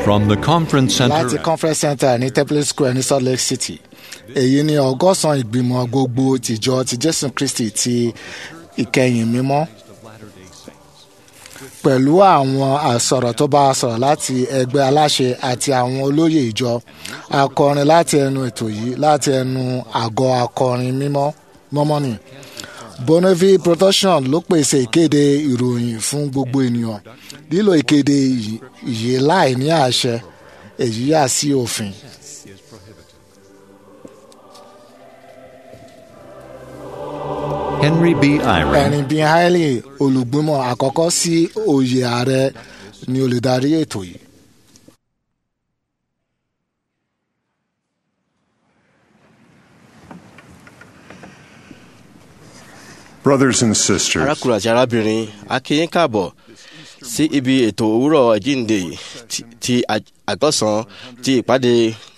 From the conference láti center, conference center ní temple square ní salt lake city èyí ni ọgọ́sàn ìgbìmọ̀ gbogbo tìjọ ti jésù kristi ti ìkẹyìn mímọ́ pẹ̀lú àwọn àsọ̀rọ̀ tó bá a sọ̀rọ̀ láti ẹgbẹ́ aláṣẹ àti àwọn olóyè ìjọ akọrin láti ẹnu ètò yìí láti ẹnu àgọ́ akọrin mímọ́ mọ́mọ́nì bonneville production ló pèsè ìkéde ìròyìn fún gbogbo ènìyàn lílo ìkéde yìí- yìí láì ní àṣẹ èyí yà sí òfin. Henry B. Eyring, ẹ̀rìn bíi haile olùgbìmọ̀ àkọ́kọ́ sí oyè ààrẹ ni olùdarí ètò yìí. Brothers and sisters, arákùnrin àti arábìnrin a kí yín káàbọ̀ sí ibi ètò òwúrọ̀ ìjíǹde ti- ti ag- àgọ́sàn ti ìpàdé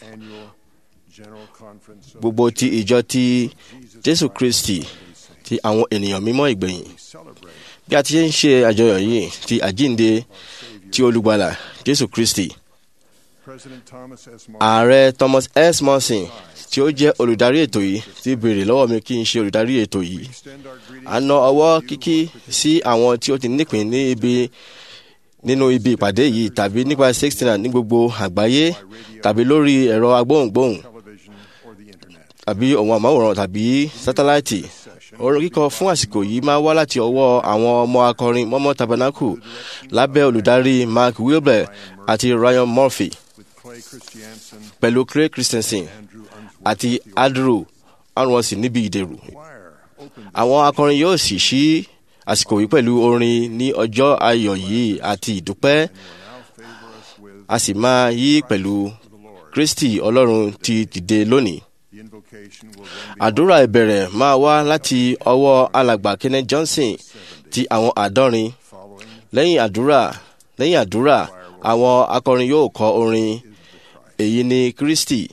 gbogbo ti ìjọ ti jésù kristi ti àwọn ènìyàn mímọ́ ìgbẹ̀yìn bí a ti ń ṣe àjọyọ̀ yìí ti àjíǹde ti olùgbàlà jésù kristi President Thomas S. ààrẹ thomas s morrison tí ó jẹ́ olùdarí ètò yìí ti béèrè lọ́wọ́ mi kí n ṣe olùdarí ètò yìí a na ọwọ́ kíkí sí àwọn tí ó ti nípìn ní ibi nínú ibi ìpàdé yìí tàbí nípa sixteen ní gbogbo àgbáyé tàbí lórí ẹ̀rọ agbóhùngbóhùn tàbí ohun àmáwòrán tàbí sátáláìtì orin kíkọ fún àsìkò yìí máa wá láti ọwọ́ àwọn ọmọ akọrin mọ́mọ́ tabernacle lábẹ́ olùdarí mark wilber àti ryan murphy Clay Christiansen, pẹ̀lú craig christensen àti andrew arunwọ̀nsì níbi ìdèrú. àwọn akọrin yóò sì ṣí àsìkò yìí pẹ̀lú orin ní ọjọ́ ayọ̀ yìí àti ìdúpẹ́ a sì máa yí pẹ̀lú kristi ọlọ́run ti dìde lónìí. the invocation will àdúrà ìbẹ̀rẹ̀ máa wá láti ọwọ́ alàgbà kenneth johnson ti àwọn àádọ́rin lẹ́yìn àdúrà lẹ́yìn àdúrà àwọn akọrin yóò kọ orin èyí ni kristi.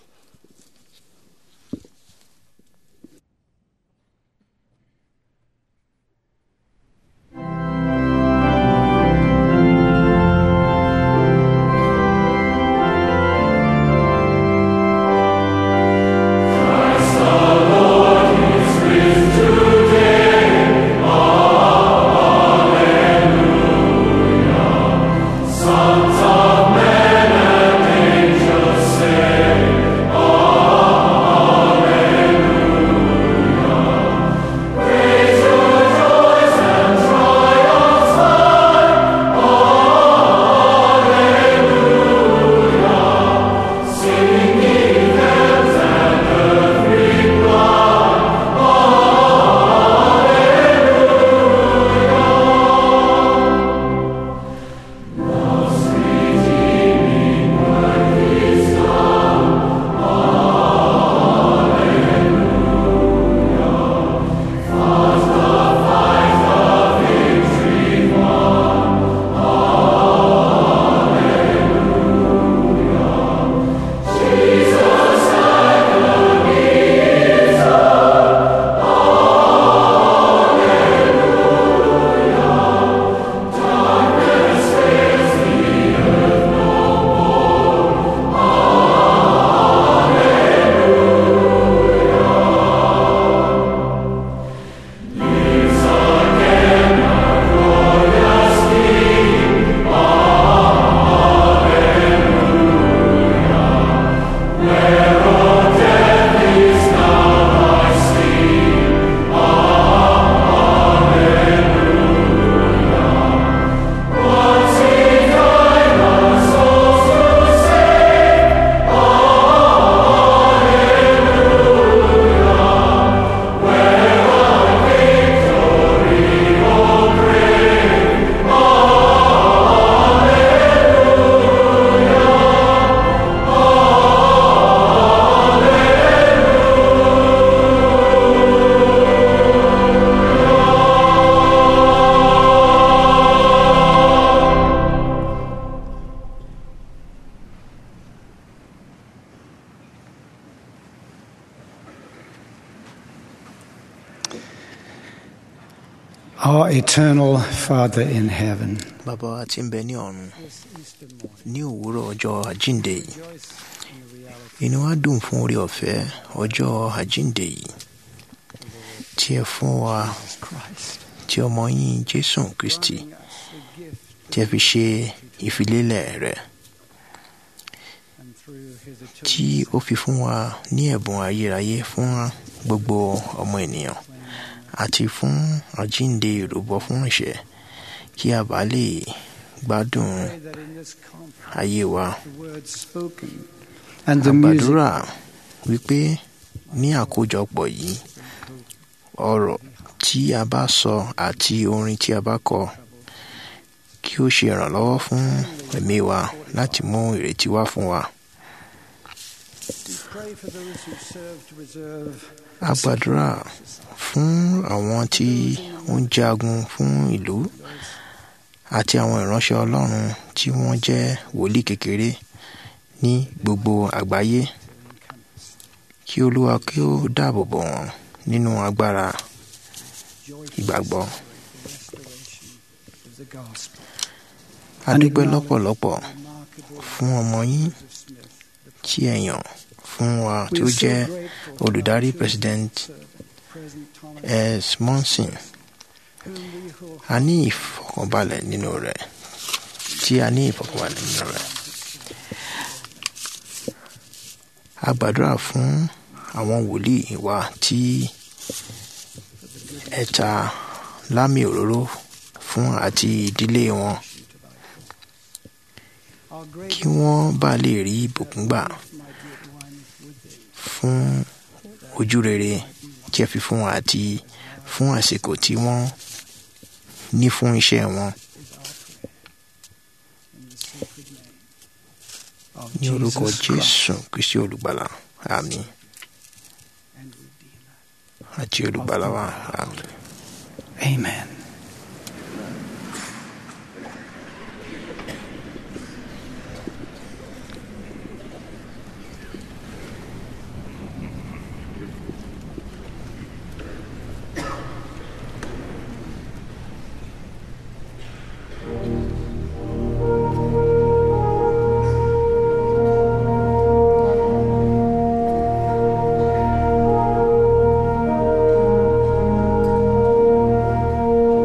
Sons of men and angels sing, Our eternal Father in heaven, bàbá wa tí ń bẹ ní ọ̀run ní òwúrọ̀ ọjọ́ àjíǹde yìí inú wa dùn fún orí ọ̀fẹ́ ọjọ́ àjíǹde yìí tí ẹ fún wa tí ọmọ yín jésù kristi tí ẹ fi ṣe ìfilélẹ̀ rẹ̀ tí ó fi fún wa ní ẹ̀bùn ayérayé fún gbogbo ọmọ ènìyàn àti fún àjíǹde ìrúbọ fún ìṣẹ́ kí a bá lè gbádùn ayé wa. and the music àgbàdúrà wípé ní àkójọpọ̀ yìí ọ̀rọ̀ tí a bá sọ àti orin tí a bá kọ kí ó ṣe ìrànlọ́wọ́ fún ẹ̀mí wa láti mú ìrètí wá fún wa. a gbàdúrà fún àwọn tí ó ń jagun fún ìlú àti àwọn ìránṣẹ́ ọlọ́run tí wọ́n jẹ́ wòlíì kékeré ní gbogbo àgbáyé kí olúwa kí ó dáàbò bò wọ́n nínú agbára ìgbàgbọ́. a dúpẹ́ lọ́pọ̀lọpọ̀ fún ọmọ yín tí ẹ yàn fún wa tí ó jẹ́ olùdarí president s monson a ní ìfọkànbalẹ̀ nínú rẹ̀ tí a ní ìfọkànbalẹ̀ nínú rẹ̀ a gbàdúrà fún àwọn wòlíì wa tí ẹ ta lámì òróró fún àti ìdílé wọn kí wọ́n bá lè rí ìbùkún gbà fún ojú rere tí ẹ fi fún wọn àti fún àsìkò tí wọ́n ní fún iṣẹ́ wọn. ní orúkọ jésù kristi olùgbàlà àmín àti olùgbàlà wa àmín. Amen. Thank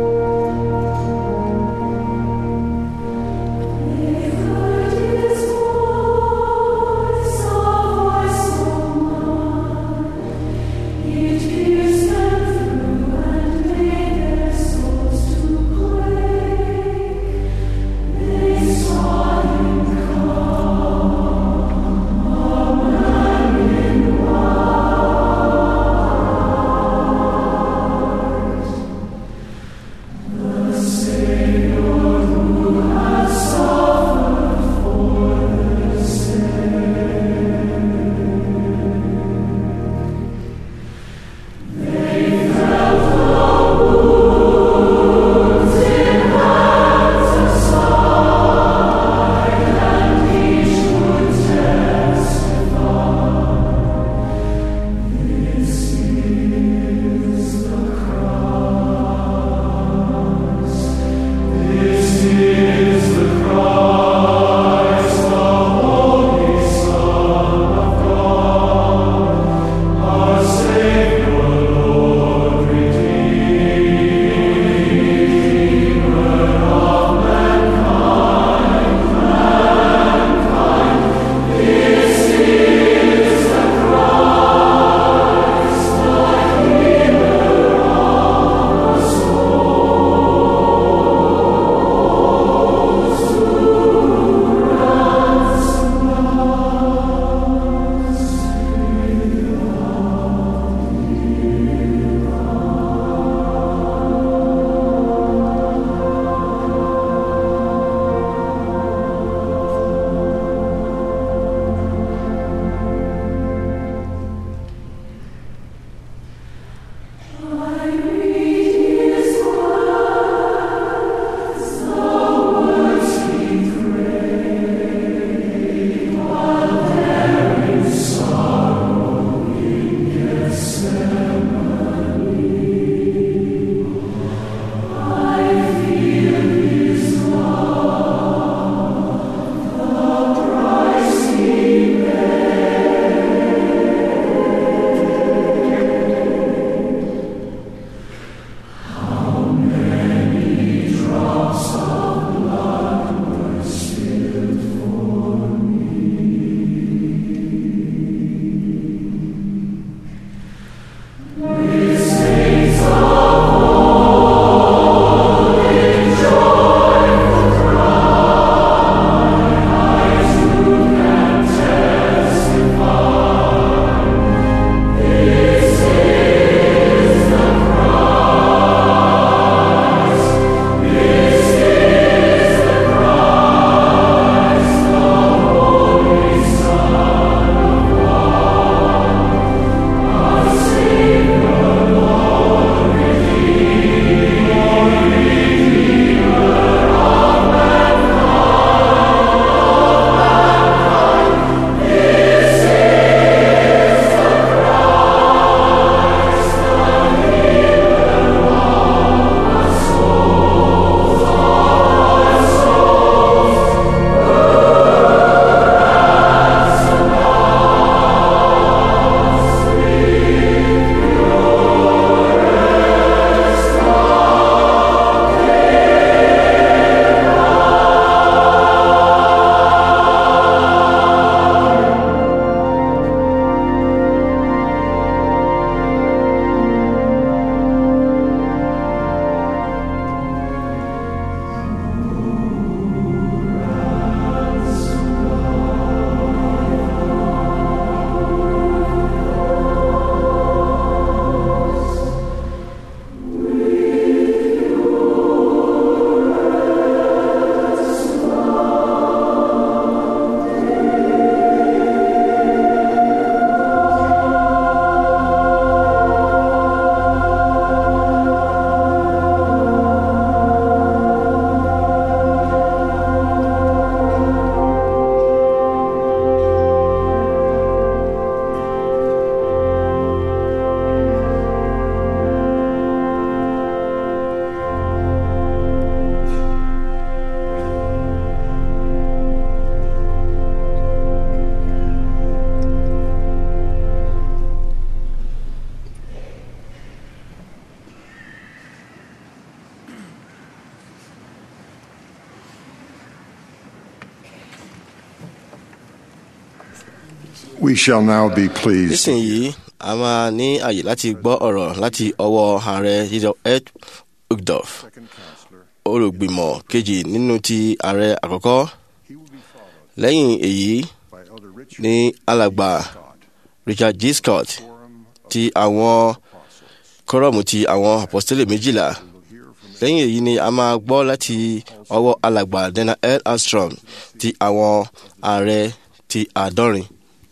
We shall now be pleased nísìnyí a máa ní àyè láti gbọ́ ọ̀rọ̀ láti ọwọ́ ààrẹ Theodore Ed Uchtdorf olùgbìmọ̀ kejì nínú ti ààrẹ àkọ́kọ́ lẹ́yìn èyí by Elder Richard ní alàgbà Richard G. Scott ti àwọn kọ́rọ̀mù ti àwọn apọ́sítélì méjìlá lẹ́yìn èyí ni a máa gbọ́ láti ọwọ́ alàgbà Dana L. Armstrong ti àwọn ààrẹ ti àádọ́rin.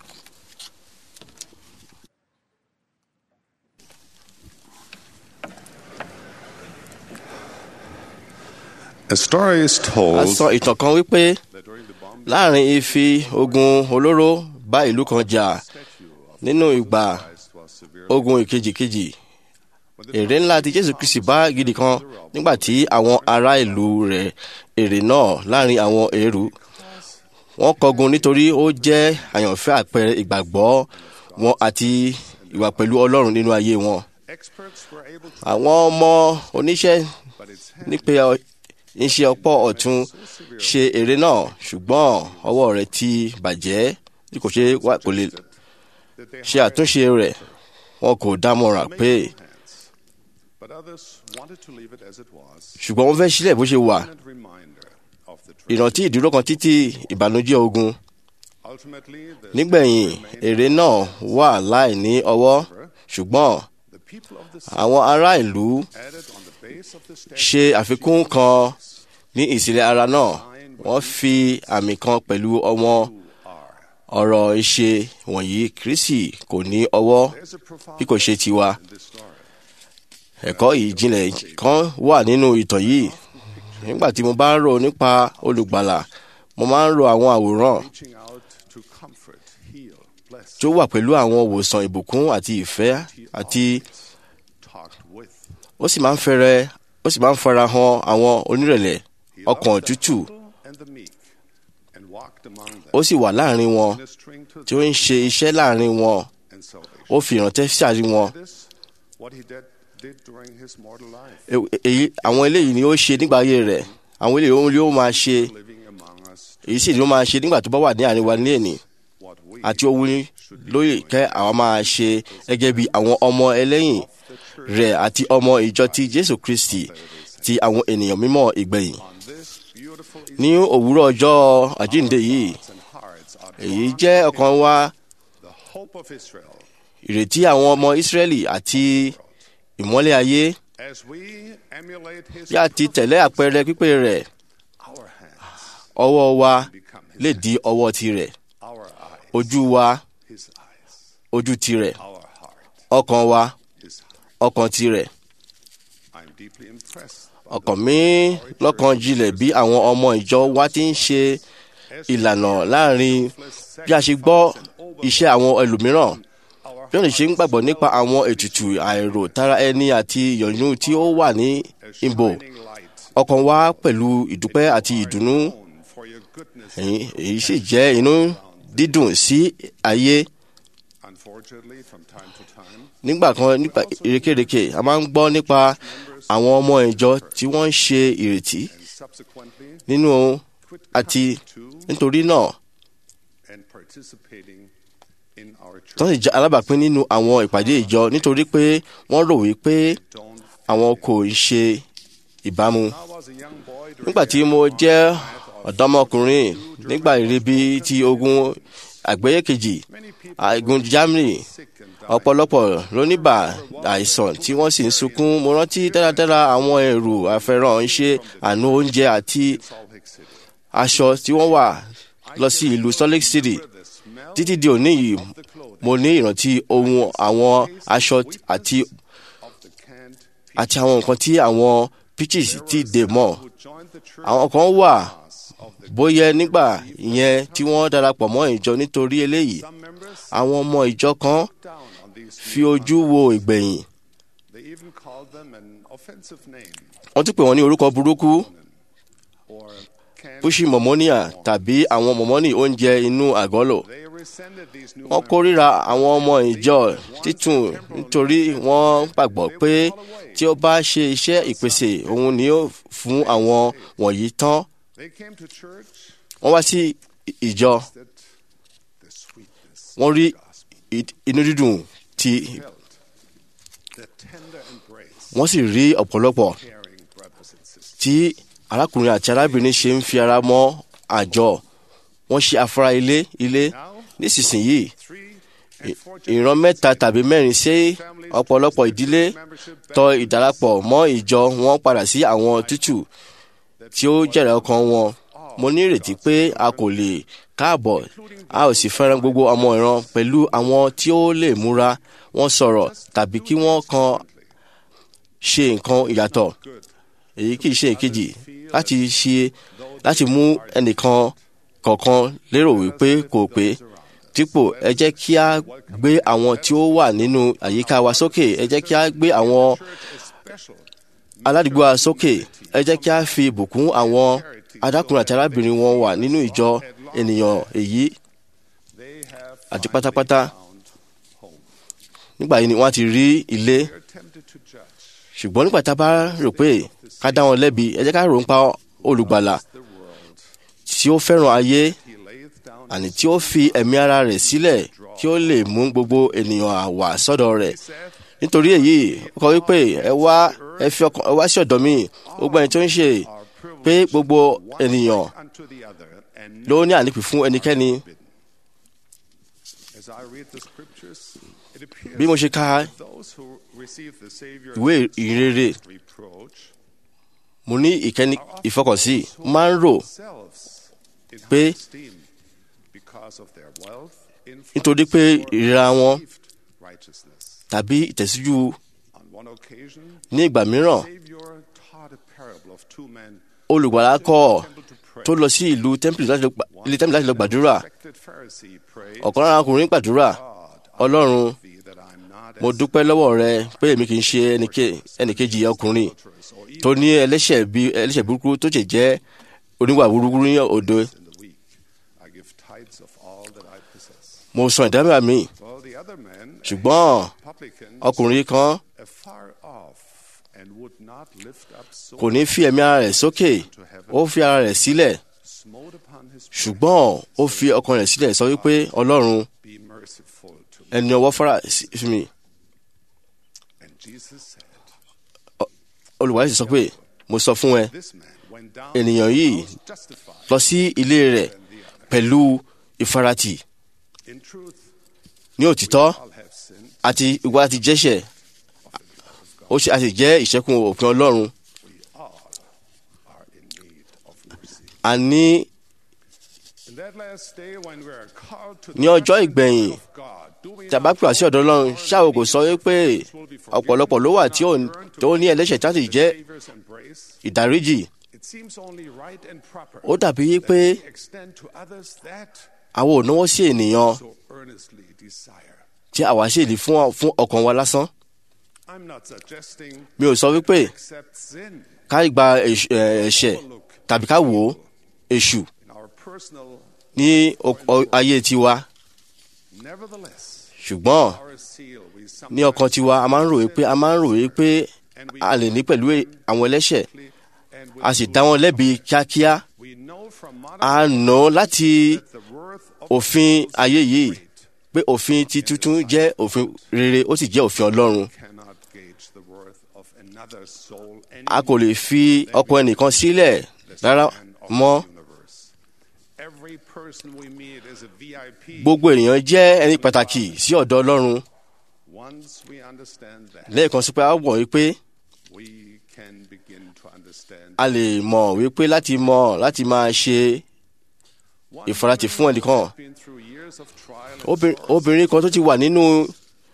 A story is a told sọ ìtàn kan wípé láàrin ìfi ogun olóró bá ìlú kan jà nínú ìgbà ogun ìkejìkejì èrè ńlá ti Jésù Kristi bá gidi kan nígbà tí àwọn ará ìlú rẹ̀ èrè náà láàrin àwọn èrú wọ́n kọgun nítorí ó jẹ́ àyànfẹ́ àpẹẹrẹ ìgbàgbọ́ wọn àti ìwà pẹ̀lú Ọlọ́run nínú ayé wọn experts were able to àwọn ọmọ oníṣẹ́ nípe iṣẹ́ ọ̀pọ̀ ọ̀tún ṣe èrè náà ṣùgbọ́n ọwọ́ rẹ̀ ti bàjẹ́ tí kò ṣe wá kò lè ṣe àtúnṣe rẹ̀ wọn kò dámọ̀ràn pé but others wanted to leave it as it was. ṣùgbọ́n wọ́n fẹ́ sílẹ̀ bó ṣe wà A reminder of the truth. ìrántí ìdúró kan títí ìbànújẹ́ ogun Ultimately, the, nígbẹ̀yìn èrè náà wà láì ní ọwọ́ ṣùgbọ́n the people of the àwọn ará ìlú added on the base of the statue ṣe àfikún kan ní ìsílẹ̀ ara náà wọ́n fi àmì kan pẹ̀lú ọmọ ọ̀rọ̀ ìṣe wọ̀nyí Kristi kò ní ọwọ́ There's a profound bí kò ṣe tiwa in this story. ẹ̀kọ́ ìjìnlẹ̀ kan wà nínú ìtàn yìí nígbà tí mo bá ń rò nípa olùgbàlà mo máa ń rò àwọn àwòrán Reaching out to comfort, heal, bless, tó wà pẹ̀lú àwọn òwòsàn ìbùkún àti ìfẹ́ àti talked with. ó sì máa ń fẹ́rẹ̀ ó sì máa ń fara hàn àwọn onírẹ̀lẹ̀ He ọkàn loved the tútù humble and the meek, and walked among them, ó sì wà láàrin wọn ministering to tí ó them ń ṣe iṣẹ́ láàrin wọn and salvation. ó fi ìrántẹ́ sáàrin wọn This, what he did, did during his mortal life, E- èyí àwọn eléyìí ni ó ṣe nígbà ayé rẹ̀ àwọn eléyìí ó- ó máa ṣe living among us, èyí sì ni ó máa ṣe nígbà tó bá wà ní àárín wa ní èní what we àti ohun lóye kẹ́ àwọn máa ṣe gẹ́gẹ́ bí àwọn ọmọ ẹlẹ́yìn rẹ̀ àti ọmọ ìjọ ti Jésù Kristi ti àwọn ènìyàn mímọ́ ìgbẹ̀yìn on this beautiful ní òwúrọ̀ ọjọ́ àjíǹde yìí and hearts are èyí jẹ́ ọkàn wa the hope of Israel. ìrètí àwọn ọmọ Ísírẹ́lì àti ìmọ́lẹ̀ ayé As we emulate his bí a ti tẹ̀lé àpẹẹrẹ pípé rẹ̀ our hands ọwọ́ wa become his, lè di ọwọ́ tirẹ̀ our eyes, ojú wa his eyes, ojú tirẹ̀ our heart, ọkàn wa his heart. ọkàn tirẹ̀ I'm deeply impressed by ọkàn mi lọ́kàn jinlẹ̀ bí àwọn ọmọ ìjọ wa ti ń ṣe ìlànà láàrin bí a ṣe gbọ́ iṣẹ́ àwọn ẹlòmíràn bí wọ́n ṣe ń gbàgbọ́ nípa àwọn ètùtù àìrò tara ẹni àti ìyọ̀nú tí ó wà ní ìbò shining light ọkàn wa pẹ̀lú ìdúpẹ́ àti ìdùnnú known for your goodness. èyí èyí sì jẹ́ inú dídùn sí ayé Unfortunately, from time to time, nígbà kan nípa ìrékèrèkè a máa ń gbọ́ nípa àwọn ọmọ ìjọ tí wọ́n ń ṣe ìrètí and subsequently nínú quit àti coming to nítorí náà and participating in our church. tó sì jẹ́ alábàápín nínú àwọn ìpàdé ìjọ nítorí pé wọ́n rò wípé Don't. àwọn kò ń ṣe ìbámu. I was a young boy during nígbà tí mo jẹ́ ọ̀dọ́mọkùnrin nígbà ìrìbí ti ogun àgbáyé kejì àìgùn Germany sick and ọ̀pọ̀lọpọ̀ ló ní bà àìsàn tí wọ́n sì ń sunkún mo rántí dáradára àwọn ẹrù àfẹ́ràn ṣe àánú oúnjẹ àti Salt Lake City. aṣọ tí wọ́n wà lọ sí ìlú Salt Lake City The smell títí di òní yìí the clothing mo ní ìrántí ohun àwọn aṣọ àti of the canned àti àwọn nǹkan tí àwọn pitches ti dè mọ́ who joined the church àwọn kan wà of the bóyá nígbà ìyẹn tí wọ́n darapọ̀ mọ́ ìjọ nítorí eléyìí some members àwọn ọmọ ìjọ kan down on these fi ojú wo ìgbẹ̀yìn they even called them an offensive name wọ́n tún pè wọ́n ní orúkọ burúkú or canned pushi mọ̀mọ́níà tàbí àwọn mọ̀mọ́nì oúnjẹ inú àgọ́lò they resented these new wọ́n kórìíra àwọn ọmọ ìjọ títún nítorí wọ́n gbàgbọ́ pé tí ó bá ṣe iṣẹ́ ìpèsè òun ni ó fún àwọn wọ̀nyí tán they came to church wọ́n wá sí ìjọ that the sweetness wọ́n rí i- inú dídùn tí felt, the tender embrace, wọ́n sì rí ọ̀pọ̀lọpọ̀ caring brothers and sisters. tí arákùnrin àti arábìnrin ṣe ń fi ara mọ́ àjọ wọ́n ṣe afárá ilé ilé nísinsìnyí Three i- and four ìran mẹ́ta tàbí mẹ́rin sí ọ̀pọ̀lọpọ̀ ìdílé tọ ìdarapọ̀ mọ́ ìjọ wọn padà sí àwọn tútù tí ó jẹ̀rẹ̀ ọkàn wọn mo ní ìrètí pé a kò lè káàbọ̀ a ò sì fẹ́ràn gbogbo ọmọ ìran pẹ̀lú àwọn tí ó lè múra wọn sọ̀rọ̀ tàbí kí wọ́n kan ṣe nǹkan ìyàtọ̀ èyí kì í ṣe ìkejì láti ṣe láti mú ẹnìkan kọ̀ọ̀kan lérò wípé kò pé dípò ẹ jẹ́ kí a gbé àwọn tí ó wà nínú àyíká wa sókè ẹ jẹ́ kí a gbé àwọn aládùúgbò wa sókè ẹ jẹ́ kí a fi ìbùkún àwọn adákùnrin àti arábìnrin wọn wà nínú ìjọ ènìyàn èyí They have àti pátápátá found home. nígbà yìí ni wọ́n ti rí ilé They're tempted to judge ṣùgbọ́n nígbà tá a bá rò pé ká dá wọn lẹ́bi ẹ jẹ́ ká rò ń pa olùgbàlà the world. tí ó fẹ́ràn ayé He layeth down àní tí ó fi ẹ̀mí ara rẹ̀ sílẹ̀ kí ó lè mú gbogbo ènìyàn àwà sọ́dọ̀ rẹ̀ saith, nítorí èyí ó kọ wípé ẹ wá ẹ fi ọkàn ẹ wá sí ọ̀dọ̀ mi gbogbo ẹni tó ń ṣe our privilege pé gbogbo ènìyàn unto the other, and ló ní ànípì fún ẹnikẹ́ni as I read the scriptures, it appears bí mo ṣe ka that those who receive the Savior ìwé ìrere reproach mo ní ìkẹ́ni are often ìfọkànsí those who máa ń rò themselves in high pé esteem because of their wealth, nítorí influence, pé or ìríra wọn perceived righteousness. tàbí ìtẹ̀síjú On one occasion, ní ìgbà mìíràn Savior taught a parable of two men olùgbàlà who kọ́ went to the temple to pray. tó lọ sí ìlú tẹ́ḿpìlì láti lọ gbà- ilé tẹ́ḿpìlì láti lọ gbàdúrà Respected Pharisee prayed, ọ̀kan lára ọkùnrin gbàdúrà God, I ọlọ́run thank thee that I'm not mo as dúpẹ́ lọ́wọ́ rẹ pé èmi kì í ṣe ẹnìke- ẹnìkejì ọkùnrin adulterous or tó ní ẹlẹ́ṣẹ̀ bí ẹlẹ́ṣẹ̀ burúkú tó ṣe jẹ́ oníwà burúkú ní òde in the week. I give tithes of all that I possess. mo san ìdámẹ́wàá mi Well, the other man, a ṣùgbọ́n publican, ọkùnrin kan afar off and would not lift up so kò ní fi ẹ̀mí ara rẹ̀ sókè ó fi ara rẹ̀ sílẹ̀ smote upon his breast, ṣùgbọ́n ó fi ọkàn rẹ̀ sílẹ̀ sọ wípé ọlọ́run be merciful to me. ẹni ọwọ́ fara sí sí mi And Jesus said, olùwàlẹ̀ sì sọ pé mo sọ fún ẹ This man went down ènìyàn to yìí the house justified lọ sí ilé rẹ̀ than the other. pẹ̀lú ìfaratì In truth, ní òtítọ́ all have sinned. àti ìwà àti jẹ́ṣẹ̀ ó ṣe àti jẹ́ ìṣẹ́kùn òfin ọlọ́run We all are in need of mercy. a ní In that last day when we are called to Ní the ọjọ́ judgment ìgbẹ̀yìn, of God, do we tí a bá not pè wá sí ọ̀dọ̀ ọlọ́run ṣáà kò sọ wípé ọ̀pọ̀lọpọ̀ ló wà tí ò tó ní ẹlẹ́ṣẹ̀ tí wọ́n sì jẹ́ Savior's embrace? ìdáríjì It seems only right and proper ó dàbí that pé we extend to others that àwọn ò náwó sí ènìyàn so earnestly desire. tí àwa sì lè fún fún ọkàn wa lásán I'm not suggesting mi ò sọ wípé accept sin ká gba ẹ̀ṣ- ẹ̀, ẹ̀ṣẹ̀ tàbí ká wò ó èṣù in our personal. ní o- o- ayé tiwa Nevertheless, ṣùgbọ́n our seal we ní ọkàn tiwa a máa ń ròyìn pé a máa ń ròyìn pé a lè ní pẹ̀lú e- àwọn ẹlẹ́ṣẹ̀ and a sì dá wọn lẹ́bi kíákíá we know from a modern nà láti that the worth of òfin ayé yìí pé òfin ti tuntun jẹ́ òfin rere ó sì jẹ́ òfin ọlọ́run cannot gauge the worth of another soul a kò lè fi ọkàn ẹnìkan sílẹ̀ rárá mọ́ universe. Every person we meet is a VIP. gbogbo ènìyàn jẹ́ ẹni pàtàkì sí ọ̀dọ̀ ọlọ́run Once we understand that, lẹ́ẹ̀kan sí pé a wọ̀ wípé we can begin to understand. a lè mọ̀ wípé láti mọ̀ láti máa ṣe One ìfaratì fún woman ẹnìkan. has been through years of trial and Obìnrin- sorrow. obìnrin kan tó ti wà nínú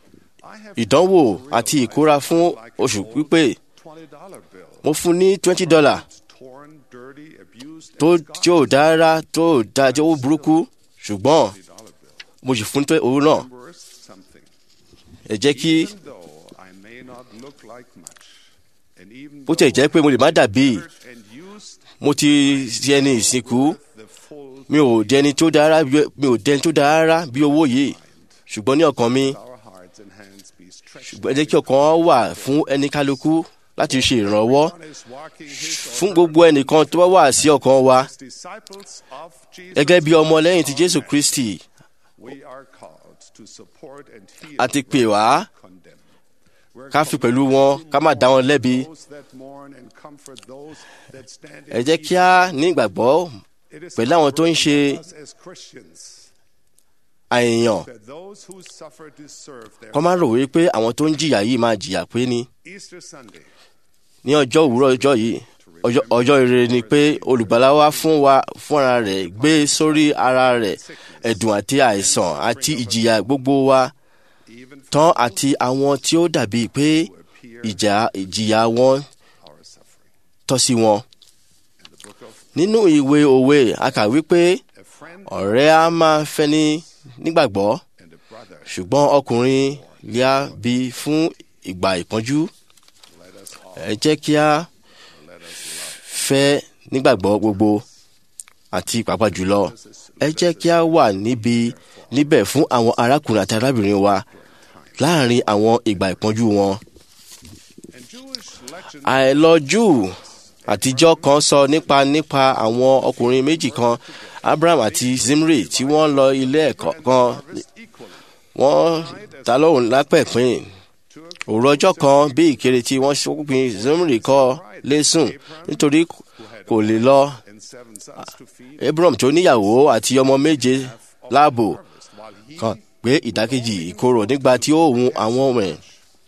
I have ìdánwò come to àti realize ìkóra fún like an oṣù old pípé $20 bill. mo fún ní twenty dollar Torn, dirty, abused, tó and tí ò scarred. dá rárá tó dá tí ó burúkú ṣùgbọ́n $20 bill. mo sì fún tó owó náà Worth something. ẹ jẹ́ kí Even though I may not look like much, and even bó tẹ̀ jẹ́ pé mo lè má dàbí though and used mo ti di ẹni ìsìnkú the full mi ò di ẹni tó dára bí- mi ò di ẹni tó dára rárá bí owó yìí ṣùgbọ́n ní ọkàn mi our hearts and hands be stretched. ṣùgbọ́n ẹ jẹ́ kí ọkàn wà fún ẹni kálukú láti ṣe ìrànwọ́ One is walking his or fún her gbogbo ẹnìkan tó bá wà sí ọkàn wa as disciples of Jesus gẹ́gẹ́ bí ọmọ lẹ́yìn ti Jésù Kristi We are called to support and heal a ti pè wá condemned. We're ká fi pẹ̀lú wọn ká má dá wọn lẹ́bi those that mourn and comfort those that stand ẹ jẹ́ kí a ní ìgbàgbọ́ It is pẹ̀lú àwọn tó ń ṣe us as Christians àìyàn that those who suffer deserve their kọ́ má rò wípé àwọn tó ń jìyà yìí máa jìyà pé ní Easter Sunday. ní ọjọ́ òwúrọ̀ ọjọ́ yìí ọjọ́ ọjọ́ ire ni pé olùgbàlà wa fún wa fúnra rẹ̀ gbé sórí ara rẹ̀ ẹ̀dùn àti àìsàn àti ìjìyà gbogbo wa Even for tán àti àwọn tí ó dàbí pé ìjà ìjìyà wọn our suffering. tọ́ sí wọn. In the book of nínú ìwé òwe a kà wípé a friend ọ̀rẹ́ á máa fẹ́ni nígbàgbọ́ and a brother. ṣùgbọ́n ọkùnrin lè á bí fún ìgbà ìpọ́njú Let us all ẹ jẹ́ kí a let us love. fẹ́ nígbàgbọ́ gbogbo àti pàápàá jùlọ ẹ jẹ́ kí a wà níbi níbẹ̀ fún àwọn arákùnrin àti arábìnrin wa láàrin àwọn ìgbà ìpọ́njú wọn. And Jewish legend àìlọ́jú àtijọ́ kan sọ nípa nípa àwọn ọkùnrin méjì kan Abraham àti Zimri tí wọ́n lọ ilé ẹ̀kọ́ kan harvest equally wọ́n ta lóhùn lápẹ̀pín to òru ọjọ́ kan bí ìkéré tí wọ́n ṣókùnpin Zimri kọ́ lẹ́sùn nítorí kò lè lọ and seven sons to feed Abram tó níyàwó àti ọmọ méje láàbò harvest while he kan pé ìdákejì ìkorò nígbà tí ó hun àwọn ọmọ ẹ̀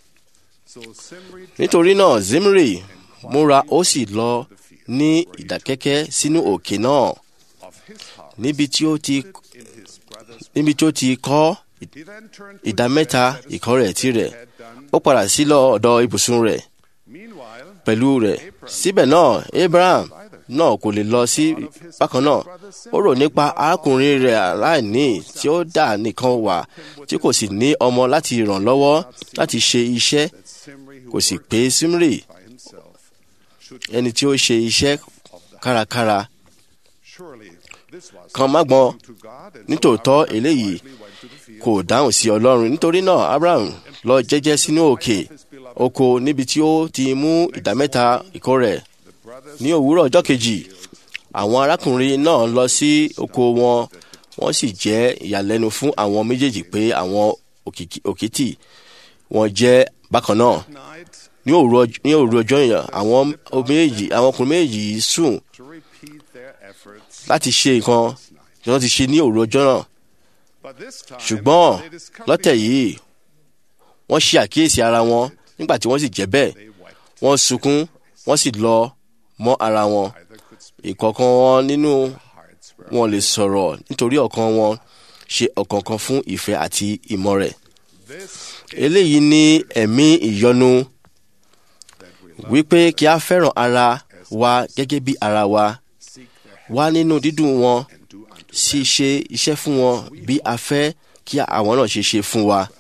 so Simri nítorí náà Zimri múra ó sì lọ ní ìdákẹ́kẹ́ sínú òkè náà of his house níbi tí ó ti in his brother's níbi tí ó ti kọ́ he then turned to ìdá his mẹ́ta bed, set his ìkọ́ rẹ̀ tirẹ̀ head down. ó padà sí lọ ọ̀dọ̀ ibùsùn rẹ̀ Meanwhile, pẹ̀lú rẹ̀ síbẹ̀ náà Abraham náà kò lè lọ sí bákan náà ó rò nípa arákùnrin rẹ̀ aláìní tí ó dà nìkan wà tí kò sì ní ọmọ láti ràn lọ́wọ́ láti ṣe iṣẹ́ that Simri who kò sì worked pé Simri by himself should ẹni tí ó ṣe iṣẹ́ kárakára surely this was kan má gbọ́n to God and nítòótọ́ Abraham eléyìí wisely went to the field kò dáhùn sí Ọlọ́run nítorí náà Abraham lọ jẹ́jẹ́ sínú òkè oko níbi tí ó ti mú ìdámẹ́ta ìkó rẹ̀ the brothers ní òwúrọ̀ ọjọ́ kejì àwọn arákùnrin náà lọ sí oko wọn wọ́n sì jẹ́ ìyàlẹ́nu fún àwọn méjèèjì pé àwọn òkìkí- òkìtì wọn jẹ́ bákan náà night ní òru ọj- ní òru ọjọ́ yẹn àwọn méjì àwọn ọkùnrin méjì yìí sùn to repeat their efforts láti ṣe nǹkan tí wọ́n ti ṣe ní òru ọjọ́ náà but this time ṣùgbọ́n they discovered lọ́tẹ̀ yìí wọ́n ṣe àkíyèsí ara wọn nígbà tí wọ́n sì jẹ́ bẹ́ẹ̀ they wept wọ́n sunkún wọ́n sì lọ mọ́ ara wọn either could speak ìkọ̀ọ̀kan wọn nínú hearts were wọn lè sọ̀rọ̀ nítorí ọ̀kan wọn ṣe ọ̀kọ̀ọ̀kan fún ìfẹ́ àti ìmọ̀ rẹ̀ this eléyìí ní ẹ̀mí ìyọnu that we love wípé kí a fẹ́ràn ara wa gẹ́gẹ́ bí ara wa seek their help wá nínú dídùn wọn and do unto sì ṣe iṣẹ́ fún wọn bí a fẹ́ kí àwọn náà ṣe ṣe fún wa.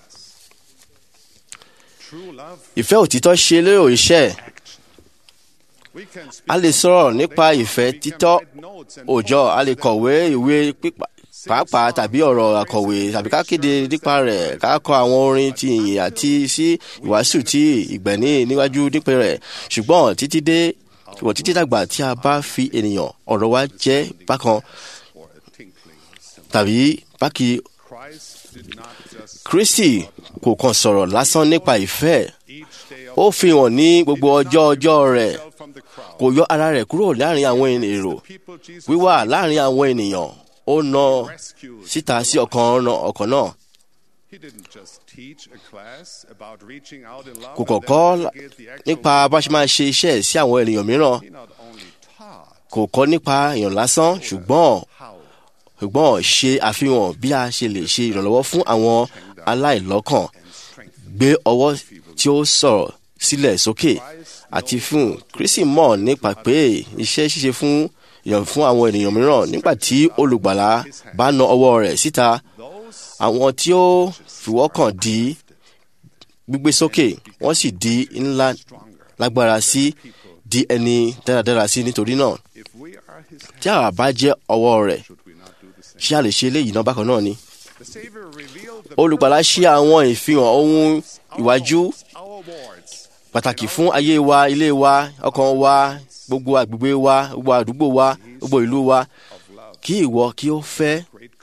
true love ìfẹ́ òtítọ́ ṣe lérò iṣẹ́ we can speak a lè sọ̀rọ̀ nípa ìfẹ́ we can títọ́ write notes and òòjọ́ a lè poems kọ̀wé ìwé pípa pàápàá tàbí ọ̀rọ̀ àkọ̀wé tàbí ká kéde nípa rẹ̀ ká kọ àwọn orin ti ìyìn àti sí ìwàásù tí ìgbẹ̀ní níwájú nípa rẹ̀ ṣùgbọ́n títí dé ṣùgbọ́n títí dàgbà tí a bá fi ènìyàn ọ̀rọ̀ wa jẹ́ bákan or a tinkling cymbal. tàbí bákì Christ did not just Kristi kò kàn sọ̀rọ̀ lásán nípa ìfẹ́ each day of ó fi hàn ní gbogbo ọjọ́ ọjọ́ rẹ̀ himself from the crowd. kò yọ ara rẹ̀ kúrò láàrin àwọn èrò People Jesus wíwà láàrin àwọn ènìyàn ó na rescued. síta sí ọkàn ọ̀nà- ọkàn náà He didn't just teach a class about reaching out in love kò and kàn then kọ́ delegate the actual nípa bá ṣe máa ṣe iṣẹ́ ẹ̀ sí àwọn ènìyàn mìíràn He not only taught kò kọ́ nípa èèyàn lásán ṣùgbọ́n how ṣùgbọ́n ṣe àfihàn bí a ṣe lè ṣe ìrànlọ́wọ́ fún àwọn aláìlọ́kàn and strength. gbé ọwọ́ tí ó sọ̀rọ̀ sílẹ̀ sókè àti fún Kristi mọ̀ nípa pé iṣẹ́ ṣíṣe fún èèyàn fún àwọn ènìyàn mìíràn nígbà tí olùgbàlà bá na ọwọ́ rẹ̀ síta Those àwọn tí ó fìwọ́kàn di gbígbé sókè wọ́n sì di ńlá lágbára sí di ẹni dáradára sí nítorí náà if we are his hands, tí àwa bá jẹ́ ọwọ́ rẹ̀ should we not do the same? ṣé a lè ṣe eléyìí náà bákan náà ni. The Savior revealed the olùgbàlà ṣe àwọn ìfihàn ohun ìwájú our wards pàtàkì fún ayé wa ilé wa ọkàn wa gbogbo àgbègbè wa gbogbo àdúgbò wa gbogbo ìlú wa of love. kí ìwọ kí ó fẹ́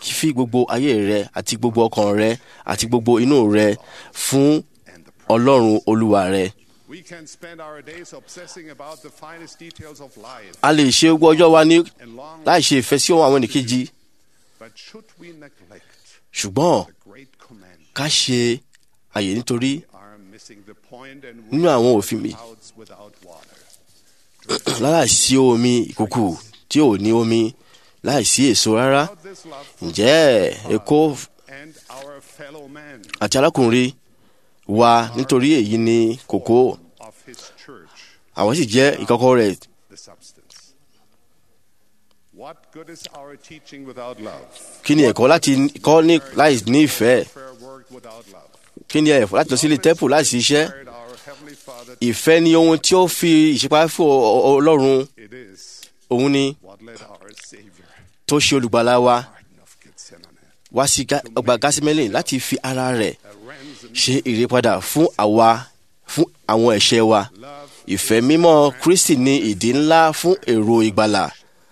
fi gbogbo ayé rẹ àti gbogbo ọkàn rẹ àti gbogbo inú rẹ fún ọlọ́run olúwa rẹ. We can spend our days obsessing about the finest details of life a lè ṣe gbogbo ọjọ́ wa ní and long, láì ṣe ìfẹ́ sí àwọn ẹnìkejì but should we neglect ṣùgbọ́n the great command, ká ṣe àyè nítorí we are missing the point and nínú àwọn òfin mi clouds without water. láìsí omi ìkùkù tí ò ní omi láìsí èso rárá Without this love for ǹjẹ́ èkó and our fellow man àti arákùnrin wa nítorí èyí ni kòkó of his church, àwọn sì jẹ́ ìkọ́kọ́ rẹ̀ the substance. What good is our teaching without love? kí ni ẹ̀kọ́ láti kọ́ ní láì ní ìfẹ́ Prayer work without love. kí ni ẹ̀fọ́ láti lọ sílé tẹ́pù láìsí iṣẹ́ Prepared our Heavenly Father, ìfẹ́ ni ohun tí ó fi ìṣípá fún ọ- ọ- ọlọ́run it is òun ni what led our Savior, tó ṣe olùgbàlà wa Garden of Gethsemane, wá sí Gá- ọgbà gásímẹ́lì láti fi ara rẹ̀ a ransom ṣe ìrèpadà fún àwa fún àwọn ẹ̀ṣẹ̀ wa love. ìfẹ́ mímọ́ kristi ní ìdí ńlá fún èrò ìgbàlà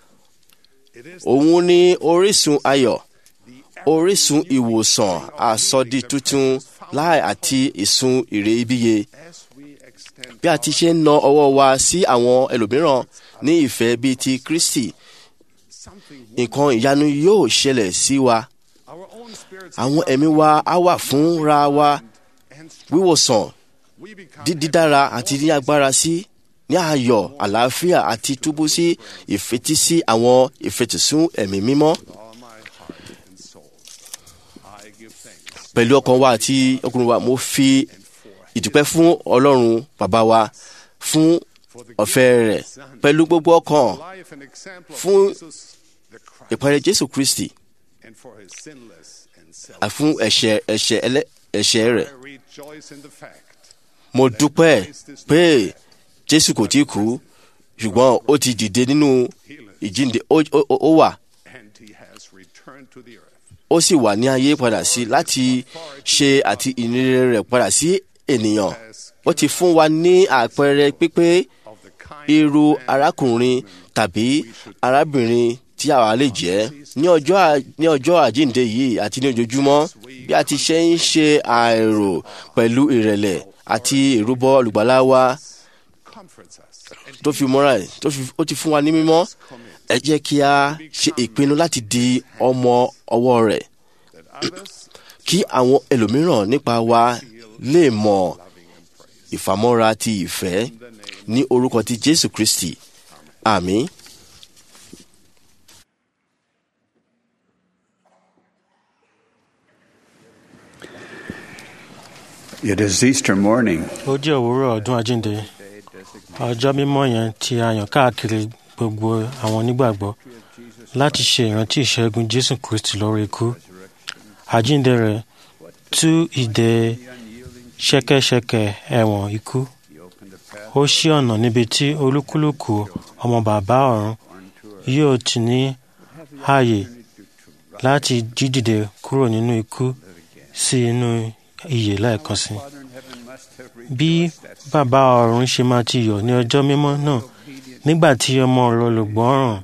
It is òun ní orísun ayọ̀ orísun ìwòsàn àsọdí tuntun láì àti ìsun èrè ibíye as we extend bí a ti ṣe ń na ọwọ́ wa sí àwọn ẹlòmíràn ní ìfẹ́ bíi ti kristi something nǹkan ìyanu yóò ṣẹlẹ̀ sí wa our own spirits àwọn ẹ̀mí wa á wà fúnra wa and strength. wíwòsàn we become dídára àti ní agbára sí ní ayọ̀ àlàáfíà àti túbú sí ìfetísí àwọn ìfetìsún ẹ̀mí mímọ́ with all my heart and soul. I give thanks pẹ̀lú ọkàn wa àti ọkùnrin wa mo fi ìdúpẹ́ fún ọlọ́run bàbá wa fún ọ̀fẹ́ rẹ̀ pẹ̀lú gbogbo ọkàn life and example of Fún- Jesus the Christ ìpàdé jésù kristi and for his sinless and self. àti fún ẹ̀ṣẹ̀ ẹ̀ṣẹ̀ ẹlẹ́ ẹ̀ṣẹ̀ rẹ̀ I rejoice in the fact mo dúpẹ́ pé jésù kò tí kú ṣùgbọ́n ó ti dìde nínú ìjínde ó- ó ó wà and he has returned to the earth. ó sì wà ní ayé padà sí láti ṣe àti ìníire rẹ̀ padà sí ènìyàn ó ti fún wa ní àpẹẹrẹ pípé Of the kind irú arákùnrin tàbí arábìnrin tí àwa lè jẹ́ ní ọjọ́ à- ní ọjọ́ àjíǹde yìí àti ní ojoojúmọ́ bí a ti ṣe ń ṣe àìrò pẹ̀lú ìrẹ̀lẹ̀ àti ìrúbọ olùgbàlà wa comforts us and tó fi mọ́ra ẹ̀ tó fi ó ti fún wa ní mímọ́ ẹ jẹ́ kí a ṣe ìpinnu láti di ọmọ ọwọ́ rẹ̀ that others kí àwọn ẹlòmíràn nípa wa lè mọ ìfàmọ́ra ti ìfẹ́ ní orúkọ ti jésù kristi àmín. It is Easter morning. ó jẹ́ òwúrọ̀ ọdún àjíǹde ọjọ́ mímọ́ yẹn tí a yàn káàkiri gbogbo àwọn onígbàgbọ́ láti ṣe ìrántí ìṣẹ́gun jésù kristi lórí ikú àjíǹde rẹ̀ tú ìdè ṣẹ́kẹ́ṣẹkẹ̀ ẹ̀wọ̀n ikú ó ṣí ọ̀nà níbi tí olúkúlùkù ọmọ bàbá ọ̀run yóò ti ní ààyè láti jídìde kúrò nínú ikú sí inú ìyè lẹ́ẹ̀kan sí i bí bàbá ọ̀run ṣe máa ti yọ̀ ní ọjọ́ mímọ́ náà nígbà tí ọmọ rẹ̀ olùgbọ́ràn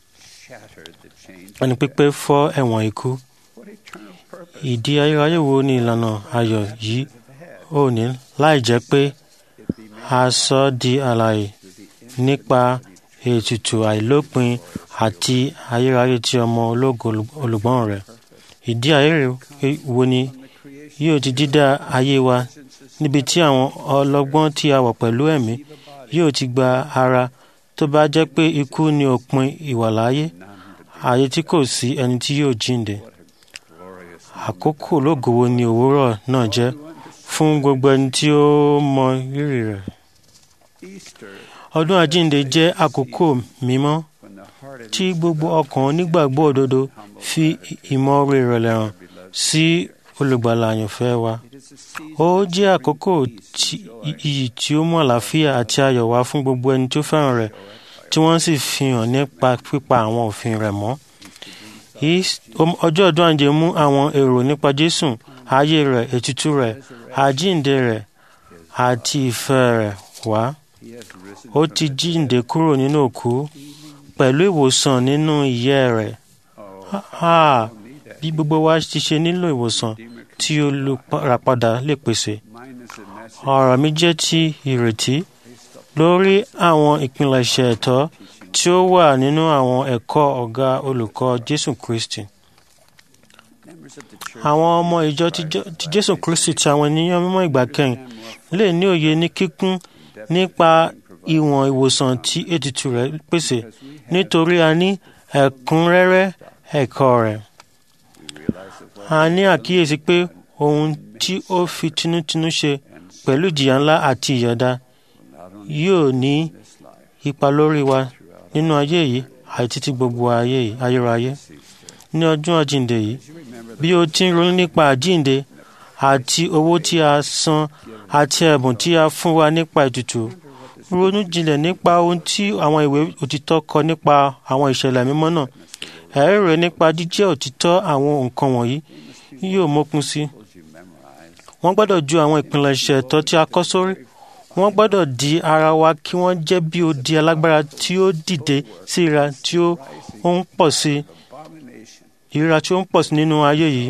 ẹni pípé fọ́ ẹ̀wọ̀n ikú ìdí ayérayé wo ni ìlànà ayọ̀ yìí ò ní láì jẹ́ pé a sọ ọ́ di àlàyé nípa ètùtù àìlópin àti ayérayé tí ọmọ ológo olùgbọ́n rẹ̀ ìdí ayérayé wo ni yóò ti dídá ayé wa níbi tí àwọn ọlọ́gbọ́n tí a wọ̀ pẹ̀lú ẹ̀mí yóò ti gba ara tó bá jẹ́ pé ikú ni òpin ìwàláyé ayé tí kò sí ẹni tí yóò jíǹde àkókò ológo wo ni òwúrọ̀ náà jẹ́ fún gbogbo ẹni tí ó mọ rírì rẹ̀ ọdún àjíǹde jẹ́ àkókò mímọ́ tí gbogbo ọkàn onígbàgbọ́ òdodo fi ìmọ̀ọ́re ìrẹ̀lẹ̀ hàn sí olùgbàlà àyànfẹ́ wa ó jẹ́ àkókò tí- iyì tí ó mú àlàáfíà àti ayọ̀ wá fún gbogbo ẹni tó fẹ́ràn rẹ̀ tí wọ́n sì fi hàn nípa pípa àwọn òfin rẹ̀ mọ́ Is- om- ọjọ́ ọdún àjíǹde mú àwọn èrò nípa jésù ayé rẹ̀ ètùtù rẹ̀ àjíǹde rẹ̀ àti ìfẹ́ rẹ̀ wá ó ti jíǹde kúrò nínú òkú pẹ̀lú ìwòsàn nínú ìyẹ́ rẹ̀ Ah, bí gbogbo wa ti ṣe nílò ìwòsàn tí olùràpadà lè pèsè. ọ̀rọ̀ mi jẹ́ ti ìrètí lórí àwọn ìpilẹ̀ṣẹ̀ ẹ̀tọ́ tí ó wà nínú àwọn ẹ̀kọ́ ọ̀gá olùkọ́ Jésù Kristi. Àwọn ọmọ ìjọ ti Jé- ti Jésù Kristi ti àwọn ènìyàn mímọ́ ìgbà kẹyìn lè ní òye ní kíkún nípa ìwọ̀n ìwòsàn tí ètùtù rẹ̀ pèsè nítorí a ní ẹ̀kúnrẹ́rẹ́ ẹ̀kọ́ rẹ̀. A ní àkíyèsí pé ohun tí ó fi tinútinú ṣe pẹ̀lú ìjìyà ńlá àti ìyọ̀dá yóò ní ipa lórí wa nínú ayé yìí àti títí gbogbo ayé yìí ayérayé. Ní ọdún àjíǹde yìí, bí o ti ń ronú nípa àjíǹde àti owó tí a san àti ẹ̀bùn tí a fún wa nípa ètùtù, ronú jinlẹ̀ nípa ohun tí àwọn ìwé òtítọ́ kọ nípa àwọn ìṣẹ̀lẹ̀ mímọ́ náà. Ẹ̀rí rẹ̀ nípa jíjẹ́ òtítọ́ àwọn nǹkan wọ̀nyí yóò mókun sí. Wọ́n gbọ́dọ̀ ju àwọn ìpilẹ̀ṣẹ̀ ẹ̀tọ́ tí a kọ́ sórí. Wọ́n gbọ́dọ̀ di ara wa kí wọ́n jẹ́ bí odi alágbára tí ó dìde sí ìra tí ó ó ń pọ̀ sí ìríra tí ó ń pọ̀ sí nínú ayé yìí.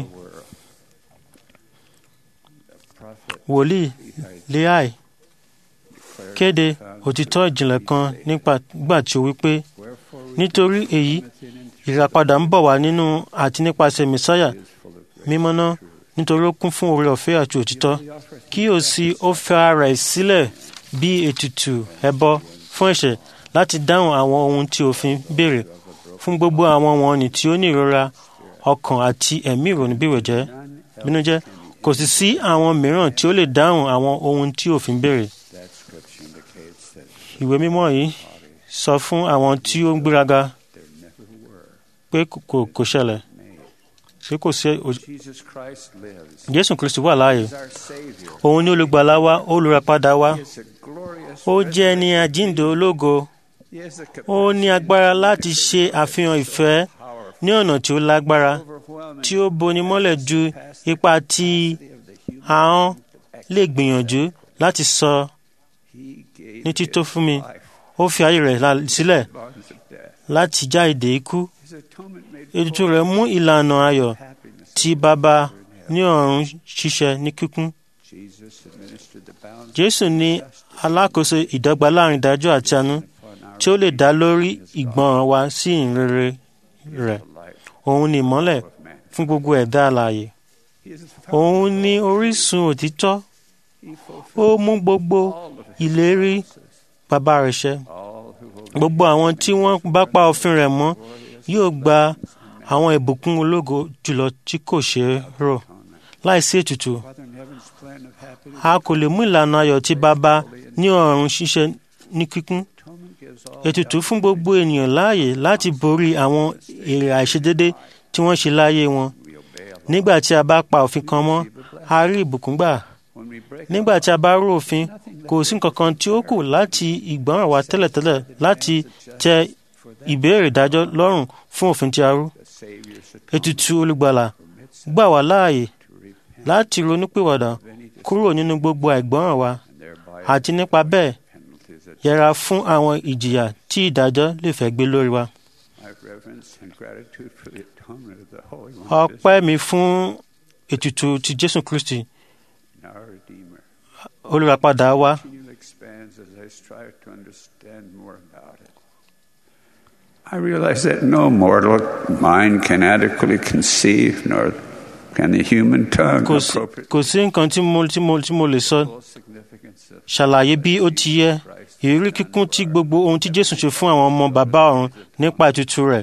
Wòlíì Leai kéde òtítọ́ ìjìnlẹ̀ kan nípa gbà tí ó wí pé nítorí èyí ìràpadà ń bọ̀ wá nínú àti nípasẹ̀ mẹ́sáyà mímọ́ náà nítorí ó kún fún oore ọ̀fẹ́ àti òtítọ́ kí ó sì ó fẹ́ ara ẹ̀ sílẹ̀ bí ètùtù ẹbọ fún ẹ̀ṣẹ̀ láti dáhùn àwọn ohun tí òfin béèrè fún gbogbo àwọn wọ̀nnì tí ó ní ìrora ọkàn àti ẹ̀mí ìrònú bíwẹ̀jẹ́ bínújẹ́ kò sì sí àwọn mìíràn tí ó lè dáhùn àwọn ohun tí òfin béèrè. ìwé mímọ́ yìí sọ fún àwọn tí ó ń gbéraga pé kò- kò kò ṣẹlẹ̀ ṣé kò sí ò- Jesus Christ lives. Jésù Kristi wà láàyè He's our Savior. òun ni olùgbàlà wa olùràpadà wa He is a glorious ó jẹ́ ẹni àjíǹde ológo He has the ó ní agbára láti ṣe àfihàn ìfẹ́ ní ọ̀nà tí ó lágbára overwhelming tí ó boni mọ́lẹ̀ ju ipa tí ahọ́n lè gbìyànjú láti sọ He gave ní tító fún mi life ó fi ayé rẹ̀ la- sílẹ̀ bonds of death. láti já ìdè ikú His atonement made ètùtù rẹ̀ mú ìlànà ayọ̀ happiness. tí bàbá ní ọ̀run ṣiṣẹ́ ní kíkún Jesus administered the bounds Jésù ní alákòóso ìdọ́gba láàrin ìdájọ́ àti àánú upon our tí ó lè dá lórí ìgbọràn wa sí ìrere rẹ̀ life òun ni ìmọ́lẹ̀ of man. fún gbogbo ẹ̀dá alààyè He is the òun ní orísun òtítọ́ He ó fulfilled mú gbogbo all of his ìlérí bàbá rẹ̀ ṣẹ all who will gbogbo àwọn tí wọ́n bá pa òfin rẹ̀ mọ́ yóò gba àwọn ìbùkún ológo jùlọ tí kò ṣeé rò láìsí ètùtù Father in heaven's plan of happiness. a kò lè mú ìlànà ayọ̀ tí bàbá ní ọ̀run ṣiṣẹ́ ní kíkún Atonement gives all ètùtù fún gbogbo ènìyàn láàyè láti borí àwọn èrè àìṣedédé tí wọ́n ṣe láyé wọn we obey Allah. nígbà tí a bá pa òfin kan mọ́ a rí ìbùkún gbà When we break nígbà tí a bá rú òfin kò sí nǹkan kan tí ó kù láti ìgbọ́ràn wa tẹ́lẹ̀tẹ́lẹ̀ láti tẹ ìbéèrè ìdájọ́ lọ́rùn fún òfin tí a rú the Savior's ètùtù olùgbàlà gbà wá láàyè láti ronúpìwàdà kúrò nínú gbogbo àìgbọ́ràn wa and thereby àti nípa bẹ́ẹ̀ penalties that yẹra fún àwọn ìjìyà tí ìdájọ́ lè fẹ́ gbé lórí wa. I have reverence and gratitude for the atonement of the Holy One of ọpẹ́ mi fún ètùtù ti Jésù Kristi Israel, our Redeemer. olùràpadà wa Continually expands as I strive to understand more about it. I realize that no mortal mind can adequately conceive, nor can the human tongue kò sí appropriate kò sí nǹkan tí mo tí mo tí mo lè sọ full significance of ṣàlàyé bí ó ti yẹ ìrírí kíkún tí gbogbo ohun tí Jésù ṣe fún àwọn ọmọ bàbá ọ̀run nípa ètùtù rẹ̀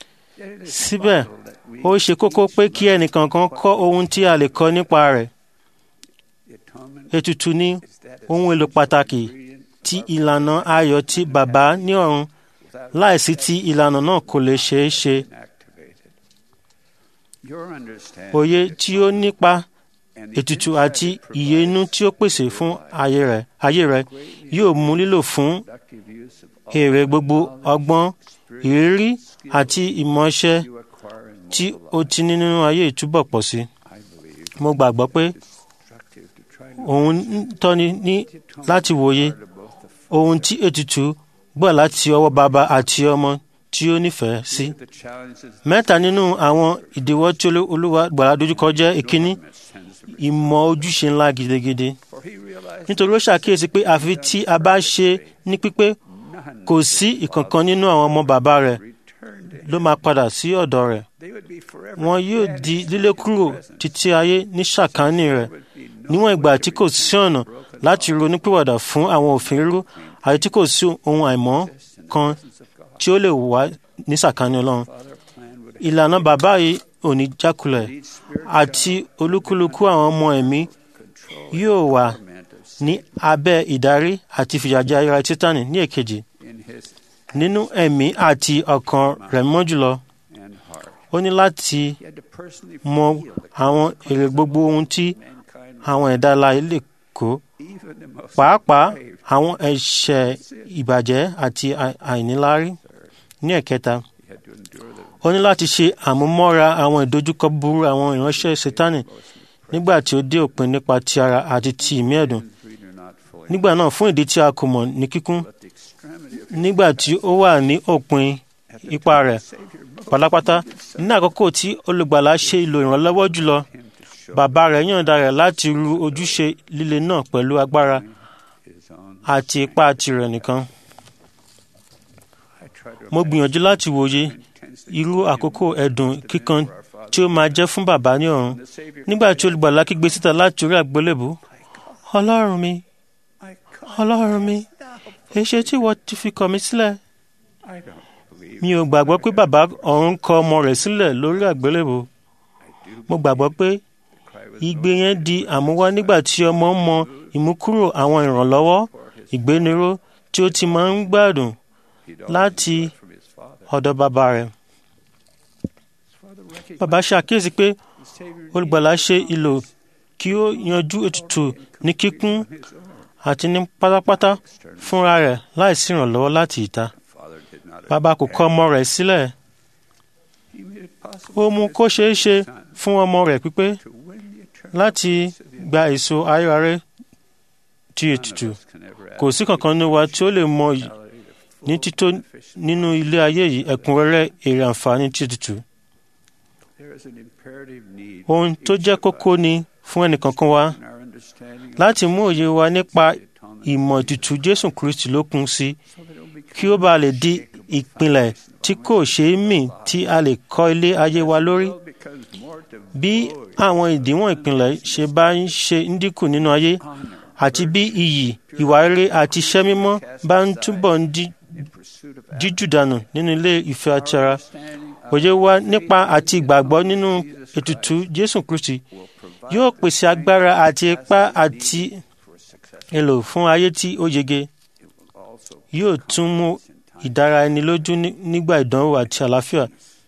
síbẹ̀ ó ṣe kókó pé kí ẹnìkankan kọ́ ohun tí a lè kọ́ nípa rẹ̀ the atonement ètùtù ní is that ohun èlò pàtàkì ingredient tí ìlànà ayọ̀ tí bàbá ní ọ̀run láìsí tí ìlànà náà kò lè ṣeé ṣe activated. Your understanding òye tí ó nípa and the ètùtù insight àti it ìyè inú tí ó pèsè fún ayé rẹ̀ ayé rẹ̀ yóò mú lílò fún productive use of all èrè gbogbo ọgbọ́n ìrírí àti ìmọ̀ọ́ṣẹ́ you acquire in tí mortal ó ti ní nínú ayé ìtúbọ̀ pọ̀ sí. I believe mo gbàgbọ́ pé instructive to try to òun ń tọ́ni ní láti wòye to both the ohun tí ètùtù gbọ́ láti ọwọ́ bàbá àti ọmọ tí ó nífẹ̀ẹ́ sí. The challenges mẹ́ta nínú àwọn ìdíwọ́ tí Olú- olúwa gbàlà dojúkọ jẹ́ ìkíní sends the ìmọ̀ ojúṣe ńlá gidigidi for he realized nítorí ó ṣàkíyèsí pé àfi tí a bá ṣe ní pípé none kò sí ìkankan nínú àwọn ọmọ bàbá rẹ̀ returned to ló máa padà sí ọ̀dọ̀ rẹ̀ they would be forever wọn yóò di lílé kúrò títí ayé ní ṣàkání rẹ̀ níwọ̀n ìgbà tí kò sí ọ̀nà láti ronúpìwàdà fún àwọn òfin rírú àti tí kò sí ohun àìmọ́ kan tí ó lè wá ní sàkání ọlọ́run Father plan would ìlànà bàbá yìí ò ní jákulẹ̀ lead spirit àti olúkúlùkù àwọn ọmọ ẹ̀mí control yóò wà torment of ní abẹ́ ìdarí àti ìfìyàjẹ ayára títánì ní èkejì in his nínú ẹ̀mí àti ọkàn rẹ̀ mọ́ jùlọ and heart ó ní láti he had to personally mọ feel the àwọn èrè gbogbo ohun tí mankind àwọn ẹ̀dá alààyè lè kó even the most pàápàá brave àwọn ẹ̀ṣẹ̀ ìbàjẹ́ àti àì- àìníláárí ní ẹ̀kẹta he had to endure the ó ní láti ṣe àmúmọ́ra àwọn ìdojúkọ búburú àwọn ìránṣẹ́ sátánì nígbà tí ó dé òpin nípa ti ara àti ti ìmí ẹ̀dùn we do not fully nígbà náà fún ìdí tí a kò mọ̀ ní kíkún at the extremity of nígbà tí ó wà ní òpin ipa rẹ̀ Savior most pátápátá ní àkókò tí olùgbàlà ṣe ìlò ìrànlọ́wọ́ jùlọ him to show bàbá rẹ̀ yọ̀ǹda rẹ̀ láti ru ojúṣe líle náà pẹ̀lú agbára his own àti ipá tirẹ̀ nìkan I try to mo gbìyànjú láti wòye intensely irú àkókò ẹ̀dùn kíkan tí ó máa jẹ́ fún bàbá ní ọ̀run the Savior nígbà tí olùgbàlà kígbe síta láti orí àgbélébù ọlọ́run mi I come ọlọ́run mi èṣe tí ìwọ ti fi kọ̀ mí sílẹ̀ I don't believe mi ò gbàgbọ́ pé bàbá ọ̀run kọ ọmọ rẹ̀ sílẹ̀ lórí àgbélébù I do mo gbàgbọ́ pé cry with igbe yẹn di àmúwá nígbà tí ọmọ ń mọ ìmúkúrò àwọn ìrànlọ́wọ́ ìgbéniró tí ó ti máa ń gbádùn he'd láti always from his father ọ̀dọ̀ bàbá rẹ̀. his father recognized bàbá ṣàkíyèsí pé the Savior olùgbàlà ṣe ìlò kí ó yanjú ètùtù ní kíkún on his own àti ní pátápátá fúnra rẹ̀ láìsí ìrànlọ́wọ́ láti ìta. father did not bàbá kò kọ̀ ọmọ rẹ̀ sílẹ̀ he made it possible ó mú kó ṣeé ṣe fún ọmọ rẹ̀ pípé to win the eternal láti gba èso ayéraré ti ètùtù kò sí kankan nínú wa tí ó lè mọ yìí ní tító nínú ilé ayé yìí ẹ̀kúnrẹ́rẹ́ èrè àǹfààní ti ètùtù there is an imperative need ohun tó jẹ́ kókó ni fún ẹnìkankan wa in our understanding láti mú òye wa nípa of the atonement ìmọ̀ ètùtù jésù kristi lókun sí so that it will become kí ó bàa lè di ìpìlẹ̀ tí kò ṣeé mì tí a lè kọ́ ilé ayé wa lórí well becomes more bí devoid àwọn ìdíwọ̀n ìpìlẹ̀ ṣe bá ń ṣe ń dínkù nínú ayé honor àti bí iyì ìwà rere àti iṣẹ́ mímọ́ bá ń túbọ̀ ń di in pursuit of jíjù dànù nínú ilé ìfẹ́ àti ara understanding of òye wa nípa àti ìgbàgbọ́ nínú ètùtù jésù kristi will provide yóò pèsè agbára àti ipá àti for success èlò fún ayé tí ó yege it will also yóò tún mú ìdára ẹni lójú ní- nígbà ìdánwò àti àlàáfíà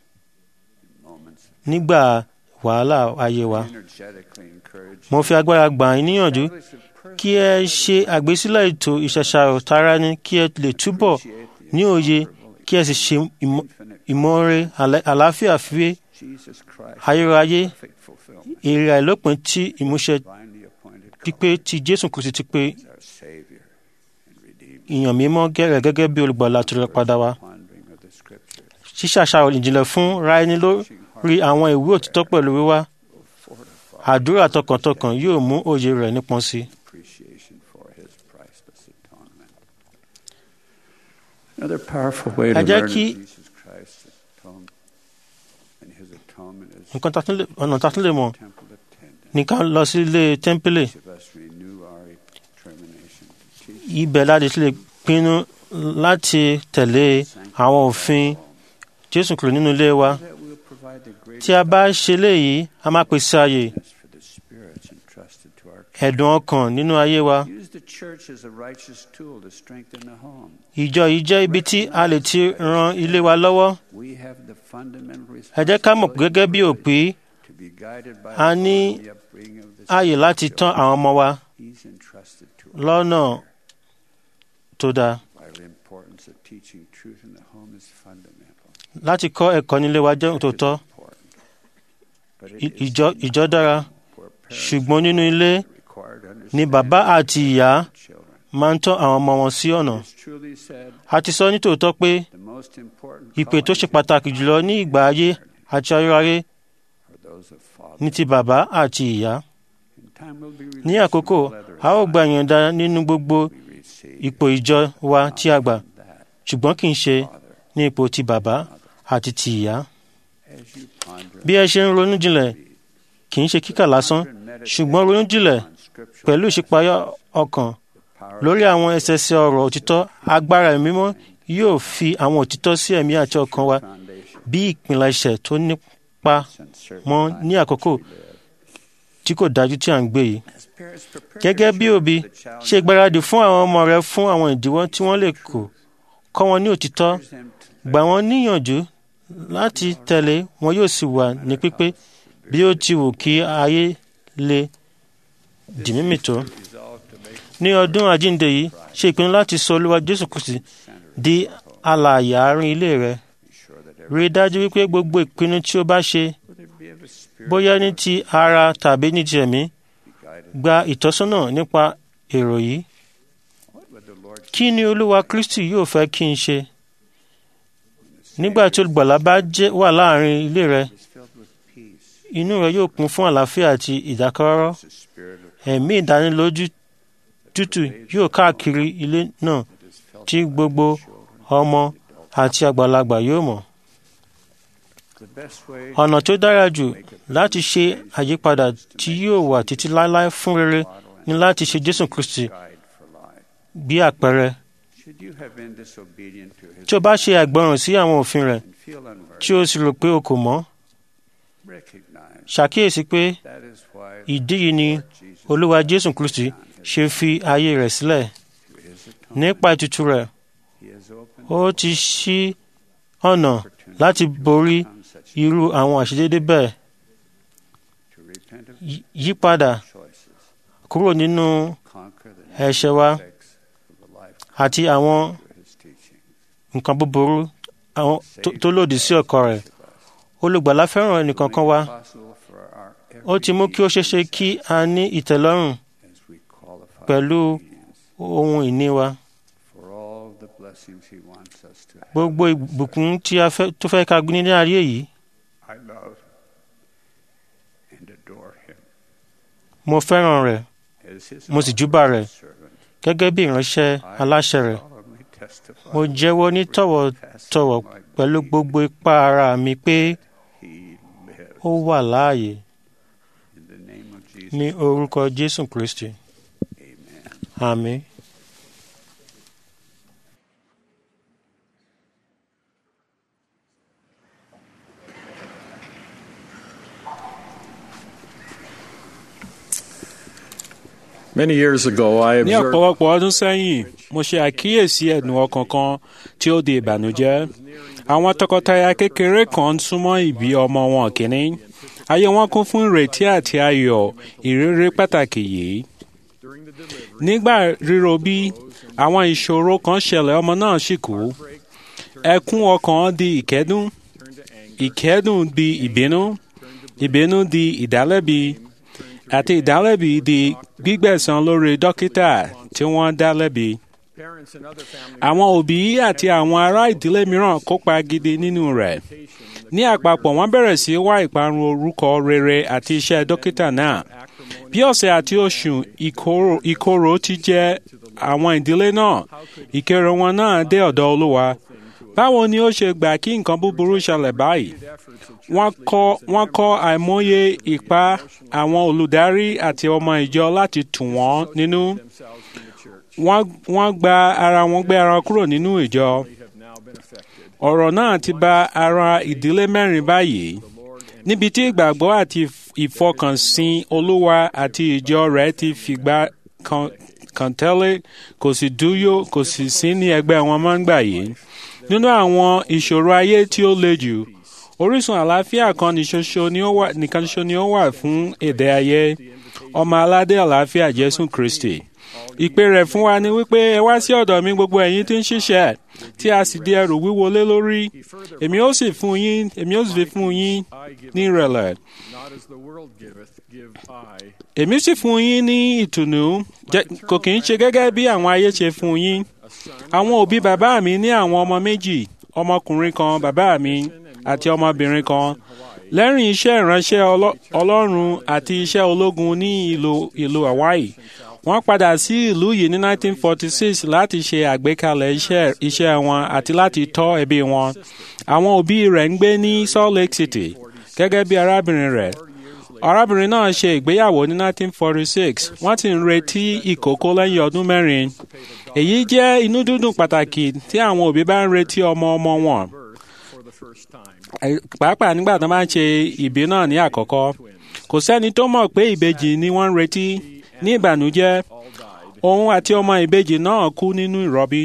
moments nígbà wàhálà ayé wa. energetically encourage mo fi agbára gbà yín níyànjú kí ẹ ṣe àgbésílẹ̀ ètò ìṣẹ̀ṣàrò tara ní kí ẹ lè túbọ̀ ní òye kí ẹ sì ṣe ìmọ̀- ìmọ̀ọ́re àlẹ́- àlàáfíà fi Jesus Christ ayérayé perfect fulfillment èrè àìlópin tí ìmúṣẹ divinely appointed pípé tí jésù kristi ti pé as our Savior and Redeemer ìyàn mímọ́ gẹ́rẹ́ gẹ́gẹ́ bí olùgbàlà tó rẹ padà wá pondering of the Scriptures ṣíṣàṣàrò ìjìnlẹ̀ fún ra ẹni lórí àwọn ìwé òtítọ́ pẹ̀lú wíwá fortify àdúrà tọkàntọkàn yóò mú òye rẹ̀ nípọn sí i. appreciation for His priceless atonement. Another powerful way to Ẹ jẹ́ learn of kí- Jesus Christ's atonement and His atonement is nǹkan tá a tún lè- ọ̀nà tá a tún lè mọ̀ temple attendant. ní ká lọ sí ilé tẹ́ḿpìlì Each of us renew our determination to teach ibẹ̀ láti lè pinnu láti tẹ̀lé àwọn òfin jésù kúrò nínú ilé wa that we'll provide the tí a bá ṣe léyìí a máa pèsè ààyè greatness for the spirits entrusted to our ẹ̀dùn ọkàn nínú ayé wa Use the church as a righteous tool to strengthen the home. ìjọ yìí jẹ́ ibi tí a lè ti ran ilé wa lọ́wọ́ We have the fundamental ẹ jẹ́ ká mọ̀ responsibility gẹ́gẹ́ bí òpí to be guided by a ní the upbringing of the ààyè láti tán àwọn ọmọ wa He's entrusted to us. lọ́nà tó dáa Vital importance of teaching truth in the home is fundamental. láti kọ́ ẹ̀kọ́ nílé wa jẹ́ òtòtọ́ Important. But it I- is ìjọ ìjọ dára where parents ṣùgbọ́n nínú ilé are required to ni understand bàbá àti ìyá children. máa ń tọ́ àwọn ọmọ wọn sí ọ̀nà It's truly said, a ti sọ nítòótọ́ pé the most important ìpè tó ṣe callings pàtàkì jùlọ ní ìgbà ayé àti ayérayé are those of father. ní ti bàbá àti ìyá In time we'll be ní released àkókò from the leather a ó gba ìyọ̀ǹda nínú gbogbo we receive ipò ìjọ wa tí a gbà that ṣùgbọ́n kì í ṣe father ní ipò ti bàbá àti ti ìyá as you ponder bí ẹ ṣe ń ronú jinlẹ̀ kì í ṣe kíkà lásán ṣùgbọ́n ronú jinlẹ̀ on scriptural pẹ̀lú ìṣípayá ọkàn power lórí àwọn ẹsẹsẹ ọ̀rọ̀ òtítọ́ agbára ẹ̀mí mímọ́ yóò fi àwọn òtítọ́ sí ẹ̀mí àti ọkàn wa foundation bí ìpìlẹ̀ṣẹ̀ tó nípa and certain mọ́ ní àkókò tí kò dájú tí à ń gbé yìí. as parents prepare gẹ́gẹ́ bí their òbí children for the challenge ṣe ìgbáradì fún àwọn ọmọ rẹ fún àwọn ìdíwọ́ tí wọ́n lè kó kọ́ wọn ní òtítọ́ them to gbà wọ́n níyànjú láti tẹ̀lé wọn yóò sì wà ní pípé bí ó ti wù kí ayé le dì mímì tó. resolve to make ní ọdún àjíǹde yìí ṣe ìpinnu láti sọ olúwa jésù kristi di alààyè àárín ilé rẹ sure that rí i dájú wípé gbogbo ìpinnu tí o bá ṣe whether it be of a spirit bóyá ní ti ara tàbí ní ti ẹ̀mí be guided, gba ìtọ́sọ́nà nípa èrò yìí what would the Lord kí ni olúwa kristi yóò fẹ́ kí n ṣe nígbà tí olùgbàlà bá jẹ́ wà láàrin ilé rẹ is filled with peace, inú rẹ yóò kún fún àlàáfíà àti ìdákọ́rọ́rọ́ the spirit of ẹ̀mí ìdánilójú tútù yóò káàkiri ilé náà it is felt tí gbogbo ọmọ àti àgbàlagbà yóò mọ̀. the best way ọ̀nà tó dára jù láti ṣe àyípadà tí yóò wà títí láéláé fún rere ni láti ṣe jésù kristi guide for life. bí àpẹẹrẹ Should you have been disobedient to his tí o bá ṣe àìgbọràn sí àwọn òfin rẹ̀ and feel unworthy, tí o sì rò pé o kò mọ̀ recognize ṣàkíyèsí pé that is why ìdí yìí ni Jesus olúwa jésù kristi ṣe fi ayé rẹ̀ sílẹ̀ through his atonement, nípa ètùtù rẹ̀ he has opened ó ti ṣí ọ̀nà láti borí on such irú àwọn àṣedédé bẹ́ẹ̀ to repent of Yí- yípadà choices, kúrò nínú conquer the ẹ̀ṣẹ̀ wa effects of the life àti àwọn through his teaching. nǹkan búburú àwọn tó- tó lòdì sí ọkọ rẹ̀ olùgbàlà fẹ́ràn ẹnìkankan wa Possible for our ó ti mú kí ó ṣeéṣe kí a ní ìtẹ́lọ́rùn as we qualify pẹ̀lú obedience ohun ìní wa for all the blessings he wants us to have. gbogbo ìbùkún tí a fẹ́ tó fẹ́ ká gbé ní ayé yìí I love and adore him mo fẹ́ràn rẹ̀ as his mo sì júbà rẹ̀ servant. gẹ́gẹ́ bí ìránṣẹ́ aláṣẹ rẹ̀ solemnly testify mo jẹ́wọ́ ní tọ̀wọ̀tọ̀wọ̀ pẹ̀lú gbogbo ipá ara mi pé he lives ó wà láàyè in the name of Jesus. ní orúkọ jésù kristi Amen. àmín. Many years ago, I ní observed ọ̀pọ̀lọpọ̀ ọdún sẹ́yìn mo ṣe àkíyèsí ẹ̀dùn ọkàn kan tí ó di ìbànújẹ́ àwọn tọkọtaya kékeré kan ń súnmọ́ ìbí ọmọ wọn kìíní ayé wọn kún fún ìrètí àti ayọ̀ ìrírí pàtàkì yìí nígbà ríro bí àwọn ìṣòro kan ṣẹlẹ̀ ọmọ náà sì kú ẹkún ọkàn di ìkẹ́dùn ìkẹ́dùn di ìbínú ìbínú di ìdálẹ́bi àti ìdálẹ́bi di gbígbẹ̀san lórí dókítà tí wọ́n dá lẹ́bi. Àwọn òbí àti àwọn ará ìdílé mìíràn kópa gidi nínú rẹ̀. Ní àpapọ̀ wọ́n bẹ̀rẹ̀ sí wá ìparun orúkọ rere àti iṣẹ́ dókítà náà. Bí ọ̀sẹ̀ àti oṣù ìkorò- ìkorò ti jẹ́ àwọn ìdílé náà, ìkéré wọn náà dé ọ̀dọ̀ Olúwa. Báwo ni ó ṣe gbà kí nǹkan búburú ṣẹlẹ̀ báyìí? Wọ́n kọ́ wọ́n kọ́ àìmọye ipá àwọn olùdarí àti ọmọ ìjọ láti tù wọ́n nínú. Wọ́n wọ́n gba ara wọn gbé ara wọn kúrò nínú ìjọ. Ọ̀rọ̀ náà ti ba ara ìdílé mẹ́rin báyìí. Níbi tí ìgbàgbọ́ àti ìfọkànsìn Olúwa àti ìjọ rẹ̀ ti fìgbà kan kan tẹ́lẹ̀ kò sì dúyó kò sì sí ní ẹgbẹ́ wọn máa ń gbà yìí. Nínú àwọn ìṣòro ayé tí ó le jù, orísun àlàáfíà kan ní ṣoṣo ni ó wà nìkan ṣoṣo ni ó wà fún èdè ayé ọmọ aládé àlàáfíà Jésù Kristi. Ìpè rẹ̀ fún wa ni wípé ẹ wá sí ọ̀dọ̀ mi gbogbo ẹ̀yin tí ń ṣiṣẹ́ tí a sì di ẹrù wíwo lé lórí. Èmi ó sì fún yín èmi ó sì fi fún yín ní ìrẹ̀lẹ̀. not as the world giveth, give I. Èmi sì fún yín ní ìtùnú jẹ́- kò kì í ṣe gẹ́gẹ́ bí àwọn ayé ṣe fún yín. Àwọn òbí bàbá mi ní àwọn ọmọ méjì. ọmọkùnrin kan bàbá mi àti ọmọbìnrin kan lẹ́rìn iṣẹ́ ìránṣẹ́ ọlọ́- ọlọ́run àti iṣẹ́ ológun ní ìlú ìlú hawaii wọ́n padà sí ìlú yìí ní 1946 láti ṣe àgbékalẹ̀ iṣẹ́ iṣẹ́ wọn àti láti tọ́ ẹbí wọn àwọn òbí rẹ̀ ń gbé ní salt lake city gẹ́gẹ́ bí arábìnrin rẹ̀ arábìnrin náà ṣe ìgbéyàwó ní 1946 wọ́n ti ń retí ìkókó lẹ́yìn ọdún mẹ́rin èyí jẹ́ inú dídùn pàtàkì tí àwọn òbí bá ń retí ọmọ ọmọ wọn Ẹ- pàápàá nígbà tó máa ń ṣe ìbí náà ní àkọ́kọ́ kò sẹ́ni tó mọ̀ pé ìbejì ni wọ́n ń retí ní ìbànújẹ́ òun àti ọmọ ìbejì náà kú nínú ìrọbí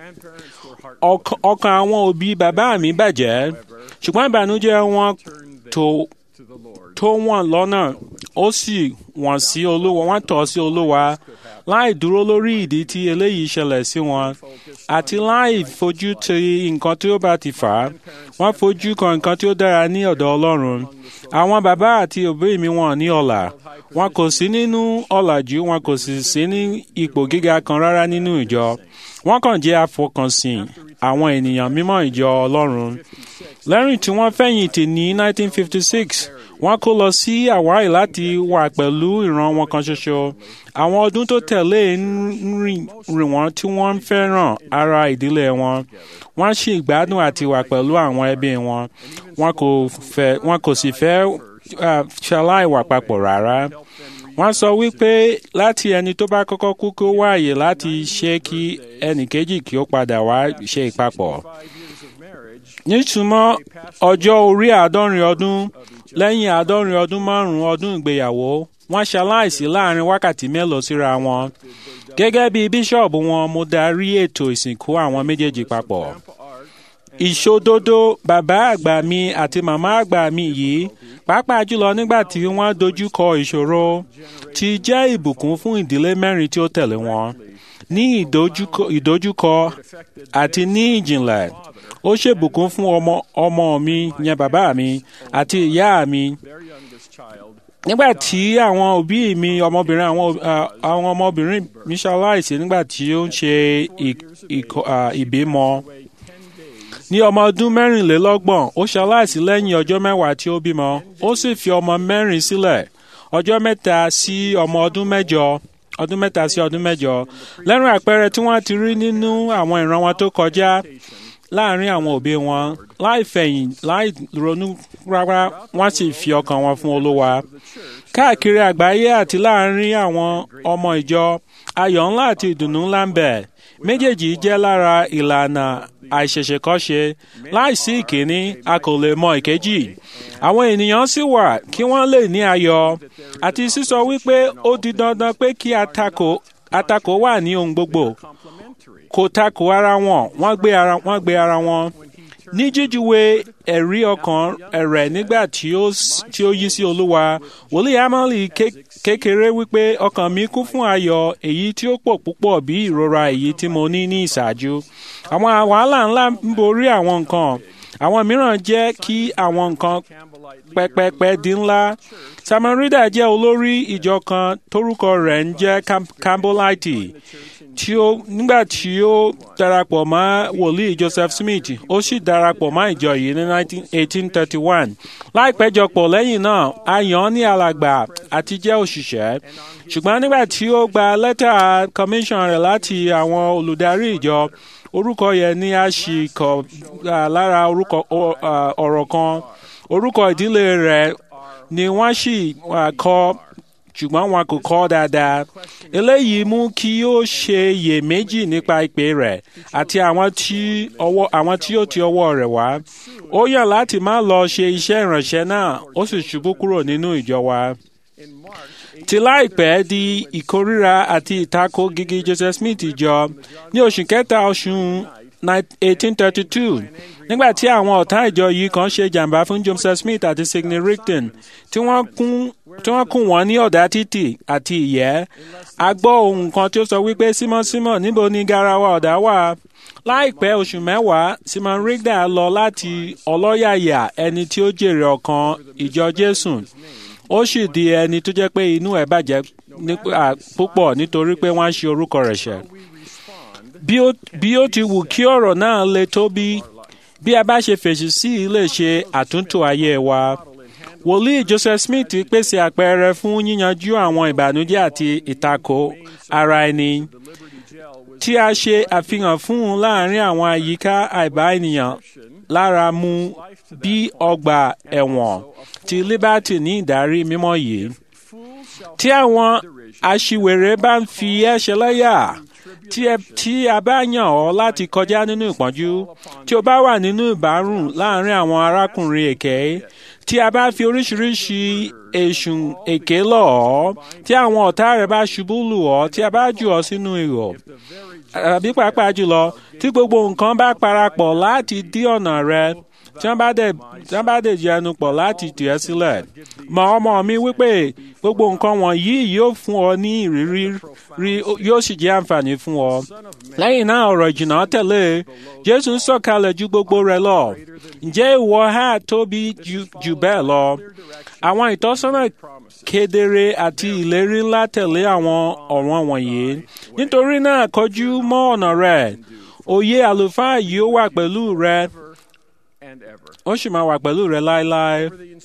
Ọk- ọkàn àwọn òbí bàbá mi bàjẹ́ ṣùgbọ́n ìbànújẹ́ wọn tó tó wọn lọ́nà ó sì wọ́n sí olúwa wọ́n tọ̀ sí olúwa láì dúró lórí ìdí tí eléyìí ṣẹlẹ̀ sí wọn àti láì fojú ti nǹkan tí ó bá ti fà á wọ́n fojú kan nǹkan tí ó dára ní ọ̀dọ̀ ọlọ́run àwọn bàbá àti òbí mi wọn ní ọlà wọn kò sí nínú ọ̀làjú wọn kò sì sí ní ipò gíga kan rárá nínú ìjọ wọ́n kàn jẹ́ afọkànsìn àwọn ènìyàn mímọ́ ìjọ ọlọ́run lẹ́yìn tí wọ́n fẹ̀yìntì ní 1956 wọ́n kó lọ sí hawaii láti wà pẹ̀lú ìran wọn kan ṣoṣo àwọn ọdún tó tẹ̀lé ń rìn rìn wọ́n tí wọ́n ń fẹ́ràn ara ìdílé wọn wọ́n sì gbádùn àti wà pẹ̀lú àwọn ẹbí wọn wọn kò fẹ́ wọn kò sì fẹ́ ah, ṣaláìwà papọ̀ rárá wọ́n sọ wípé láti ẹni tó bá kọ́kọ́ kú kó wáàyè láti ṣe kí ẹnì kejì kí ó padà wá ṣe ìpapọ̀ nítumọ̀ ọjọ́ orí àádọ́rin ọdún lẹ́yìn àádọ́rin ọdún márùn-ún ọdún ìgbéyàwó wọ́n ṣaláìsí láàrin wákàtí mélòó síra wọn gẹ́gẹ́ bí bíṣọ̀bù wọn mo darí ètò ìsìnkú àwọn méjèèjì papọ̀ ìṣòdodo bàbá àgbà mi àti màmá àgbà mi yìí pàápàá jùlọ nígbà tí wọ́n dojú kọ ìṣòro ti jẹ́ ìbùkún fún ìdílé mẹ́rin tí ó tẹ̀lé wọn ní ìdojúkọ ìdojúkọ àti ní ìjìnlẹ̀ ó ṣèbùkún fún ọmọ ọmọ mi yẹn bàbá mi àti ìyá mi nígbà tí àwọn òbí mi ọmọbìnrin àwọn ah, àwọn ọmọbìnrin mi ṣaláìsí nígbà tí ó ń ṣe ì- ìkọ- ah, ìbímọ ní ọmọ ọdún mẹ́rìnlélọ́gbọ̀n ó ṣaláìsí lẹ́yìn ọjọ́ mẹ́wàá tí ó bímọ ó sì fi ọmọ mẹ́rin sílẹ̀ ọjọ́ mẹ́ta sí ọmọ ọdún mẹ́jọ ọdún mẹ́ta sí ọdún mẹ́jọ lẹ́rìn àpẹẹrẹ tí wọ́n ti rí nínú àwọn ìran wọn tó kọjá láàrin àwọn òbí wọn láì fẹ̀yìn láì ronú rárá wọ́n sì fi ọkàn wọn fún olúwa káàkiri àgbáyé àti láàrin àwọn ọmọ ìjọ ayọ̀ ńlá àti ìdùnnú ńlá ń bẹ méjèèjì jẹ́ lára ìlànà àìṣẹ̀ṣẹ̀kọ́ṣe láìsí ìkíní a kò lè mọ ìkejì àwọn ènìyàn sì wà kí wọ́n lè ní ayọ̀ àti sísọ wípé ó di dandan pé kí àtakò àtakò wà ní ohun gbogbo kò takò ara wọn wọ́n gbé ara wọ́n gbé ara wọn ní jíjúwe ẹ̀rí ọkàn rẹ̀ nígbà tí ó s- tí ó yí sí olúwa wòlíì amali ké- kékeré wípé ọkàn mi kún fún ayọ̀ èyí tí ó pọ̀ púpọ̀ bí ìrora èyí tí mo ní ní ìṣáájú àwọn wàhálà ńlá ń borí àwọn nǹkan àwọn mìíràn jẹ́ kí àwọn nǹkan pẹpẹpẹ di ńlá samarida jẹ́ olórí ìjọ kan tórúkọ rẹ̀ ń jẹ́ Cam- campbellite tí ó nígbà tí ó darapọ̀ mọ́ wòlíì joseph smith ó sì darapọ̀ mọ́ ìjọ yìí ní 19 1831 láìpẹ́ jọpọ̀ lẹ́yìn náà a yàn án ní alàgbà àti jẹ́ òṣìṣẹ́ ṣùgbọ́n nígbà tí ó gba lẹ́tà commission rẹ̀ láti àwọn olùdarí ìjọ orúkọ yẹn ni a sì kọ ah, lára orúkọ ọ- ah, ọ̀rọ̀ kan orúkọ ìdílé rẹ̀ ni wọ́n sì ah, kọ ṣùgbọ́n wọn kò kọ́ dáadáa. eléyìí mú kí ó ṣe iyèméjì nípa ìpè rẹ̀ àti àwọn tí ọwọ́ àwọn tí ó ti ọwọ́ rẹ̀ wá. ó yàn láti má lọ ṣe iṣẹ́ ìránṣẹ́ náà ó sì ṣubú kúrò nínú ìjọ wa. ti láìpẹ́ di ìkórìíra àti ìtakò gigi joseph smith jọ ní oṣù kẹta oṣù 1832 nígbà tí àwọn ọ̀tá ìjọ yìí kan ṣe jàǹbá fún joseph smith àti sidney rigdon tí wọ́n kún tí wọ́n kùn wọ́n ní ọ̀dà títì àti ìyẹ́ a gbọ́ ohun kan tí ó sọ wípé simon simon níbo ni garawa ọ̀dà wà láìpẹ́ oṣù mẹ́wàá simon rigdon lọ láti ọlọ́yàyà ẹni tí ó jèrè ọkàn ìjọ jésù ó sì di ẹni tó jẹ́ pé inú ẹ̀ bàjẹ́ nípa púpọ̀ nítorí pé wọ́n á ṣe orúkọ rẹ̀ ṣẹ̀ bí ó bí ó ti wù kí ọ̀rọ̀ náà le tó bí bí a bá ṣe fèsì sí i lè ṣe àtúntò ayé wa. wòlíì joseph smith pèsè àpẹẹrẹ fún yíyanjú àwọn ìbànújẹ́ àti ìtakò ara ẹni tí a ṣe àfihàn fún un láàrin àwọn àyíká àìbá ènìyàn lára mu bí ọgbà ẹ̀wọ̀n ti liberty ní ìdarí mímọ́ yìí. tí àwọn aṣiwèrè bá ń fi ẹ́ ṣẹlẹ́yà tí a bá yàn ọ́ láti kọjá nínú ìpọ́njú tí o bá wà nínú ìbárùn láàrin àwọn arákùnrin èké tí a bá fi oríṣiríṣi èṣùn èké lọ̀ ọ́ tí àwọn ọ̀tá rẹ̀ bá ṣubú lù ọ́ tí a bá jù ọ́ sínú ihò àbí pàápàá jùlọ tí gbogbo nǹkan bá parapọ̀ láti dí ọ̀nà rẹ tí wọ́n bá dẹ̀ tí wọ́n bá dẹ̀ jẹnu pọ̀ láti tì ẹ́ sílẹ̀ mọ ọmọ mi wípé gbogbo nǹkan wọ̀nyí yóò fún ọ ní ìrírí rí yóò sì jẹ́ àǹfààní fún ọ. lẹ́yìn náà ọ̀rọ̀ ìjìnà tẹ̀lé jésù ń sọ̀kalẹ̀ ju gbogbo rẹ̀ lọ ǹjẹ́ ìwọ ha tóbi jù bẹ́ẹ̀ lọ. àwọn ìtọ́sọ́nà kedere àti ìlérí ńlá tẹ̀lé àwọn ọ̀ràn wọ̀nyí nítorí náà kọjú mọ́ ọ̀nà rẹ̀ òye àlùfáà yìí ó wà pẹ̀lú rẹ ó sì máa wà pẹ̀lú rẹ láéláé.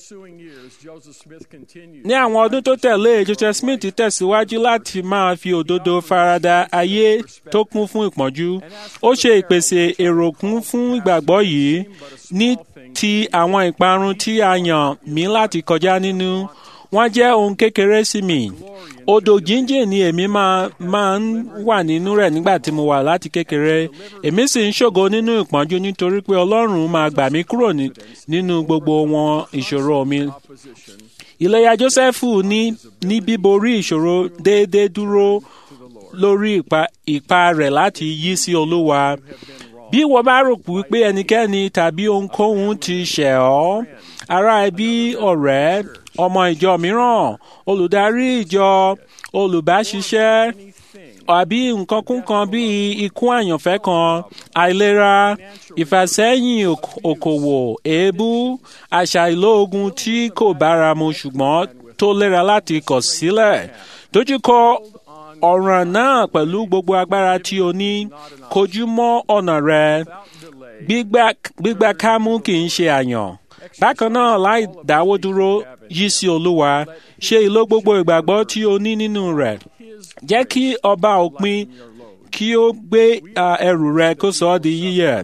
ní àwọn ọdún tó tẹ̀lé joseph smith tẹ̀síwájú láti máa fi òdodo farada ayé tó kún fún ìpọ́njú. ó ṣe ìpèsè èrò kún fún ìgbàgbọ́ yìí ní ti àwọn ìparun tí a yàn mí láti kọjá nínú wọ́n jẹ́ ohun kékeré sí mi. odò jíjìn ni èmi máa máa ń wà nínú rẹ̀ nígbà tí mo wà láti kékeré. èmi sì ń ṣògo nínú ìpọ́njú nítorí pé ọlọ́run máa gbà mí kúrò nínú gbogbo wọn ìṣòro mi. ìlẹ́yà jósẹ́fù ní ní bíborí ìṣòro déédéé dúró lórí ipa rẹ̀ láti yí sí olúwa. bí wọ́n bá rò wípé ẹnikẹ́ni tàbí ohunkóhun ti ṣẹ̀ ọ́ ará ẹbí ọ̀rẹ́ ọmọ ìjọ mìíràn olùdarí ìjọ olùbáṣiṣẹ́ àbí nǹkan kún kan bíi ikú àyànfẹ́ kan àìlera ìfàsẹ́yìn òkòwò èébú àṣà ìlóògùn tí kò báramu ṣùgbọ́n tó lera láti kọ̀ sílẹ̀ dojúkọ ọ̀ràn náà pẹ̀lú gbogbo agbára tí o ní kojú mọ́ ọ̀nà rẹ gbígbà kámú kì í ṣe àyàn bákan náà láì dáwọ́ dúró yí sí olúwa ṣe ìlò gbogbo ìgbàgbọ́ tí o ní nínú rẹ̀ jẹ́ kí ọba òpin kí ó gbé ẹrù rẹ kó sọ ọ́ di yíyẹ̀.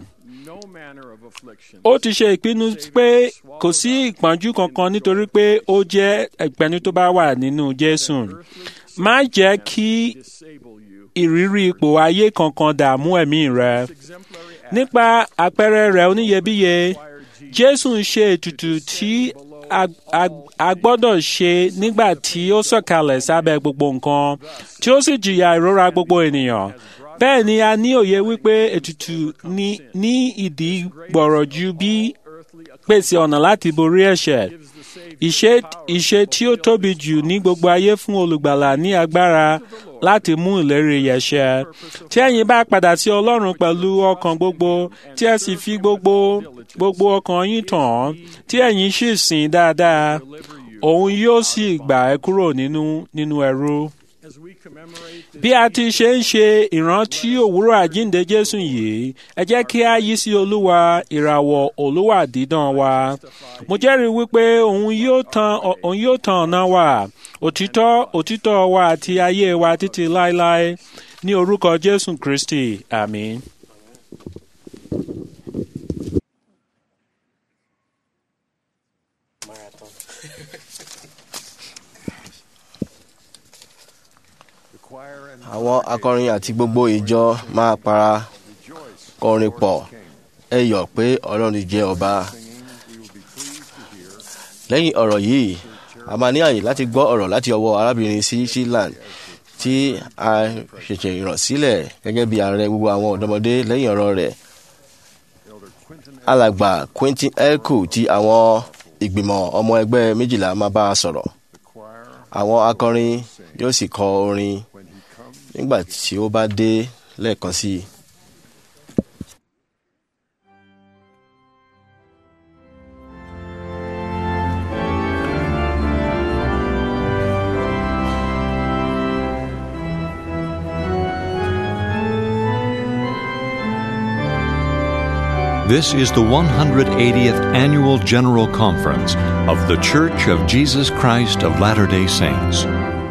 ó ti ṣe ìpinnu pé kò sí ìpọ́njú kankan nítorí pé ó jẹ́ ìpẹ́nu tó bá wà nínú jésù má jẹ́ kí ìrírí ipò ayé kankan dààmú ẹ̀mí rẹ nípa àpẹẹrẹ rẹ̀ oníyebíye jésù ń ṣe ètùtù tí a gbọ́dọ̀ ṣe nígbà tí ó sọ̀kalẹ̀ sábẹ́ gbogbo nǹkan tí ó sì jìyà ìrora gbogbo ènìyàn bẹ́ẹ̀ ni a ní òye wípé ètùtù ní ìdí gbọ̀rọ̀ ju bí pèsè ọ̀nà láti borí ẹ̀ṣẹ̀ ìṣe tí ó tóbi jù ní gbogbo ayé fún olùgbàlà ní agbára láti mú ìlérí yẹ̀ ṣẹ tí ẹ̀yin bá padà sí ọlọ́run pẹ̀lú ọkàn gbogbo tí ẹ sì fi gbogbo gbogbo ọkàn yín tàn án tí ẹ̀yin sì sìn dáadáa òun yóò sì gbà ẹ́ kúrò nínú nínú ẹrú. bí a ti ṣe ń ṣe ìrántí òwúrọ̀ àjíǹde jésù yìí ẹ jẹ́ kí a yí sí olúwa ìràwọ̀ olúwa dídán wa mo jẹ́rìí wípé òun yóò tan òun yóò tan ọ̀nà wa òtítọ́ òtítọ́ wa àti ayé wa títí láéláé ní orúkọ jésù kristi àmín. àwọn akọrin àti gbogbo ìjọ máa para kọrin pọ̀ ẹ yọ̀ pé ọlọ́run jẹ́ ọba. lẹ́yìn ọ̀rọ̀ yìí a máa ní àyè láti gbọ́ ọ̀rọ̀ láti ọwọ́ arábìnrin sí sheeland tí a ṣẹ̀ṣẹ̀ ràn sílẹ̀ gẹ́gẹ́ bí ààrẹ gbogbo àwọn ọ̀dọ́mọdé lẹ́yìn ọ̀rọ̀ rẹ̀. alàgbà quentin elko ti àwọn ìgbìmọ̀ ọmọ ẹgbẹ́ méjìlá máa bá a sọ̀rọ̀. àwọn akọrin yóò sì kọ orin nígbà tí ó bá dé lẹ́ẹ̀kan sí i. This is the 180th Annual General Conference of The Church of Jesus Christ of Latter day Saints.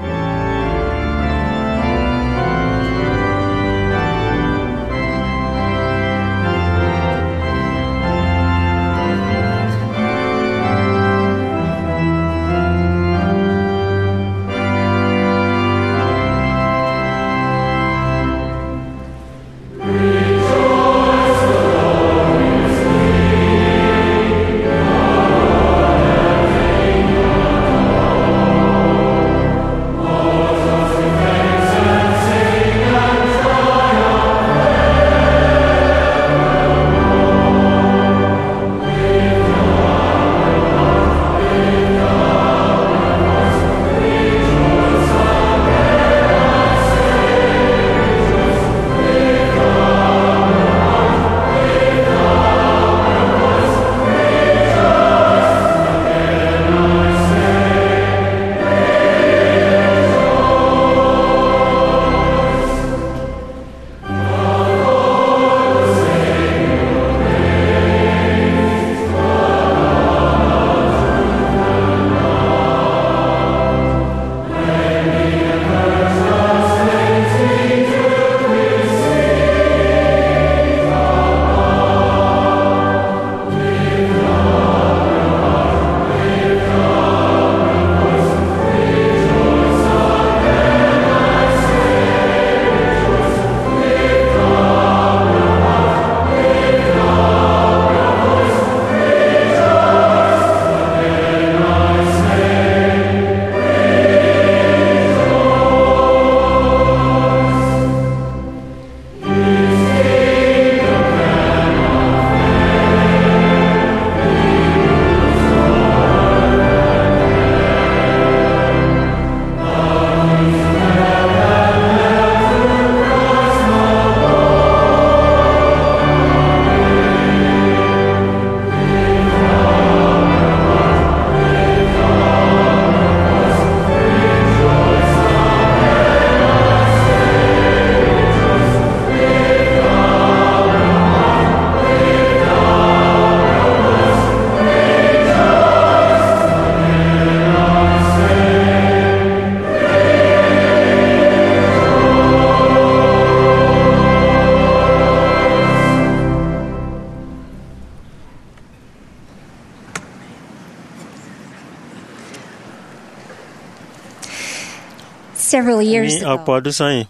Several ní years ọ̀pọ̀ ago, ọdún sẹ́yìn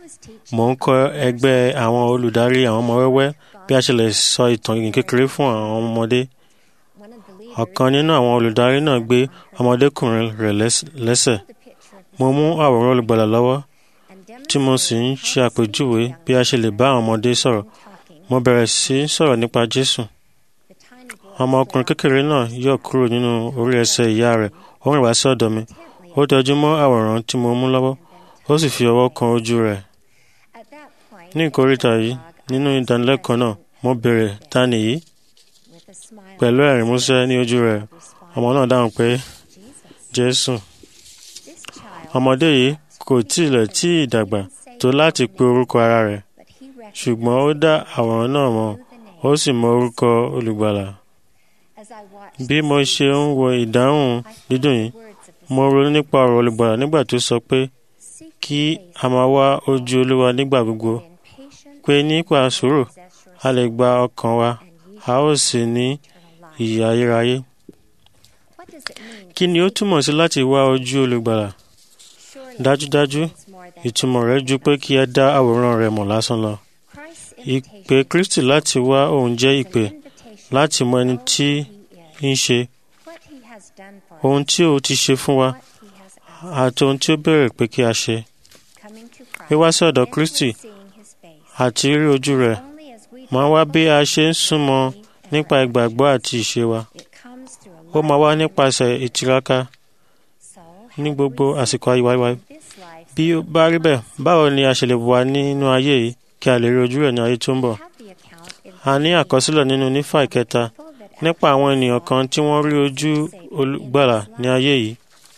mò ń kọ́ ẹgbẹ́ àwọn olùdarí àwọn ọmọ wẹ́wẹ́ bí a ṣe lè sọ ìtàn ìgbìn kékeré fún àwọn ọmọdé ọ̀kan nínú àwọn olùdarí náà gbé ọmọdékùnrin rẹ̀ lẹ́s- lẹ́sẹ̀ mo mú àwòrán olùgbàlà lọ́wọ́ tí mo sì ń ṣe àpèjúwe bí a ṣe lè bá àwọn ọmọdé sọ̀rọ̀ mo bẹ̀rẹ̀ sí í sọ̀rọ̀ nípa jésù ọmọkùnrin kékeré náà yọ̀ kúrò nínú orí ẹsẹ̀ ìyá rẹ̀ ó rìn wá sí ọ̀dọ̀ mi ó tẹjú mọ́ àwòrán tí mo mú lọ́wọ́ ó sì fi ọwọ́ kan ojú rẹ̀ ní ìkóríta yìí nínú ìdánilẹ́kọ̀ọ́ náà mo béèrè ta nìyí pẹ̀lú ẹ̀rín músẹ́ ní ojú rẹ̀ ọmọ náà dáhùn pé jésù ọmọdé yìí kò tilẹ̀ tí ì dàgbà tó láti pe orúkọ ara rẹ̀ ṣùgbọ́n ó dá àwòrán náà mọ̀ ó sì mọ orúkọ olùgbàlà bí mo ṣe ń wo ìdáhùn dídùn yìí mo ronú nípa ọ̀rọ̀ olùgbàlà nígbà tó sọ pé kí a máa wá ojú olúwa nígbà gbogbo pé nípa sùúrù a lè gba ọkàn wa a ó sì ní ìyè ayérayé kí ni ó túmọ̀ sí láti wá ojú olùgbàlà dájúdájú ìtumọ̀ rẹ̀ ju pé kí ẹ dá àwòrán rẹ̀ mọ̀ lásán lọ ìpè kristi láti wá òun jẹ́ ìpè láti mọ ẹni tí ń ṣe ohun tí ó ti ṣe fún wa àti ohun tí ó bẹ̀rẹ̀ pé kí a ṣe wíwá sí ọ̀dọ̀ kristi àti rí ojú rẹ̀ máa wá bí a ṣe ń súnmọ́ nípa ìgbàgbọ́ àti ìṣe wa ó máa wá nípasẹ̀ ìtiraka ní gbogbo àsìkò ayé wa bí ó bá rí bẹ́ẹ̀ báwo ni a ṣe lè wà nínú ayé yìí kí a lè rí ojú rẹ̀ ní ayé tó ń bọ̀ a ní àkọsílẹ̀ nínú nífà ìkẹta nípa àwọn ènìyàn kan tí wọ́n rí ojú olùgbàlà ní ayé yìí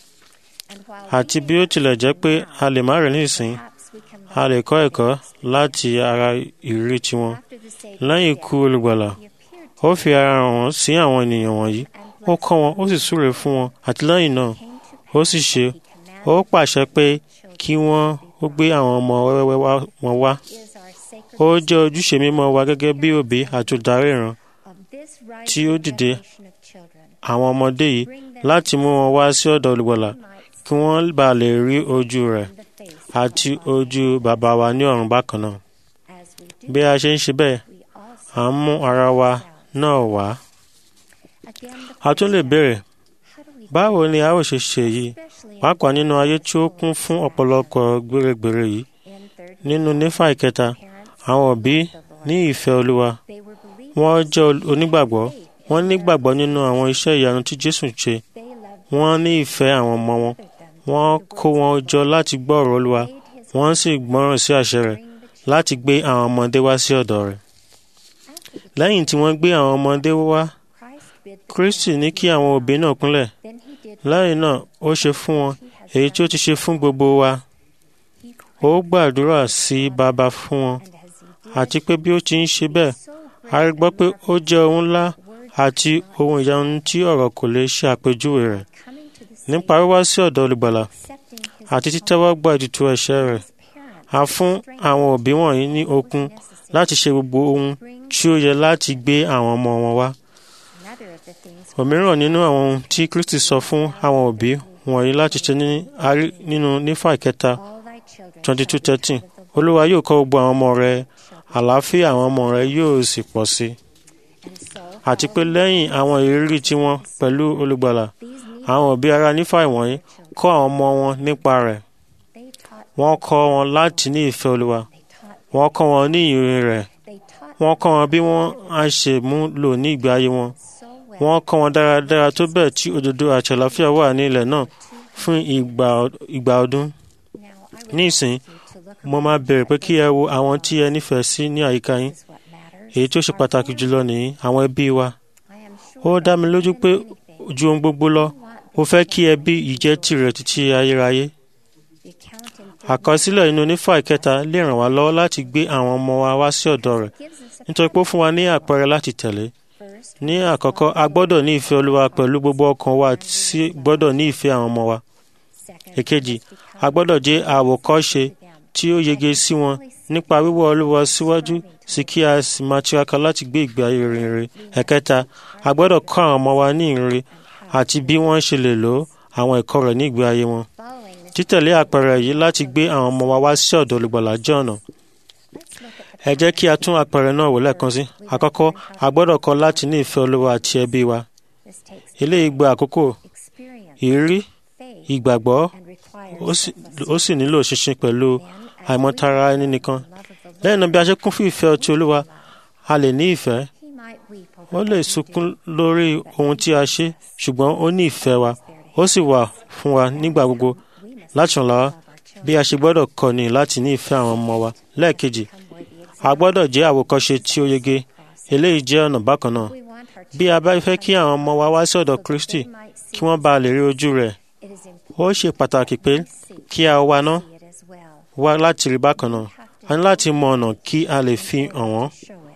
àti bí ó tilẹ̀ jẹ́ pé a lè má rí nísìn a lè kọ́ ẹ̀kọ́ láti ara ìrírí tiwọn lẹ́yìn ikú olùgbàlà ó fi ara hàn wọ́n sí àwọn ènìyàn wọ̀nyí ó kọ́ wọn ó sì súre fún wọn àti lẹ́yìn náà ó sì ṣe ó pàṣẹ pé kí wọ́n ó gbé àwọn ọmọ wẹ́wẹ́ wá- wọn wá ó jẹ́ ojúṣe mímọ́ wa gẹ́gẹ́ bí òbí àti olùdarí ìran tí ó dìde àwọn ọmọdé yìí láti mú wọn wá sí ọ̀dọ̀ olùgbàlà kí wọ́n bá lè rí ojú rẹ̀ àti ojú bàbá wa ní ọ̀run bákan náà bí a ṣe ń ṣe bẹ́ẹ̀ à ń mú ara wa náà wá a tún lè béèrè báwo ni a ó ṣe ṣe yìí pàápàá nínú ayé tí ó kún fún ọ̀pọ̀lọpọ̀ gbèrègbèrè yìí nínú nífà ìkẹta àwọn òbí ní ìfẹ́ olúwa wọ́n jẹ́ ol- onígbàgbọ́ wọ́n nígbàgbọ́ nínú àwọn iṣẹ́ ìyanu tí jésù ṣe wọ́n ní ìfẹ́ àwọn ọmọ wọn wọ́n kó wọn jọ láti gbọ́ ọ̀rọ̀ olúwa wọ́n sì gbọ́ràn sí àṣẹ rẹ̀ láti gbé àwọn ọmọdé wá sí ọ̀dọ̀ rẹ̀ lẹ́yìn tí wọ́n gbé àwọn ọmọdé wá kristi ní kí àwọn òbí náà kúnlẹ̀ lẹ́yìn náà ó ṣe fún wọn èyí tí ó ti ṣe fún gbogbo wa ó gbàdúrà sí bàbá fún wọn àti pé bí ó ti ń ṣe bẹ́ẹ̀ a rí gbọ́ pé ó jẹ́ ohun ńlá àti ohun ìyanu tí ọ̀rọ̀ kò lè ṣe àpèjúwe rẹ̀ nípa wíwá sí ọ̀dọ̀ olùgbàlà àti títẹ́wọ́ gba ètùtù ẹ̀ṣẹ̀ rẹ̀ a fún àwọn òbí wọ̀nyí ní okun láti ṣe gbogbo ohun tí ó yẹ láti gbé àwọn ọmọ wọn wá òmíràn nínú àwọn ohun tí kristi sọ fún àwọn òbí wọ̀nyí láti ṣe ní a rí nínú nífà ìkẹta twenty two thirteen olúwa yóò kọ́ gbogbo àwọn ọmọ rẹ àlàáfíà àwọn ọmọ rẹ yóò sì pọ̀ sí i àti pé lẹ́yìn àwọn ìrírí tiwọn pẹ̀lú olùgbàlà àwọn òbí ara nífà ìwọ̀nyí kọ́ àwọn ọmọ wọn nípa rẹ̀ wọ́n kọ́ wọn láti ní ìfẹ́ olúwa wọ́n kọ́ wọn ní ìrìn rẹ̀ wọ́n kọ́ wọn bí wọ́n á ṣe mú lò ní ìgbé ayé wọn wọ́n kọ́ wọn dáradára tó bẹ́ẹ̀ tí òdodo àti àlàáfíà wà ní ilẹ̀ náà fún ìgbà ìgbà ọdún ní ìsìn mo máa bẹ̀rẹ̀ pé kí ẹ wo àwọn tí ẹ nífẹ̀ẹ́ sí ní àyíká yín èyí tí ó ṣe pàtàkì jùlọ nìyí àwọn ẹbí wa ó dá mi lójú pé ju ohun gbogbo lọ ó fẹ́ kí ẹbí yìí jẹ́ tirẹ̀ títí ayérayé àkọsílẹ̀ inú onífà ìkẹta lè ràn wá lọ́wọ́ láti gbé àwọn ọmọ wa wá sí ọ̀dọ̀ rẹ̀ nítorí pé ó fún wa ní àpẹẹrẹ láti tẹ̀lé ní àkọ́kọ́ a gbọ́dọ̀ ní ìfẹ́ olúwa pẹ̀lú gbogbo ọkàn wa sí gbọ́dọ̀ ní ìfẹ́ àwọn ọmọ wa èkejì a gbọ́dọ̀ jẹ́ àwòkọ́ṣe tí ó yege sí wọn nípa wíwọ́ olúwa síwájú sí kí a sì máa tiraka láti gbé ìgbé ayé rere ẹ̀kẹta a gbọ́dọ̀ kọ́ àwọn ọmọ wa ní ìrere àti bí wọ́n ṣe lè lò àwọn ẹ̀kọ́ rẹ̀ ní ìgbé ayé wọn títẹ̀lé àpẹẹrẹ yìí láti gbé àwọn ọmọ wa wá sí ọ̀dọ̀ olùgbàlà jẹ́ ọ̀nà ẹ jẹ́ kí a tún àpẹẹrẹ náà wò lẹ́ẹ̀kan sí àkọ́kọ́ a gbọ́dọ̀ kọ́ láti ní ìfẹ́ olúwa àti ẹbí wa eléyìí gba àkókò ìrírí ìgbàgbọ́ ó sì- ó sì nílò ṣinṣin pẹ̀lú àìmọ̀tara ẹni nìkan lẹ́yìn náà bí a ṣe kún fún ìfẹ́ ti olúwa a lè ní ìfẹ́ ó lè sunkún lórí ohun tí a ṣe ṣùgbọ́n ó ní ìfẹ́ wa ó sì wà fún wa nígbà gbogbo láti ràn lọ́wọ́ bí a ṣe gbọ́dọ̀ kọ́ ni láti ní ìfẹ́ àwọn ọmọ wa lẹ́ẹ̀kejì a gbọ́dọ̀ jẹ́ àwòkọ́ṣe tí ó yege eléyìí jẹ́ ọ̀nà bákan náà bí a bá fẹ́ kí àwọn ọmọ wa wá sí ọ̀dọ̀ kristi kí wọ́n bá lè rí ojú rẹ̀ ó ṣe pàtàkì pé kí a wá ná wá láti rí bákan náà a ní láti mọ ọ̀nà kí a lè fi hàn wọ́n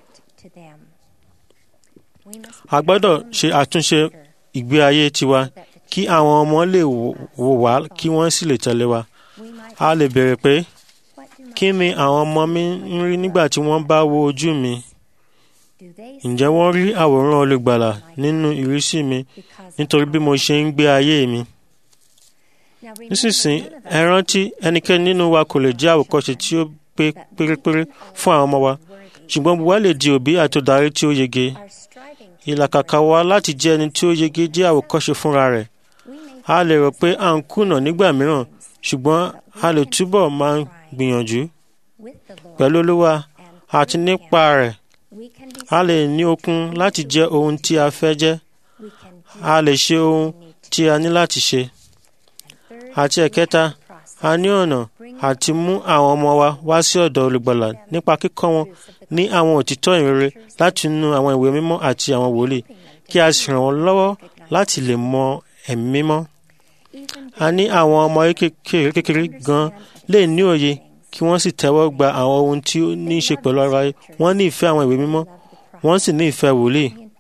a gbọ́dọ̀ ṣe àtúnṣe ìgbé ayé tiwa kí àwọn ọmọ lè wò wò wá kí wọ́n sì lè tẹ̀lé wa a lè béèrè pé kí ni àwọn ọmọ mi ń rí nígbà tí wọ́n bá wo ojú mi ǹjẹ́ wọ́n rí àwòrán olùgbàlà nínú ìrísí mi nítorí bí mo ṣe ń gbé ayé mi nísinsìnyí ẹ rántí ẹnikẹ́ni nínú wa kò lè jẹ́ àwòkọ́ṣe tí ó pé pérépéré fún àwọn ọmọ wa ṣùgbọ́n gbogbo wa lè di òbí àti òdarí tí ó yege ìlàkàkà wa láti jẹ́ ẹni tí ó yege jẹ́ àwòkọ́ṣe fúnra rẹ̀ a lè rò pé à ń kùnà nígbà mìíràn ṣùgbọ́n a lè túbọ̀ máa gbìyànjú pẹ̀lú olúwa àti nípa rẹ̀ a lè ní okun láti jẹ́ ohun tí a fẹ́ jẹ́ a lè ṣe ohun tí a ní láti ṣe àti ẹ̀kẹta a ní ọ̀nà àti mú àwọn ọmọ wa wá sí ọ̀dọ̀ olùgbàlà nípa kíkọ́ wọn ní àwọn òtítọ́ ìrere láti inú àwọn ìwé mímọ́ àti àwọn wòlíì kí a sì ràn wọ́n lọ́wọ́ láti lè mọ ẹ̀mí mímọ́. a ní àwọn ọmọ kékeré kékeré gan lè ní òye kí wọ́n sì tẹ́wọ́ gba àwọn ohun tí ó ní í ṣe pẹ̀lú ara yìí wọ́n ní ìfẹ́ àwọn ìwé mímọ́ wọ́n sì ní ìfẹ́ wòlíì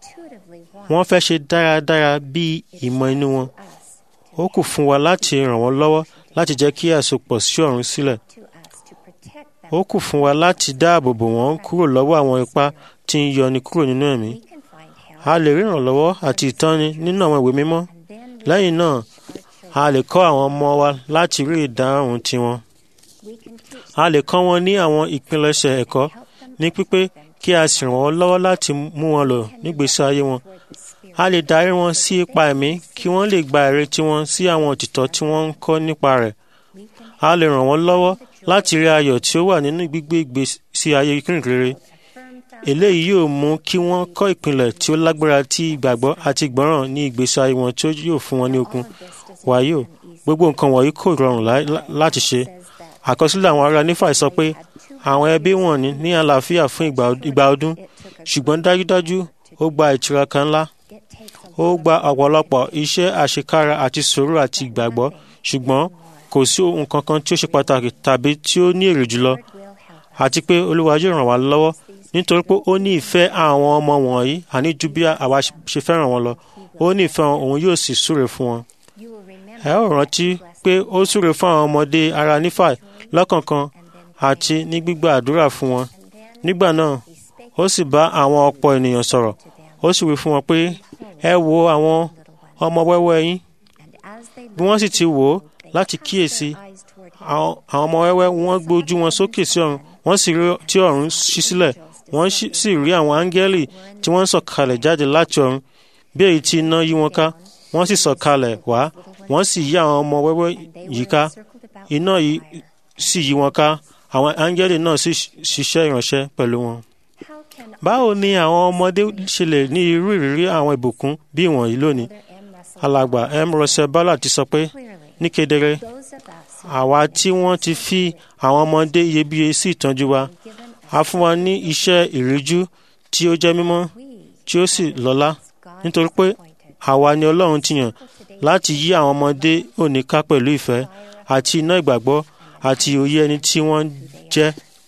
wọ́n fẹ́ ṣe dáradára bí ìmọ̀ inú wọn ó kù fún wa láti ràn wọ́n lọ́wọ́ láti jẹ́ kí àsopọ̀ sí ọ̀run sílẹ̀ ó kù fún wa láti dáàbò bò wọ́n kúrò lọ́wọ́ àwọn ipá tí ń yọni kúrò nínú ẹ̀mí a lè rí ìrànlọ́wọ́ àti ìtọ́ni nínú àwọn ìwé mímọ́ lẹ́yìn náà a lè kọ́ àwọn ọmọ wa láti rí ìdáhùn tiwọn a lè kọ́ wọn ní àwọn ìpilẹ̀ṣẹ̀ ẹ̀kọ́ ní pípé kí a sì ràn wọ́n lọ́wọ́ láti mú wọn lò nígbésí ayé wọn a lè darí wọn sí ipa ẹ̀mí kí wọ́n lè gba ìrètí wọn sí àwọn òtítọ́ tí wọ́n ń kọ́ nípa rẹ̀ a lè ràn wọ́n lọ́wọ́ láti rí ayọ̀ tí ó wà nínú gbígbé ìgbésí ayé kìrìkìrì eléyìí yóò mú kí wọ́n kọ́ ìpìlẹ̀ tí ó lágbára tí ìgbàgbọ́ àti ìgbọ́ràn ní ìgbésí ayé wọn tí ó yóò fún wọn ní okun wàyí o gbogbo nǹkan wọ̀nyí kò rọrùn láti ṣe àkọsílẹ̀ àwọn ará nífà sọ pé àwọn ẹbí wọn ní ní àlàáfíà fún ìgbà ọdún ṣùgbọ́n dájúdájú ó gba ìtiraka ńlá ó gba ọ̀pọ̀lọpọ̀ iṣẹ́ àṣekára àti sùúrù àti ìgbàgbọ́ ṣùgbọ́n kò sí ohun kankan tí ó ṣe pàtàkì tàbí tí ó ní èrè jùlọ àti pé olúwa yóò ràn wá lọ́wọ́ nítorí pé ó ní ìfẹ́ àwọn ọmọ wọ̀nyí àní ju bí àwa ṣe fẹ́ràn wọn lọ ó ní ìfẹ́ wọn òun yóò sì súre fún wọn. ẹ ó rántí pé ó súre fún àwọn ọmọdé ara nífàì lọ́kọ̀ọ̀kan àti ní gbígbà àdúrà fún wọn. nígbà náà ó sì bá àwọn ọ̀pọ̀ ènìyàn sọ̀rọ̀ ó sì wí fún wọn pé ẹ wo àwọn ọmọ wẹ́wẹ́ yín bí wọ́n sì ti wò ó láti kíyèsí àwọn ọmọ wẹ́wẹ́ wọ́n gbójú wọn sókè sí ọ̀run wọ́n sì rí tí ọ̀run ṣí sílẹ̀ wọ́n sì rí àwọn áńgẹ́lì tí wọ́n ń sọ̀kalẹ̀ jáde láti ọ̀run bí èyí tí iná yí wọn ká wọ́n sì sọ̀kalẹ̀ wá wọ́n sì yí àwọn ọmọ wẹ́wẹ́ yìí ká iná yìí sì yí wọn ká àwọn áńgẹ́lì náà sì ṣiṣẹ́ ìránṣẹ́ pẹ̀lú wọn. báwo ni àwọn ọmọdé ṣe lè ní irú ìrírí àwọn ìbùkún bí ìwọ̀nyí lónìí? alàgbà m russell ballard ti sọ pé ní kedere àwa tí wọ́n ti fi àwọn ọmọdé iyebíye sí ìtọ́jú wa a fún wa ní iṣẹ́ ìríjú tí ó jẹ́ mímọ́ tí ó sì lọ́lá nítorí pé àwa ni ọlọ́run ti yàn láti yí àwọn ọmọdé òní ká pẹ̀lú ìfẹ́ àti iná ìgbàgbọ́ àti òye ẹni tí wọ́n jẹ́.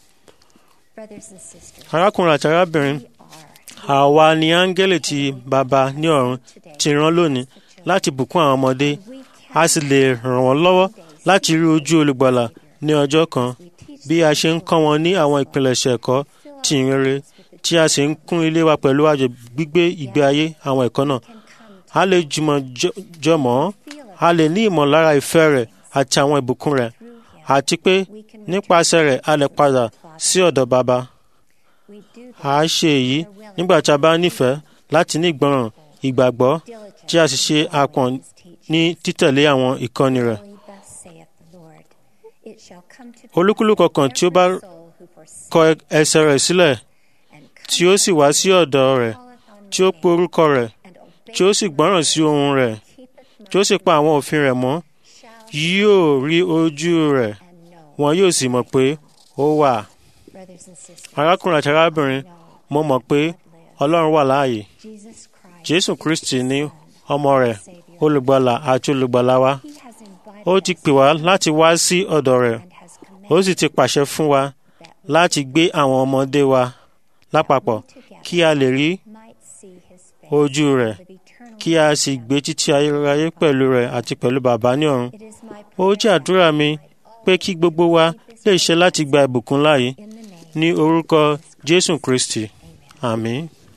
arákùnrin àti arábìnrin àwa ni áńgẹ́lì tí bàbá ní ọ̀run ti rán lónìí láti bùkún àwọn ọmọdé a sì lè ràn wọ́n lọ́wọ́ láti rí ojú olùgbàlà ní ọjọ́ kan bí a ṣe ń kọ́ wọn ní àwọn ìpilẹ̀ṣẹ̀ ẹ̀kọ́ tí ń rere tí a sì ń kún ilé wa pẹ̀lú àjọ gbígbé ìgbé ayé àwọn ẹ̀kọ́ náà. a lè jùmọ̀ jọmọ́ a lè ní ìmọ̀lára ìfẹ́ rẹ̀ àti àwọn ìbùkún rẹ̀ àti pé nípasẹ̀ rẹ̀ a lè padà sí ọ̀dọ̀ bàbá. a ṣe èyí nígbà tí a bá nífẹ̀ẹ́ láti ní ìgbọràn ìgbàgbọ́ tí a sì ṣe àpọ̀n ní títẹ̀lé àwọn ìkọ́ni rẹ̀. olúkúlùkù kan tí ó bá kọ ẹsẹ̀ rẹ̀ sílẹ̀ tí ó sì wá sí ọ̀dọ̀ rẹ̀ tí ó pe orúkọ rẹ̀ tí ó sì gbọ́ràn sí ohùn rẹ̀ tí ó sì pa àwọn òfin rẹ̀ mọ́ yóò rí ojú rẹ̀ wọn yóò sì mọ̀ pé ó wà. arákùnrin àti arábìnrin mo mọ̀ pé ọlọ́run wà láàyè jésù kristi ní ọmọ rẹ̀ olùgbàlà àti olùgbàlà wa ó ti pè wá láti wá sí ọ̀dọ̀ rẹ̀ ó sì ti pàṣẹ fún wa láti gbé àwọn ọmọdé wa lápapọ̀ kí a lè rí ojú rẹ̀ kí a sì gbé títí ayérayé pẹ̀lú rẹ̀ àti pẹ̀lú bàbá ní ọ̀run. ó jẹ́ àdúrà mi pé kí gbogbo wa lè ṣe láti gba ìbùkún láàyè ní orúkọ jésù kristi àmín.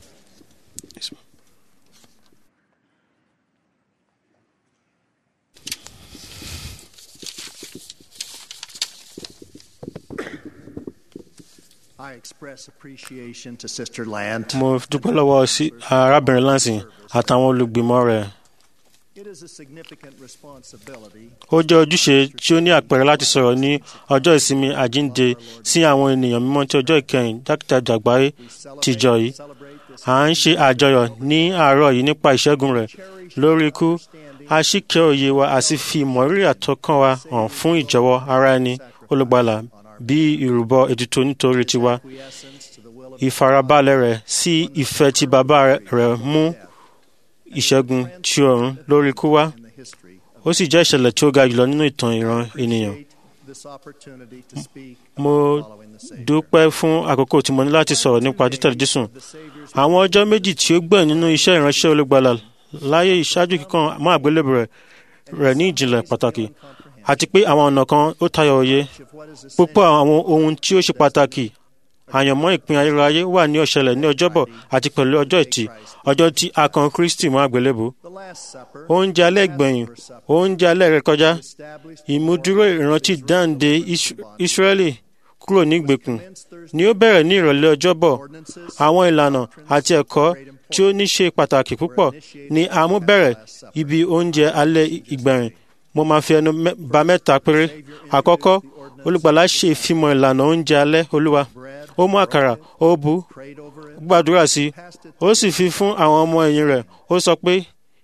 I express appreciation to Sister Land. mo dúpẹ́ lọ́wọ́ sí arábìnrin lansing àtàwọn olùgbìmọ̀ rẹ̀. It is a significant responsibility ó jẹ́ ojúṣe tí ó ní àpẹẹrẹ láti sọ̀rọ̀ ní ọjọ́ ìsinmi àjínde sí àwọn ènìyàn mímọ́ tí ọjọ́ ìkẹyìn jákèjádò àgbáyé tìjọ yìí. à ń ṣe àjọyọ̀ ní àárọ̀ yìí nípa ìṣẹ́gun rẹ̀ lórí ikú a sì kẹ́ òye wa a sì fi ìmọ̀rírì àtọkàn wa hàn fún ìjọwọ́ ara ẹni olùgbàlà bí ìrúbọ ètùtù nítorí tiwa ìfarabalẹ̀ rẹ̀ sí ìfẹ́ tí bàbá rẹ̀ mú ìṣẹ́gun tí ọ̀run lórí ikú wá ó sì jẹ́ ìṣẹ̀lẹ̀ tí ó ga jùlọ nínú ìtàn ìran ènìyàn this opportunity to speak mo following the Savior. dúpẹ́ fún àkókò tí mo ní láti sọ̀rọ̀ nípa títẹ̀lé jésù àwọn ọjọ́ méjì tí ó gbẹ̀yìn nínú iṣẹ́ ìránṣẹ́ olùgbàlà láyé ìṣáájú kíkan mọ́ àgbélébù rẹ̀ rẹ̀ ní ìjìnlẹ̀ pàtàkì àti pé àwọn ọ̀nà kan ó tayọ òye púpọ̀ àwọn ohun tí ó ṣe pàtàkì àyànmọ́ ìpín ayérayé wà ní ọ̀ṣẹ̀lẹ̀ ní ọjọ́bọ̀ àti pẹ̀lú ọjọ́ ìtì ọjọ́ tí a kan kristi mọ́ àgbélébù The Last Supper oúnjẹ alẹ́ gbẹ̀yìn oúnjẹ alẹ́ rẹ̀ kọjá ìmúdúró ìrántí dáǹde Is- Ísírẹ́lì kúrò ní ìgbèkùn ni ó bẹ̀rẹ̀ ní ìrọ̀lẹ́ ọjọ́bọ̀ àwọn ìlànà àti ẹ̀kọ́ tí ó ní ṣe pàtàkì púpọ̀ ni a mú bẹ̀rẹ̀ ibi oúnjẹ alẹ́ ìgbẹ̀yìn mo máa fi ẹnu mẹ́- ba mẹ́ta péré àkọ́kọ́ olùgbàlà ṣe ìfimọ̀ ìlànà oúnjẹ alẹ́ olúwa ó mú àkàrà ó bu gbàdúrà sí i ó sì fi fún àwọn ọmọ ẹ̀yìn rẹ̀ ó sọ pé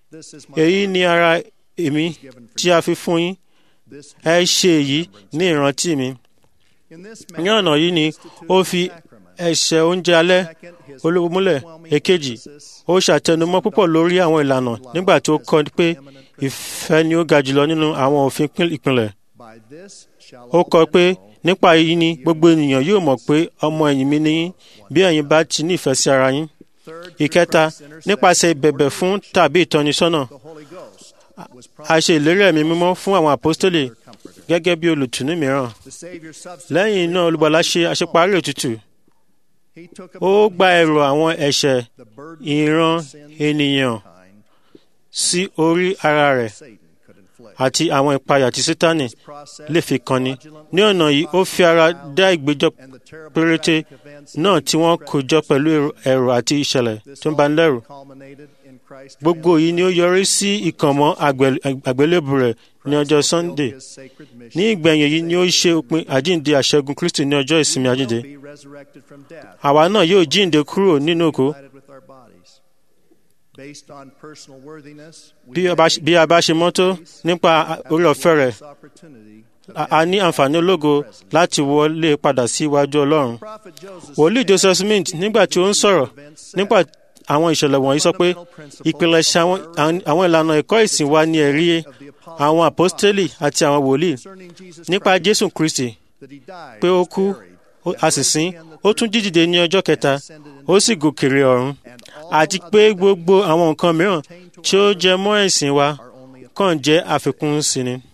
èyí ni ara èmi tí a fi fún yín ẹ ṣe èyí ní ìrántí mi ní ọ̀nà yìí ni ó fi ẹ̀ṣẹ̀ oúnjẹ alẹ́ olówó múlẹ̀ èkejì ó ṣàtẹnumọ́ púpọ̀ lórí àwọn ìlànà nígbà tó kọ́ pé ìfẹ́ ni ó ga jùlọ nínú àwọn òfin pín- ìpìlẹ̀ By this shall ó all kọ men pé know nípa èyí ni gbogbo ènìyàn yóò mọ̀ pé ọmọ ẹ̀yìn mi ni yín bí ẹ̀yin bá ti ní ìfẹ́ sí ara yín ìkẹta nípasẹ̀ ìbẹ̀bẹ̀ fún tàbí ìtọ́nisọ́nà the Holy Ghost was a ṣe ìlérí ẹ̀mí mímọ́ fún àwọn àpọ́stélì gẹ́gẹ́ bí olùtùnú mìíràn the Savior substitute. lẹ́yìn náà olùgbàlà ṣe àṣeparí ètùtù He took ó upon gba him ẹrù àwọn ẹ̀ṣẹ̀ the burden ìran of sins ènìyàn of mankind sí orí ara rẹ̀ Satan could inflict. àti àwọn ìpayà tí sítánì Process lè fi kanni ní ọ̀nà yìí ó fi ara dá ìgbẹ́jọ́ and the terrible péréte tragic events náà tí wọ́n kó jọ pẹ̀lú ẹ̀rù- ẹ̀rù àti ìṣẹ̀lẹ̀ tó ń bani lẹ́rù culminated in Christ's gbogbo yìí ni ó yọrí sí ìkànmọ́ àgbẹ̀- àgbélébù rẹ̀ ní ọjọ́ sunday his sacred ní mission ìgbẹ̀yìn yìí ni ó ṣe òpin àjíǹde àṣẹgun kristi ní ọjọ́ ìsinmi àjíǹde be resurrected from death àwa náà yóò jíǹde kúrò nínú òkú united with our bodies. Based on personal worthiness, we bí a bá- bí a bá ṣe mọ́tò nípa orí ọ̀fẹ́ rẹ̀ this opportunity a a ní àǹfààní ológo láti wọlé padà sí iwájú ọlọ́run Prophet Joseph wòlíì joseph smith nígbà tí ó ń sọ̀rọ̀ nípa àwọn ìṣẹ̀lẹ̀ wọ̀nyí sọ pé ìpìlẹ̀ṣẹ̀ àwọn àwọn ìlànà ẹ̀kọ́ ìsìn wa ní ẹ̀rí àwọn àpọ́stélì àti àwọn wòlíì concerning Jesus nípa jésù kristi that he died, pé ó kú ó- a sì sin ó tún jídìde ní ọjọ́ kẹta ó sì gòkèrè ọ̀run àti pé gbogbo àwọn nǹkan mìíràn tí ó jẹ mọ́ ẹ̀sìn wa kàn jẹ́ àfikún sí ni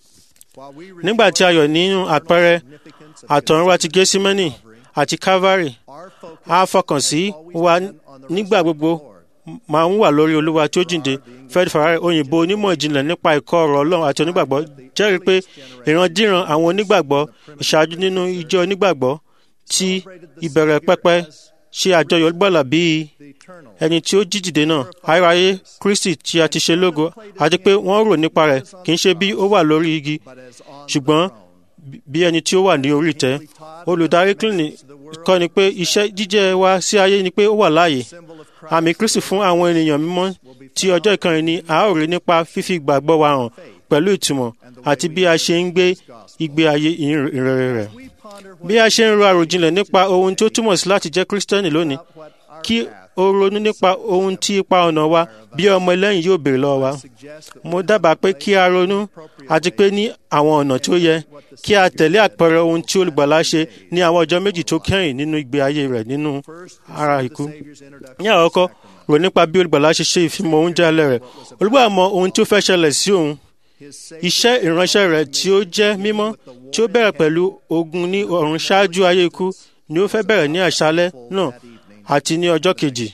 while we nígbà tí a yọ̀ nínú àpẹẹrẹ significance of àtọ̀runwá ti gẹ́símẹ́nì àti calvary our focus a fọkàn sí wa nígbà gbogbo máa ń wà lórí olúwa tí ó jíǹde fred farare òyìnbó onímọ̀ ìjìnlẹ̀ nípa ẹ̀kọ́ ọ̀rọ̀ ọlọ́run àti onígbàgbọ́ jẹ́rìí pé ìrandíran àwọn onígbàgbọ́ ìṣáájú nínú ìjọ onígbàgbọ́ tí ìbẹ̀rẹ̀ pẹ́pẹ́ ṣe àjọyọ̀ olùgbàlà bíi the eternal ẹni tí ó jí dìde náà ayérayé kristi tí a ti ṣe lógo àti pé wọ́n rò nípa rẹ̀ kì í ṣe bí ó wà lórí igi but as on ṣùgbọ́n bí ẹni tí ó wà ní orí ìtẹ́ olùdarí clinic kọ́ ni pé iṣẹ́ jíjẹ́ wa sí ayé ni pé ó wà láàyè symbol of Christ àmì kristi fún àwọn ènìyàn mímọ́ tí ọjọ́ ìkànnì ni a ó rí nípa fífi ìgbàgbọ́ wa hàn pẹ̀lú ìtumọ̀ àti bí a ṣe ń gbé ìgbé ayé ìrere rẹ̀ we ponder bí a ṣe ń ro àròjinlẹ̀ nípa ohun tí ó túmọ̀ sí láti jẹ́ kristẹni lónìí what our kí path o ronú nípa ohun tí ipa ọ̀nà wa bí ọmọ ẹlẹ́yìn yóò béèrè lọ́wọ́ wa suggests that mo dábàá pé kí a ronú àti pé ní àwọn ọ̀nà tí ó yẹ kí a tẹ̀lé àpẹẹrẹ ohun tí olùgbàlà ṣe ní àwọn ọjọ́ méjì tó kẹ́yìn nínú ìgbé ayé rẹ̀ nínú first ara the ikú Savior's introduction ní àkọ́kọ́ rò nípa bí olùgbàlà ṣe ṣe ìfimọ̀ oúnjẹ alẹ́ rẹ̀ olùgbàlà mọ ohun tí ó fẹ́ ṣẹlẹ̀ sí òun his sacred iṣẹ́ ìránṣẹ́ rẹ̀ tí ó jẹ́ mímọ́ tí ó bẹ̀rẹ̀ pẹ̀lú ogun ní ọ̀run ṣáájú ayé ikú ni ó fẹ́ bẹ̀rẹ̀ ní àṣálẹ́ náà àti ní ọjọ́ kejì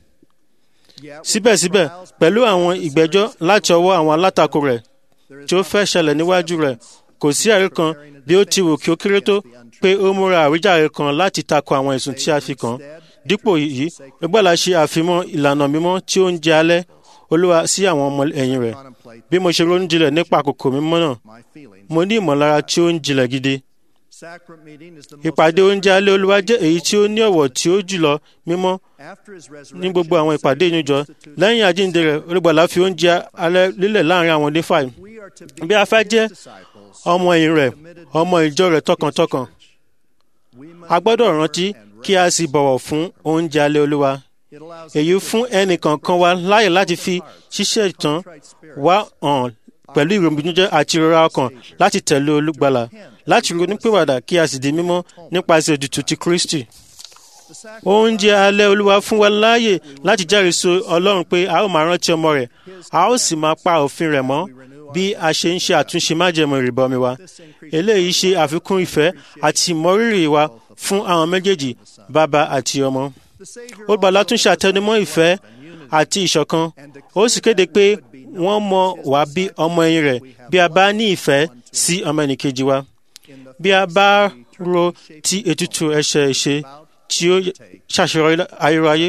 yet with síbẹ̀síbẹ̀ trials, pẹ̀lú àwọn ìgbẹ́jọ́ láti ọwọ́ àwọn alátakò rẹ̀ tí ó fẹ́ ṣẹlẹ̀ níwájú rẹ̀ kò sí ẹ̀rí kan bí ó ti wù kí ó kéré tó pé ó múra àwíjàre kan láti tako àwọn ẹ̀sùn tí a fi kàn án dípò yìí ìgbàlà ṣe àfimọ́ ìlànà mímọ́ tí ó ń jẹ alẹ́ olúwa sí àwọn ọmọ ẹ̀yìn rẹ̀ contemplate bí mo ṣe ronú jinlẹ̀ nípa àkókò mímọ́ náà my feelings. mo ní ìmọ̀lára tí ó ń jinlẹ̀ gidi Sacrament meeting is the most ìpàdé oúnjẹ alẹ́ olúwa jẹ́ èyí tí ó ní ọ̀wọ̀ tí ó jùlọ mímọ́ after his ní gbogbo àwọn ìpàdé ìnújọ lẹ́yìn àjíǹde rẹ̀ olùgbàlà fi oúnjẹ alẹ́ lílẹ̀ láàrin àwọn onífà we are to be bí a fẹ́ jẹ́ disciples. ọmọ ẹ̀yìn rẹ̀ ọmọ ìjọ rẹ̀ tọkàntọkàn We must a gbọ́dọ̀ remember rántí and kí a sì bọ̀wọ̀ fún oúnjẹ alẹ́ olúwa It allows èyí fún ẹnì kọ̀ọ̀kan wa láyè láti fi ṣíṣe ìtàn wá hàn pẹ̀lú ìrònújẹ́ àti ìrora ọkàn láti tẹ̀lé olùgbàlà láti ronúpìwàdà kí a sì di mímọ́ nípasẹ̀ ètùtù ti Kristi. Oúnjẹ alẹ́ Olúwa fún wa láàyè láti jẹ́rìí sí Ọlọ́run pé a ó máa rántí ọmọ rẹ̀, a ó sì máa pa òfin rẹ̀ mọ́ bí a ṣe ń ṣe àtúnṣe májẹ̀mú ìrìbọmi wa. Eléyìí ṣe àfikún ìfẹ́ àti ìmọrírì wa fún àwọn méjèèjì bàbá àti ọmọ. Olùgbàlà tún ṣe àtẹnumọ́ ìfẹ́ àti ìṣọ̀kan. Ó sì kéde pé wọ́n mọ̀ wá bí ọmọ ẹ̀yìn rẹ̀ bí a bá ní ìfẹ́ sí ọmọ ẹnìkejì wa. Bí a bá ro ti ètùtù ẹ̀ṣẹ̀ ìṣe tí ó ṣàṣeyọrí ayérayé,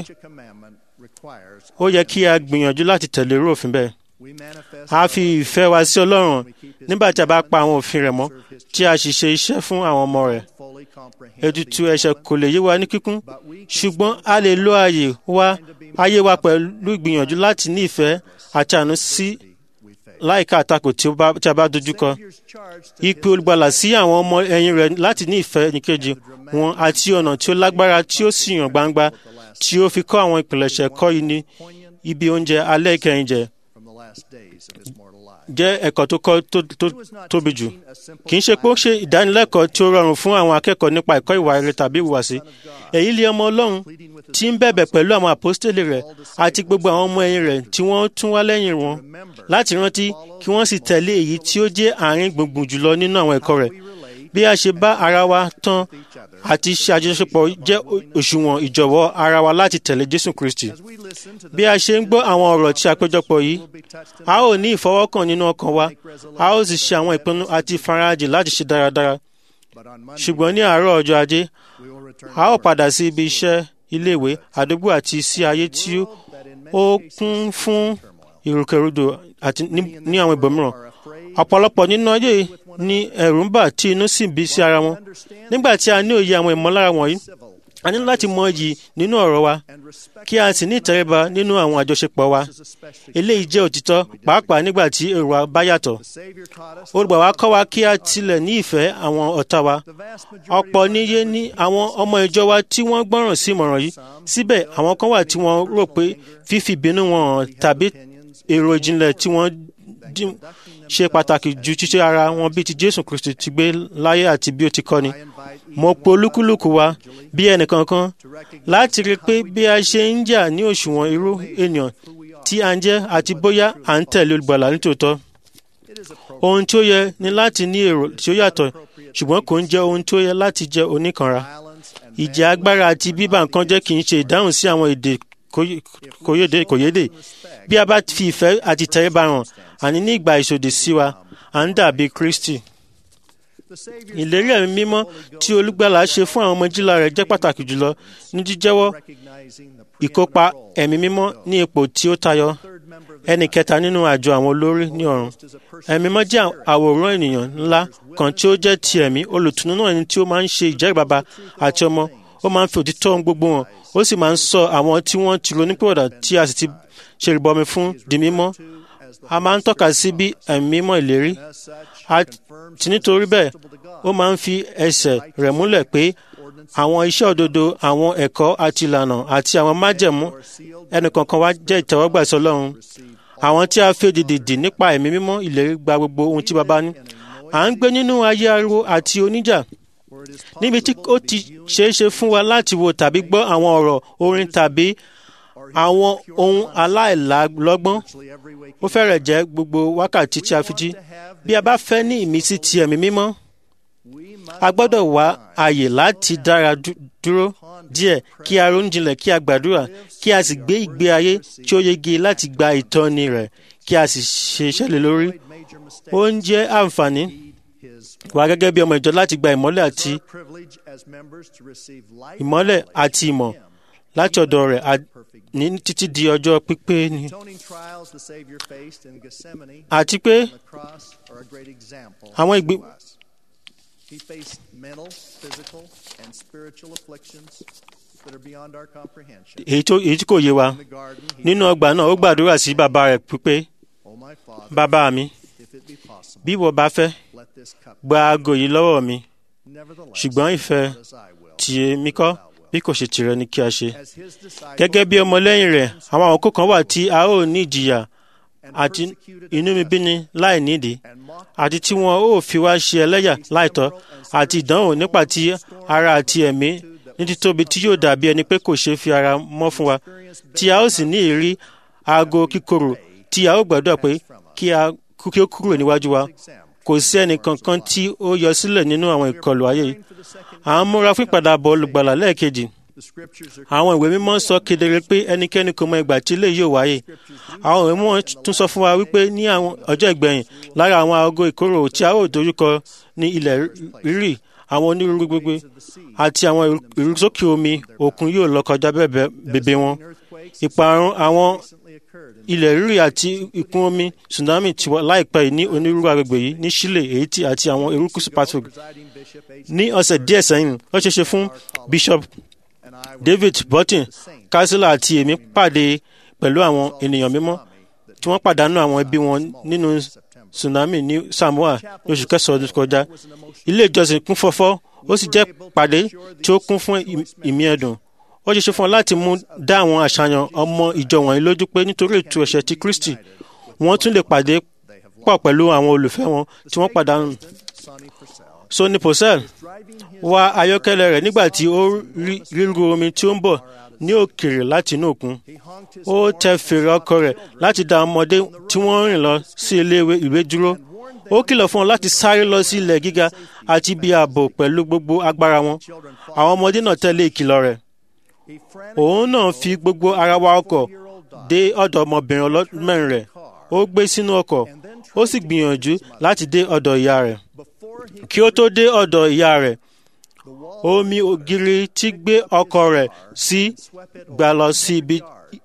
ó yẹ kí a gbìyànjú láti tẹ̀lé irú òfin bẹ́ẹ̀. A fi ìfẹ́ wa sí Ọlọ́run nígbà tí a bá pa àwọn òfin rẹ̀ mọ́ tí a sì ṣe iṣẹ́ fún àwọn ọmọ rẹ̀. Ètùtù ẹ̀ṣẹ̀ kò lè yé wa ní kíkún, ṣùgbọ́n a lè lo ààyè wa ayé wa pẹ̀lú ìgbìyànjú láti ní ìfẹ́ àti àánú sí láìka àtakò tí a bá dojúkọ. Ìpè olùgbàlà sí àwọn ọmọ ẹ̀yìn rẹ̀ láti ní ìfẹ́ nìkejì wọn àti ọ̀nà tí ó lágbára tí ó sì hàn gbangba tí ó fi kọ́ àwọn ìpìlẹ̀ṣẹ̀ kọ́ yìí ní ibi oúnjẹ alẹ́ ìkẹyìn jẹ jẹ́ ẹ̀kọ́ tó kọ́ tó tóbi jù. Kì í ṣe pé ó ṣe ìdánilẹ́kọ̀ọ́ tí ó rọrùn fún àwọn akẹ́kọ̀ọ́ nípa ẹ̀kọ́ ìwà rere tàbí ìhùwàsí. Èyí lé ọmọ Ọlọ́run tí ń bẹ̀bẹ̀ pẹ̀lú àwọn àpọ́stélì rẹ̀ àti gbogbo àwọn ọmọ ẹ̀yìn rẹ̀ tí wọ́n tún wá lẹ́yìn wọn láti rántí kí wọ́n sì tẹ̀lé èyí tí ó jẹ́ àárín gbùngbùn jùlọ nínú àwọn ẹ̀kọ́ rẹ̀. Bí a ṣe bá ara wa tán àti ṣe àjọṣepọ̀ jẹ́ òṣùwọ̀n ìjọ̀wọ́ ara wa láti tẹ̀lé Jésù Kristi. Bí a ṣe ń gbọ́ àwọn ọ̀rọ̀ tí a péjọpọ̀ yìí, a ó ní ìfọwọ́kàn nínú ọkàn wa, a ó sì ṣe àwọn ìpinnu àti ìfarajì láti ṣe dáradára. Ṣùgbọ́n ní àárọ̀ ọjọ́ ajé, a ó padà sí ibi iṣẹ́, iléèwé, àdúgbò àti sí ayé tí ó kún fún ìrùkẹ̀rùdò àti ní àwọn ibòmíràn. Ọ̀pọ̀lọpọ̀ nínú ayé ni ẹ̀rù ń bà tí inú sì bí sí ara wọn. Nígbà tí a ní òye àwọn ìmọ̀lára wọ̀nyí, a ní láti mọ iyì nínú ọ̀rọ̀ wa, kí a sì ní ìtẹríba nínú àwọn àjọṣepọ̀ wa. Eléyìí jẹ́ òtítọ́ pàápàá nígbà tí èrò wa bá yàtọ̀. Olùgbà wa kọ́ wa kí a tilẹ̀ ní ìfẹ́ àwọn ọ̀tá wa. Ọ̀pọ̀ níye ní àwọn ọmọ ìjọ wa tí wọ́n gbọ́ràn sí ìmọ̀ràn yìí. Síbẹ̀ àwọn kan wà tí wọ́n rò pé fífi ìbínú wọn hàn tàbí èrò ìjìnlẹ̀ tí wọ́n ṣe pàtàkì ju ṣíṣe ara wọn bí ti Jésù Kristi ti gbé láyé àti bí ó ti kọ́ni. Mo pe olúkúlùkù wa bí ẹnìkankan láti rí i pé bí a ṣe ń jà ní òṣùwọ̀n irú ènìyàn tí a ń jẹ́ àti bóyá à ń tẹ̀lé olùgbàlà nítòótọ́. Ohun tí ó yẹ ni láti ní èrò tí ó yàtọ̀ ṣùgbọ́n kò ń jẹ́ ohun tí ó yẹ láti jẹ́ oníkanra. Ìjà agbára àti bíbá nǹkan jẹ́ kì í ṣe ìdáhùn sí àwọn èdè kòyédè. Bí a bá fi ìfẹ́ àti ìtẹríba hàn àní ní ìgbà ìṣòdì sí wa à ń dàbí Kristi. Ìlérí ẹ̀mí mímọ́ tí olùgbàlà ṣe fún àwọn ọmọ ìjìlá rẹ̀ jẹ́ pàtàkì jùlọ ní jíjẹ́wọ́ ìkópa ẹ̀mí mímọ́ ní ipò tí ó tayọ. Ẹnì kẹta nínú àjọ àwọn olórí ní ọ̀run. Ẹ̀mí mímọ́ jẹ́ àwòrán ènìyàn ńlá kan tí ó jẹ́ ti ẹ̀mí olùtùnú náà ẹni tí ó máa ń ṣe ìjẹ́rìí bàbá àti ọmọ. Ó máa ń fi òtítọ́ ohun gbogbo hàn. Ó sì máa ń sọ àwọn tí wọ́n ti ronúpìwàdà tí a sì ti ṣe ìrìbọmi fún di mímọ́ a máa ń tọ́ka sí bí ẹ̀mí mímọ́ ìlérí àti nítorí bẹ́ẹ̀ ó máa ń fi ẹsẹ̀ rẹ̀ múlẹ̀ pé àwọn iṣẹ́ òdodo àwọn ẹ̀kọ́ àti ìlànà àti àwọn májẹ̀mú ẹnìkankan wa jẹ́ ìtẹ́wọ́gbà sí Ọlọ́run àwọn tí a fi èdìdì dì nípa ẹ̀mí mímọ́ ìlérí gba gbogbo ohun tí baba ní à ń gbé nínú ayé ariwo àti oníjà níbi tí ó ti ṣeé ṣe fún wa láti wo tàbí gbọ́ àwọn ọ̀rọ̀ orin tàbí àwọn ohun aláìlọ́gbọ́n ó fẹ́rẹ̀ jẹ́ gbogbo wákàtí tí a fi jí bí a bá fẹ́ ní ìmísí ti ẹ̀mí mímọ́ a gbọ́dọ̀ wá àyè láti dára dúró díẹ̀ kí a ronú jinlẹ̀ kí a gbàdúrà kí a sì gbé ìgbé ayé tí ó yege láti gba ìtọ́ni rẹ̀ kí a sì ṣe iṣẹ́ lé lórí ó ń jẹ́ àǹfààní wa gẹ́gẹ́ bí ọmọ ìjọ láti gba ìmọ́lẹ̀ àti ìmọ́lẹ̀ àti ìmọ̀ láti ọ̀dọ̀ rẹ̀ ní títí di ọjọ́ pípé ni. àti pé àwọn ìgbé. He faced mental, physical, and spiritual afflictions that are beyond our comprehension. èyí tó èyí tí kò yé wa nínú ọgbà náà ó gbàdúrà sí bàbá rẹ̀ pípé bàbá mi bí ìwọ bá fẹ́ gba aago yìí lọ́wọ́ mi ṣùgbọ́n ìfẹ́ tìyẹ mi kọ́ bí kò ṣe tìrẹ ni kí a ṣe. gẹ́gẹ́ bí ọmọlẹ́yìn rẹ̀ àwọn àkókò kan wà tí a ó ní ìjìyà àti inúnibíni láì nídìí àti tí wọn ó fi wá ṣe ẹlẹ́yà láìtọ́ àti ìdánwò nípa ti ara àti ẹ̀mí ní títóbi tí yóò dàbí ẹni pé kò ṣeé fi ara mọ́ fún wa tí a ó sì ní ìrí aago kíkorò tí a ó gbàdúrà pé kí a kí ó kúrò níwájú wa kò sí ẹnì kankan tí ó yọ sílẹ̀ nínú àwọn ìkọlù ayé yìí à ń múra fún ìpadàbọ̀ olùgbàlà lẹ́ẹ̀kejì àwọn ìwé mímọ́ sọ kedere pé ẹnikẹ́ni kò mọ ìgbà tí ilé yóò wáyé àwọn ìwé mímọ́ tún sọ fún wa wípé ní àwọn ọjọ́ ìgbẹ̀yìn lára àwọn aago ìkorò tí a ó dojúkọ ní ilẹ̀ rírì àwọn onírúurú gbogbo àti àwọn ìrúsókè omi òkun yóò lọ kọjá bèbè wọn ìparun àwọn ilẹ̀ rírì àti ìkún omi tsunami ti wà láìpẹ́ yìí ní onírúurú agbègbè yìí ní Chile Haiti àti àwọn erékùṣù Pacific ní ọ̀sẹ̀ díẹ̀ sẹ́yìn ó ṣeéṣe fún Bishop David Burton kásílà àti èmi pàdé pẹ̀lú àwọn ènìyàn mímọ́ tí wọ́n pàdánù àwọn ẹbí wọn nínú tsunami ní Samoa ní oṣù kẹsàn-án ọdún kọjá ilé ìjọsìn kún fọ́fọ́ ó sì jẹ́ pàdé tí ó kún fún ìmí ẹ̀dùn ó ṣe ṣe fún ọ láti mú dá àwọn àṣàyàn ọmọ ìjọ wọ̀nyí lójú pé nítorí ètò ẹ̀ṣẹ̀ ti Kristi wọ́n tún lè pàdé pọ̀ pẹ̀lú àwọn olùfẹ́ wọn tí wọ́n pàdánù. Sonny Purcell wa ayọ́kẹ́lẹ́ rẹ̀ nígbà tí ó rí ríru omi tí ó ń bọ̀ ní òkèèrè láti inú òkun. ó tẹ fèrè ọkọ̀ rẹ̀ láti dá ọmọdé tí wọ́n ń rìn lọ sí ilé ìwé dúró. ó kìlọ̀ fún wọn láti sáré lọ sí ilẹ̀ gíga àti ibi ààbò pẹ̀lú gbogbo agbára wọn. àwọn ọmọdé náà tẹ̀lé ìkìlọ̀ rẹ̀. òun náà fi gbogbo ara wa ọkọ̀ dé ọ̀dọ̀ ọmọbìnrin ọlọ́mẹ́rin rẹ̀. ó gbé sínú ọkọ̀ ó sì gbìyànjú láti dé ọ̀dọ̀ ìyá rẹ̀. kí ó tó dé ọ̀dọ̀ ìyá rẹ̀ omi ògiri tí gbé ọkọ̀ rẹ̀ sí gbà lọ sí ibi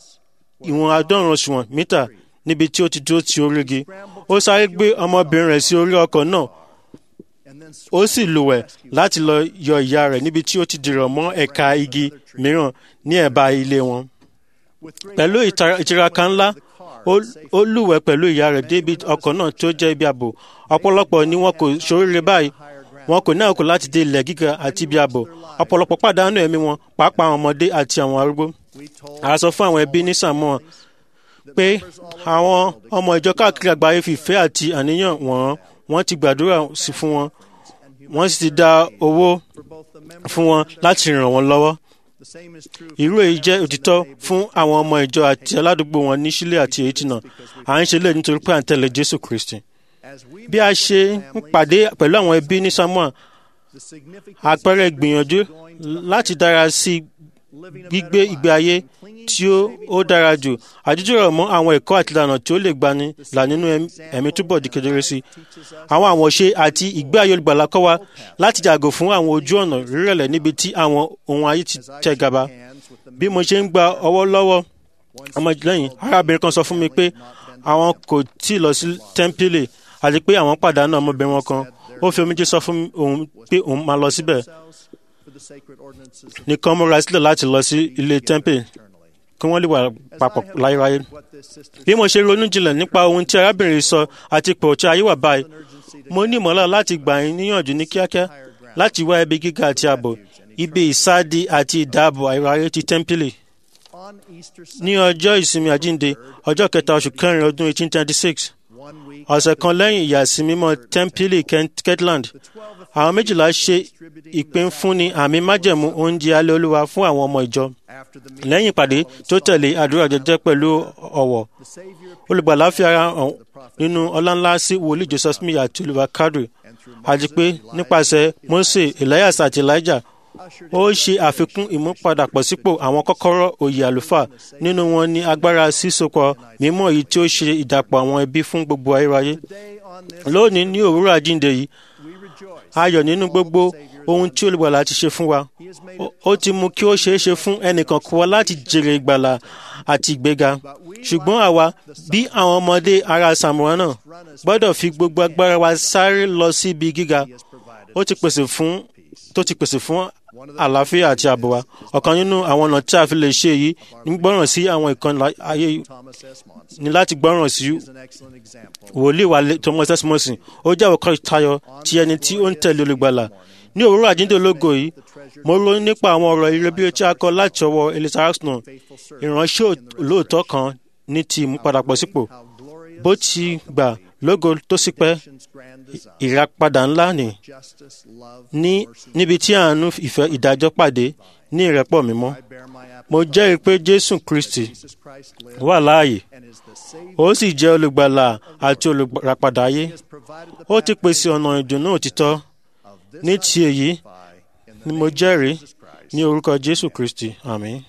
ìwọ̀n àádọ́rùn òṣùwọ̀n mítà níbi tí ó ti dúró ti orígi ó sáré gbé ọmọbìnrin rẹ̀ sí orí ọkọ̀ náà ó sì lùwẹ̀ láti lọ yọ ìyá rẹ̀ níbi tí ó ti dìrọ̀ mọ́ ẹ̀ka igi mìíràn ní ẹ̀bá ilé wọn pẹ̀lú ìtiraka ńlá ó lùwẹ̀ pẹ̀lú ìyá rẹ̀ débi ọkọ̀ náà tó jẹ́ ibi ààbò ọ̀pọ̀lọpọ̀ ni wọn kò ṣoríire báyìí wọn kò ní àkókò láti dé ilẹ̀ gíga àti ibi ààbò ọ̀pọ̀lọpọ̀ pàdánù ẹ̀mí wọn pàápàá àwọn ọmọdé àti àwọn arúgbó. a sọ fún àwọn ẹbí ní Samoa pé àwọn ọmọ ìjọ káàkiri àgbáyé fi ìfẹ́ àti àníyàn wọ́n wọ́n ti gbàdúrà sí fún wọn wọ́n sì ti dá owó fún wọn láti ràn wọ́n lọ́wọ́. irú èyí jẹ́ òtítọ́ fún àwọn ọmọ ìjọ àti aládùúgbò wọn ní Chile àti Haiti náà à ń ṣe lè nítorí pé à ń tẹ̀lé Jésù Kristi bí a ṣe ń pàdé pẹ̀lú àwọn ẹbí ní Samoa àpẹẹrẹ ìgbìyànjú láti dára sí gbígbé ìgbé ayé tí ó dára jù àdújọ́rọ̀ mọ́ àwọn ẹ̀kọ́ àti ìlànà tí ó lè gbani là nínú ẹ̀mí túbọ̀ di kedere sí àwọn àwọ̀ṣe àti ìgbé ayé olùgbàlà kọ́ wa láti yàgò fún àwọn ojú ọ̀nà rírẹ̀lẹ̀ níbi tí àwọn ohun ayé ti tẹ̀ gàba bí mo ṣe ń gba ọwọ́ lọ́wọ́ ọmọlẹ́yìn arábìnrin kan sọ fún mi pé àwọn kò tí ì lọ sí tẹ́ḿpìlì àti pé àwọn pàdánù ọmọbìnrin wọn kan ó fi omijé sọ fún òun pé òun máa lọ síbẹ̀ nìkan múra sílẹ̀ láti lọ sí ilé tẹ́ḿpìlì kí wọ́n lè wà papọ̀ láyéráyé. bí mo ṣe ronú jinlẹ̀ nípa ohun tí arábìnrin sọ àti ipò tí ayé wà báyìí mo ní ìmọ̀lá láti gbà yín níyànjú ní kíákíá láti wá ibi gíga àti ààbò ibi ìsádi àti ìdáàbò ayéráyé ti tẹ́ḿpìlì. ní ọjọ́ ìsinmi àjínde ọjọ́ kẹta oṣù kẹrin ọdún 1836 ọ̀sẹ̀ kan lẹ́yìn ìyàsímímọ́ tẹ́ḿpìlì Kirtland àwọn méjìlá ṣe ìpínfúnni àmì májẹ̀mú oúnjẹ alẹ́ olúwa fún àwọn ọmọ ìjọ lẹ́yìn ìpàdé tó tẹ̀lé àdúrà jẹ́jẹ́ pẹ̀lú ọ̀wọ̀ olùgbàlà fi ara hàn nínú ọláńlá sí wòlíì Joseph Smith àti Oliver Cowdery àti pé nípasẹ̀ Mose Elias àti Elijah ó ṣe àfikún ìmúpadàbọ̀sípò àwọn kọ́kọ́rọ́ oyè àlùfáà nínú wọn ní agbára sísopọ̀ mímọ́ èyí tí ó ṣe ìdàpọ̀ àwọn ẹbí fún gbogbo ayérayé lónìí ní òwúrọ̀ àjíǹde yìí ayọ̀ nínú gbogbo ohun tí olùgbàlà ti ṣe fún wa ó ti mú kí ó ṣeé ṣe fún ẹnìkan kó wa láti jèrè ìgbàlà àti ìgbéga ṣùgbọ́n àwa bí àwọn ọmọdé ará Samoa náà gbọ́dọ̀ fi gbogbo agbára wa sáré lọ sí ibi gíga ó ti pèsè fún tó ti pèsè fún àlàáfíà àti ààbò wa ọ̀kan nínú àwọn ọ̀nà tí a fi lè ṣe èyí ní gbọ́ràn sí àwọn ìkànnì ayé ní láti gbọ́ràn sí wòlíì wa Thomas S. Monson ó jẹ́ àwòkọ́ ìtayọ ti ẹni tí ó ń tẹ̀lé olùgbàlà ní òwúrọ̀ àjíǹde ológo yìí mo ronú nípa àwọn ọ̀rọ̀ ire bí ó tí a kọ láti ọwọ́ Elisa Arsenault ìránṣẹ́ olóòótọ́ kan ní ti ìmúpadàbọ̀sípò bó ti gbà lógo tó sì pẹ́ ìràpadà ńlá ni ní níbi tí àánú ìfẹ́ ìdájọ́ pàdé ní ìrẹ́pọ̀ mímọ́ mo jẹ́rìí pé jésù kristi wà láàyè ó sì jẹ́ olùgbàlà àti olùràpadà ayé ó ti pèsè ọ̀nà ìdùnnú òtítọ́ ní ti èyí ni mo jẹ́rìí ní orúkọ jésù kristi àmín.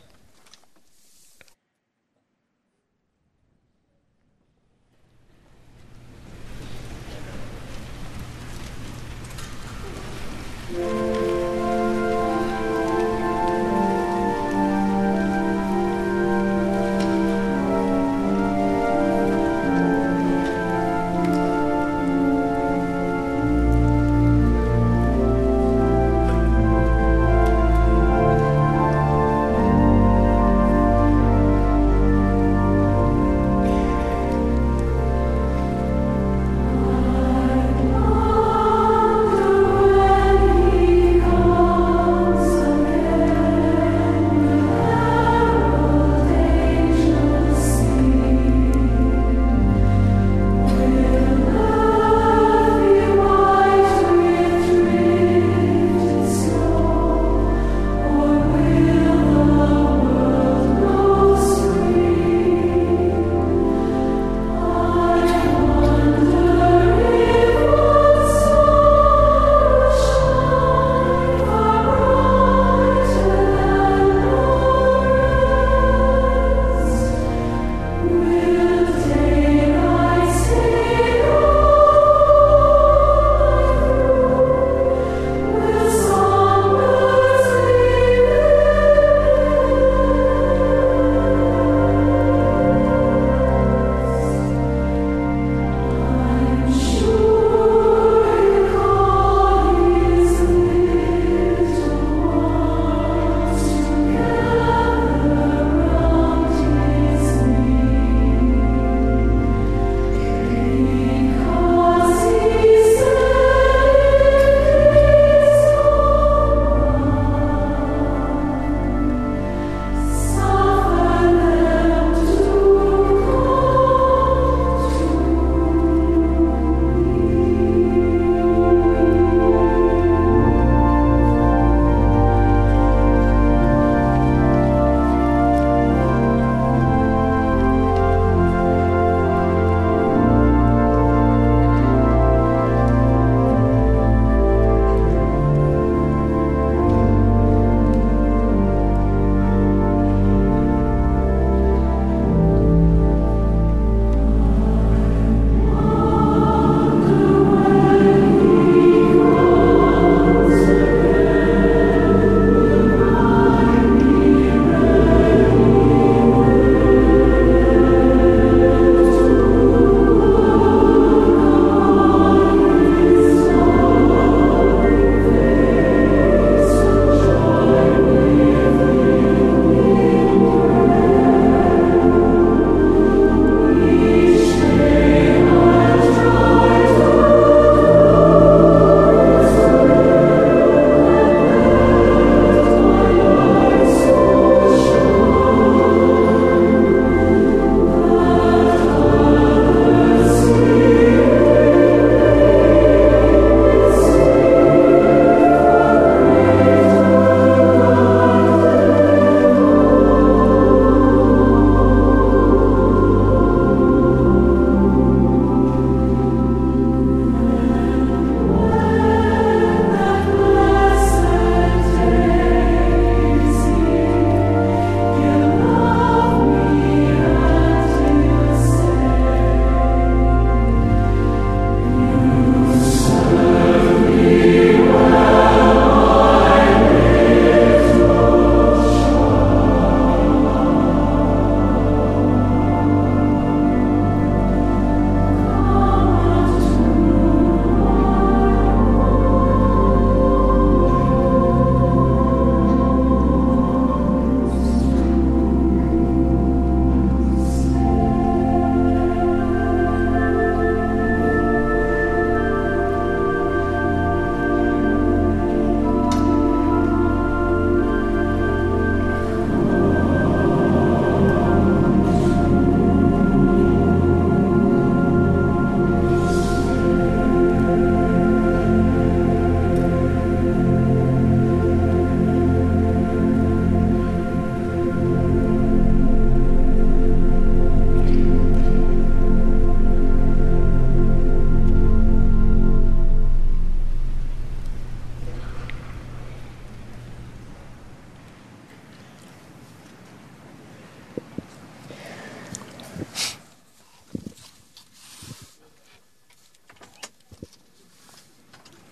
Thank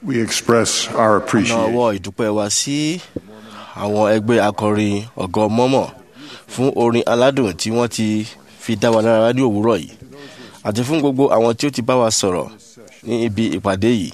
We express our ọ̀nà appreciation ọwọ́ ìdúpẹ́ wa sí àwọn ẹgbẹ́ akọrin ọ̀gọ́ mọ́mọ́ fún orin aládùn tí wọ́n ti fi dá wa lára ní òwúrọ̀ yìí àti fún gbogbo àwọn tí ó ti bá wa sọ̀rọ̀ ní ibi ìpàdé yìí.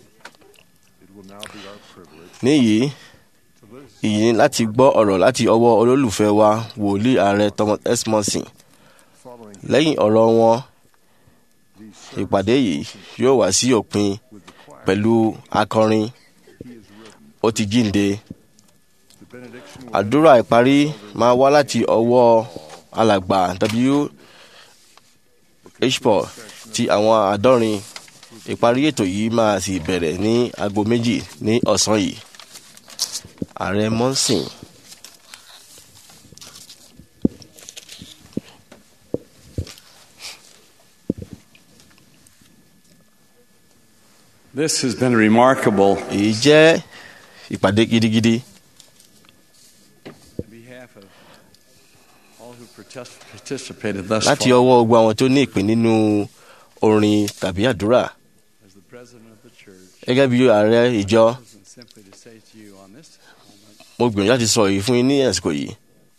níyìí ìyí ni láti gbọ́ ọ̀rọ̀ láti ọwọ́ olólùfẹ́ wa wòlíì ààrẹ Thomas S. Monson lẹ́yìn ọ̀rọ̀ wọn ìpàdé yìí yóò wá sí òpin pẹ̀lú akọrin ó ti jíǹde àdúrà ìparí máa wá láti ọwọ́ alàgbà w h paul ti àwọn àádọ́rin ìparí ètò yìí máa sì bẹ̀rẹ̀ ní aago méjì ní ọ̀sán yìí ààrẹ mọ́sìn. This has been remarkable. èyí jẹ́ ìpàdé gidigidi On behalf of all who partic- participated thus láti far, ọwọ́ gbogbo àwọn tó ní ìpín nínú orin tàbí àdúrà as the president of the church, gẹ́gẹ́ bí ààrẹ ìjọ and simply to say to you on this moment, mo gbìyànjú láti sọ èyí fún yín ní àsìkò yìí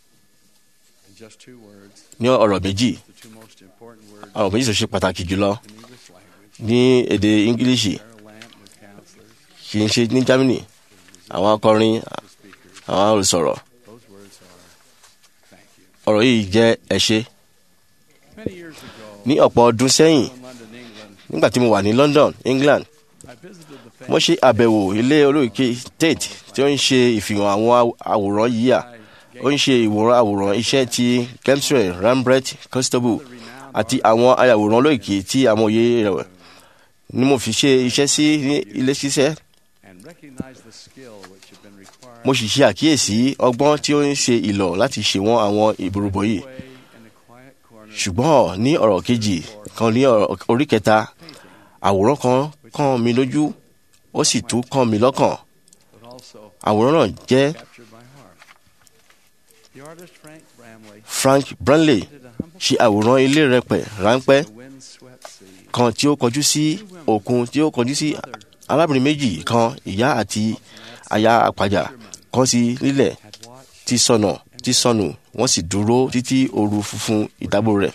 in just two words, ní ọ̀rọ̀ méjì the two most important words ọ̀rọ̀ méjì tó ṣe pàtàkì jùlọ in English language, ní èdè ingilishi Sarah Lamp, new counselors, kì í ṣe ní germany àwọn akọrin àwọn olùsọ̀rọ̀ those words are thank you. ọ̀rọ̀ yìí jẹ́ ẹ ṣé Many years ago, ní ọ̀pọ̀ ọdún sẹ́yìn in London, England, nígbà tí mo wà ní london england I visited the mo ṣe àbẹ̀wò ilé olóòkè tate tí ó ń ṣe ìfihàn àwọn àwòrán yíyà ó ń ṣe ìwòran àwòrán iṣẹ́ ti kemsray rembrandt constable àti àwọn ayàwòrán olóòkè tí amòye rẹ̀ ni mo fi ṣe iṣẹ́ sí ní ilé ṣiṣẹ́ and recognized the skill which had been required mo sì ṣe àkíyèsí ọgbọ́n tí ó ń ṣe ìlọ̀ láti ṣèwọ̀n àwọn ìborúbọ yìí way in a quiet corner ṣùgbọ́n ní ọ̀rọ̀ kejì kan ní ọ̀rọ̀ orí kẹta àwòrán kan kàn mí lójú ó sì tún kàn mí lọ́kàn but also àwòrán náà jẹ́ captured my heart. The artist Frank Bramley frank branley did a humble ṣe àwòrán ilé rẹpẹ̀ ráńpẹ́ the windswept sea. kan tí ó kọjú sí òkun tí ó kọjú sí arábìnrin méjì kan ìyá àti aya àpàjà kan sí lílẹ̀ Had watched tí sọnà tí sọnù wọ́n sì dúró títí ooru funfun ìdábò rẹ̀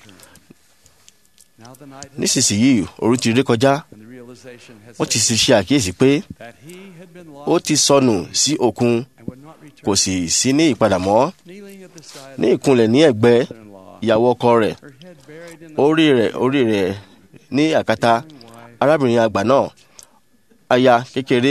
now the night had nísinsìnyí ooru ti ré kọjá and the realization had wọ́n ti set sì ṣe àkíyèsí pé that he had been ó lost ti sọnù sí òkun and would not return. kò sì sí ní ìpadà mọ́ Kneeling at the side ní of ìkúnlẹ̀ ní ẹ̀gbẹ́ her mother-in-law, ìyàwó ọkọ rẹ̀ her head buried in the orí rẹ̀ orí rẹ̀ ní àkàtà young wife arábìnrin àgbà náà aya kékeré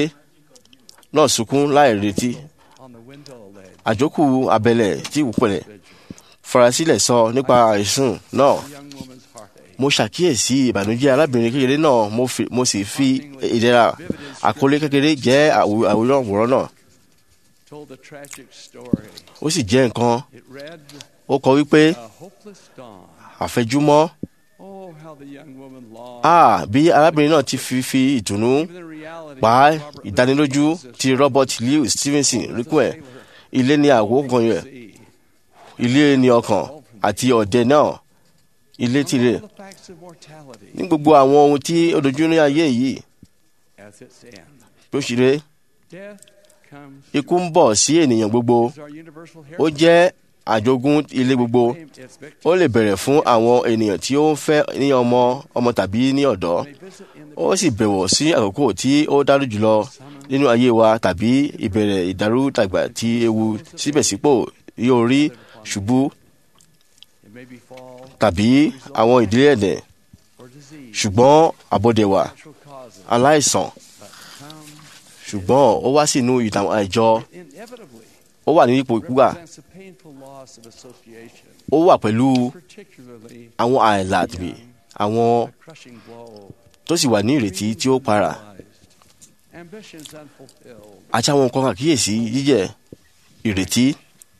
náà sunkún láì retí on the window ledge. àjókù abẹ́lẹ̀ tí ìwúpẹ̀lẹ̀ Vigil. farasílẹ̀ sọ nípa àìsùn náà The young woman's heartache. mo ṣàkíyèsí ìbànújẹ́ arábìnrin kékeré náà mo fi- mo sì fi ìdẹ̀ra àkọlé kékeré jẹ́ àwò- àwòrán àwòrán náà Told a tragic story. ó sì jẹ́ nǹkan It read, ó kọ wípé A hopeless dawn. àfẹjúmọ́ Oh, how the young woman longed. a bí arábìnrin náà ti fi fi ìtùnú Even the reality pa of Robert ìdánilójú Louis ti robert louis stevenson ríkú ẹ̀ ilé ní àwòkàn rẹ̀ sea. ilé ní ọkàn àti ọ̀dẹ náà ilé tirẹ̀ All the facts of mortality ní gbogbo àwọn ohun tí ó dojú ní ayé yìí as its end. tó ṣeré Death comes ikú ń bọ̀ sí ènìyàn gbogbo as our universal ó jẹ́ àjogún ilé gbogbo heritage. Its victims ó lè bẹ̀rẹ̀ fún àwọn ènìyàn tí ó ń fẹ́ ní ọmọ ọmọ tàbí ní ọ̀dọ́ may visit in the ó sì bẹ̀wọ̀ sí àkókò tí ó dájú jùlọ nínú ayé wa tàbí ìbẹ̀rẹ̀ ìdàrúdàgbà tí ewu síbẹ̀sípò yóò rí ṣubú It may be fall tàbí àwọn ìdílé ẹ̀dẹ̀ or disease. ṣùgbọ́n àbọ̀dẹ̀wà Natural causes. aláìsàn But come ṣùgbọ́n ó wá sínú ìtàn àìjọ inevitably ó wà ní ipò ìkúgbà represents a painful loss of association, ó wà pẹ̀lú particularly àwọn àìlà tàbí àwọn a crushing blow. tó sì wà ní ìrètí tí ó para realized, Ambitions unfulfilled. àti àwọn nǹkan àkíyèsí jíjẹ ìrètí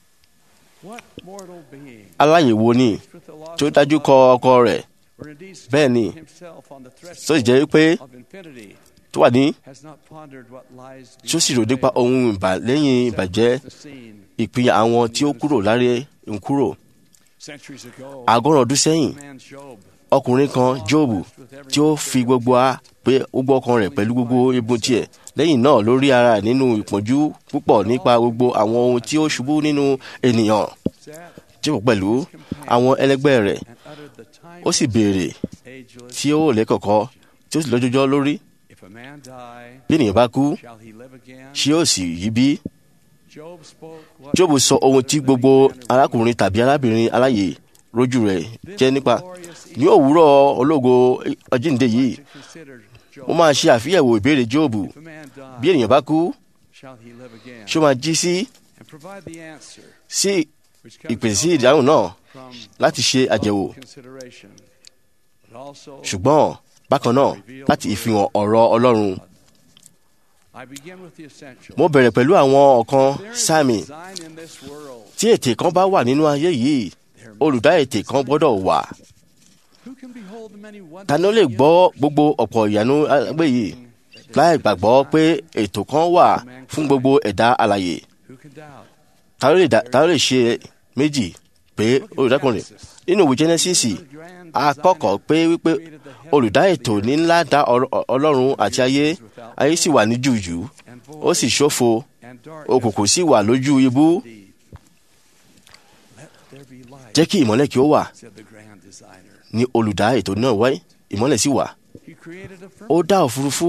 What mortal being aláyèwò ni with the loss tí ó of dájú love, kọ ọkọ rẹ̀ or indeed bẹ́ẹ̀ ni himself on the tó sì jẹ́ pé of infinity tó wà ní has not pondered what lies tí ó sì rò nípa ohun ìbà lẹ́yìn ìbàjẹ́ the scene. ìpín àwọn tí ó kúrò láre ń kúrò Centuries ago, àgọ́rùn ọdún sẹ́yìn man Job ọkùnrin kan jóòbù tí ó fi gbogbo a pé gbogbo ọkàn rẹ̀ pẹ̀lú gbogbo egun tiẹ̀ lẹ́yìn náà lórí ara ẹ̀ nínú ìpọ́njú púpọ̀ nípa gbogbo àwọn ohun tí ó ṣubú nínú ènìyàn jẹ́wọ́ pẹ̀lú àwọn ẹlẹgbẹ́ rẹ̀ ó sì béèrè tí ó lẹ́kọ̀ọ́kọ́ tí ó sì lọ́jọ́jọ́ lórí bí ènìyàn bá kú ṣé ó sì yí bí Jóòbù sọ ohun tí gbogbo arákùnrin tàbí arábìnrin aláyè rójú rẹ̀ jẹ́ nípa ní òwúrọ̀ ológo ọjíǹde yìí mo máa ṣe àfihẹ̀wò ìbéèrè Jóòbù bí ènìyàn bá kú ṣó máa jí sí sí ìpèsè sí ìdáhùn náà láti ṣe àjẹwò ṣùgbọ́n bákan náà láti ìfihàn ọ̀rọ̀ Ọlọ́run mo bẹ̀rẹ̀ pẹ̀lú àwọn ọ̀kan sáàmì tí ètè kan bá wà nínú ayé yìí olùdá ètè kan gbọ́dọ̀ wà ta ni ó lè gbọ́ gbogbo ọ̀pọ̀ ìyanu agbé yìí láì gbàgbọ́ pé ètò kan wà fún gbogbo ẹ̀dá alààyè ta ló lè dá- ta ló lè ṣe méjì pé olùdákùnrin nínú ìwé Genesis a kọ́kọ́ pé wípé olùdá ètò ní ńlá dá ọ̀rọ̀- Ọlọ́run àti ayé ayé sì wà ní jùjù ó sì ṣófo òkùnkùn sì wà lójú ibú jẹ́ kí ìmọ́lẹ̀ kí ó wà ní olùdá ètò náà wáyé ìmọ́lẹ̀ sì wà ó dá òfurufú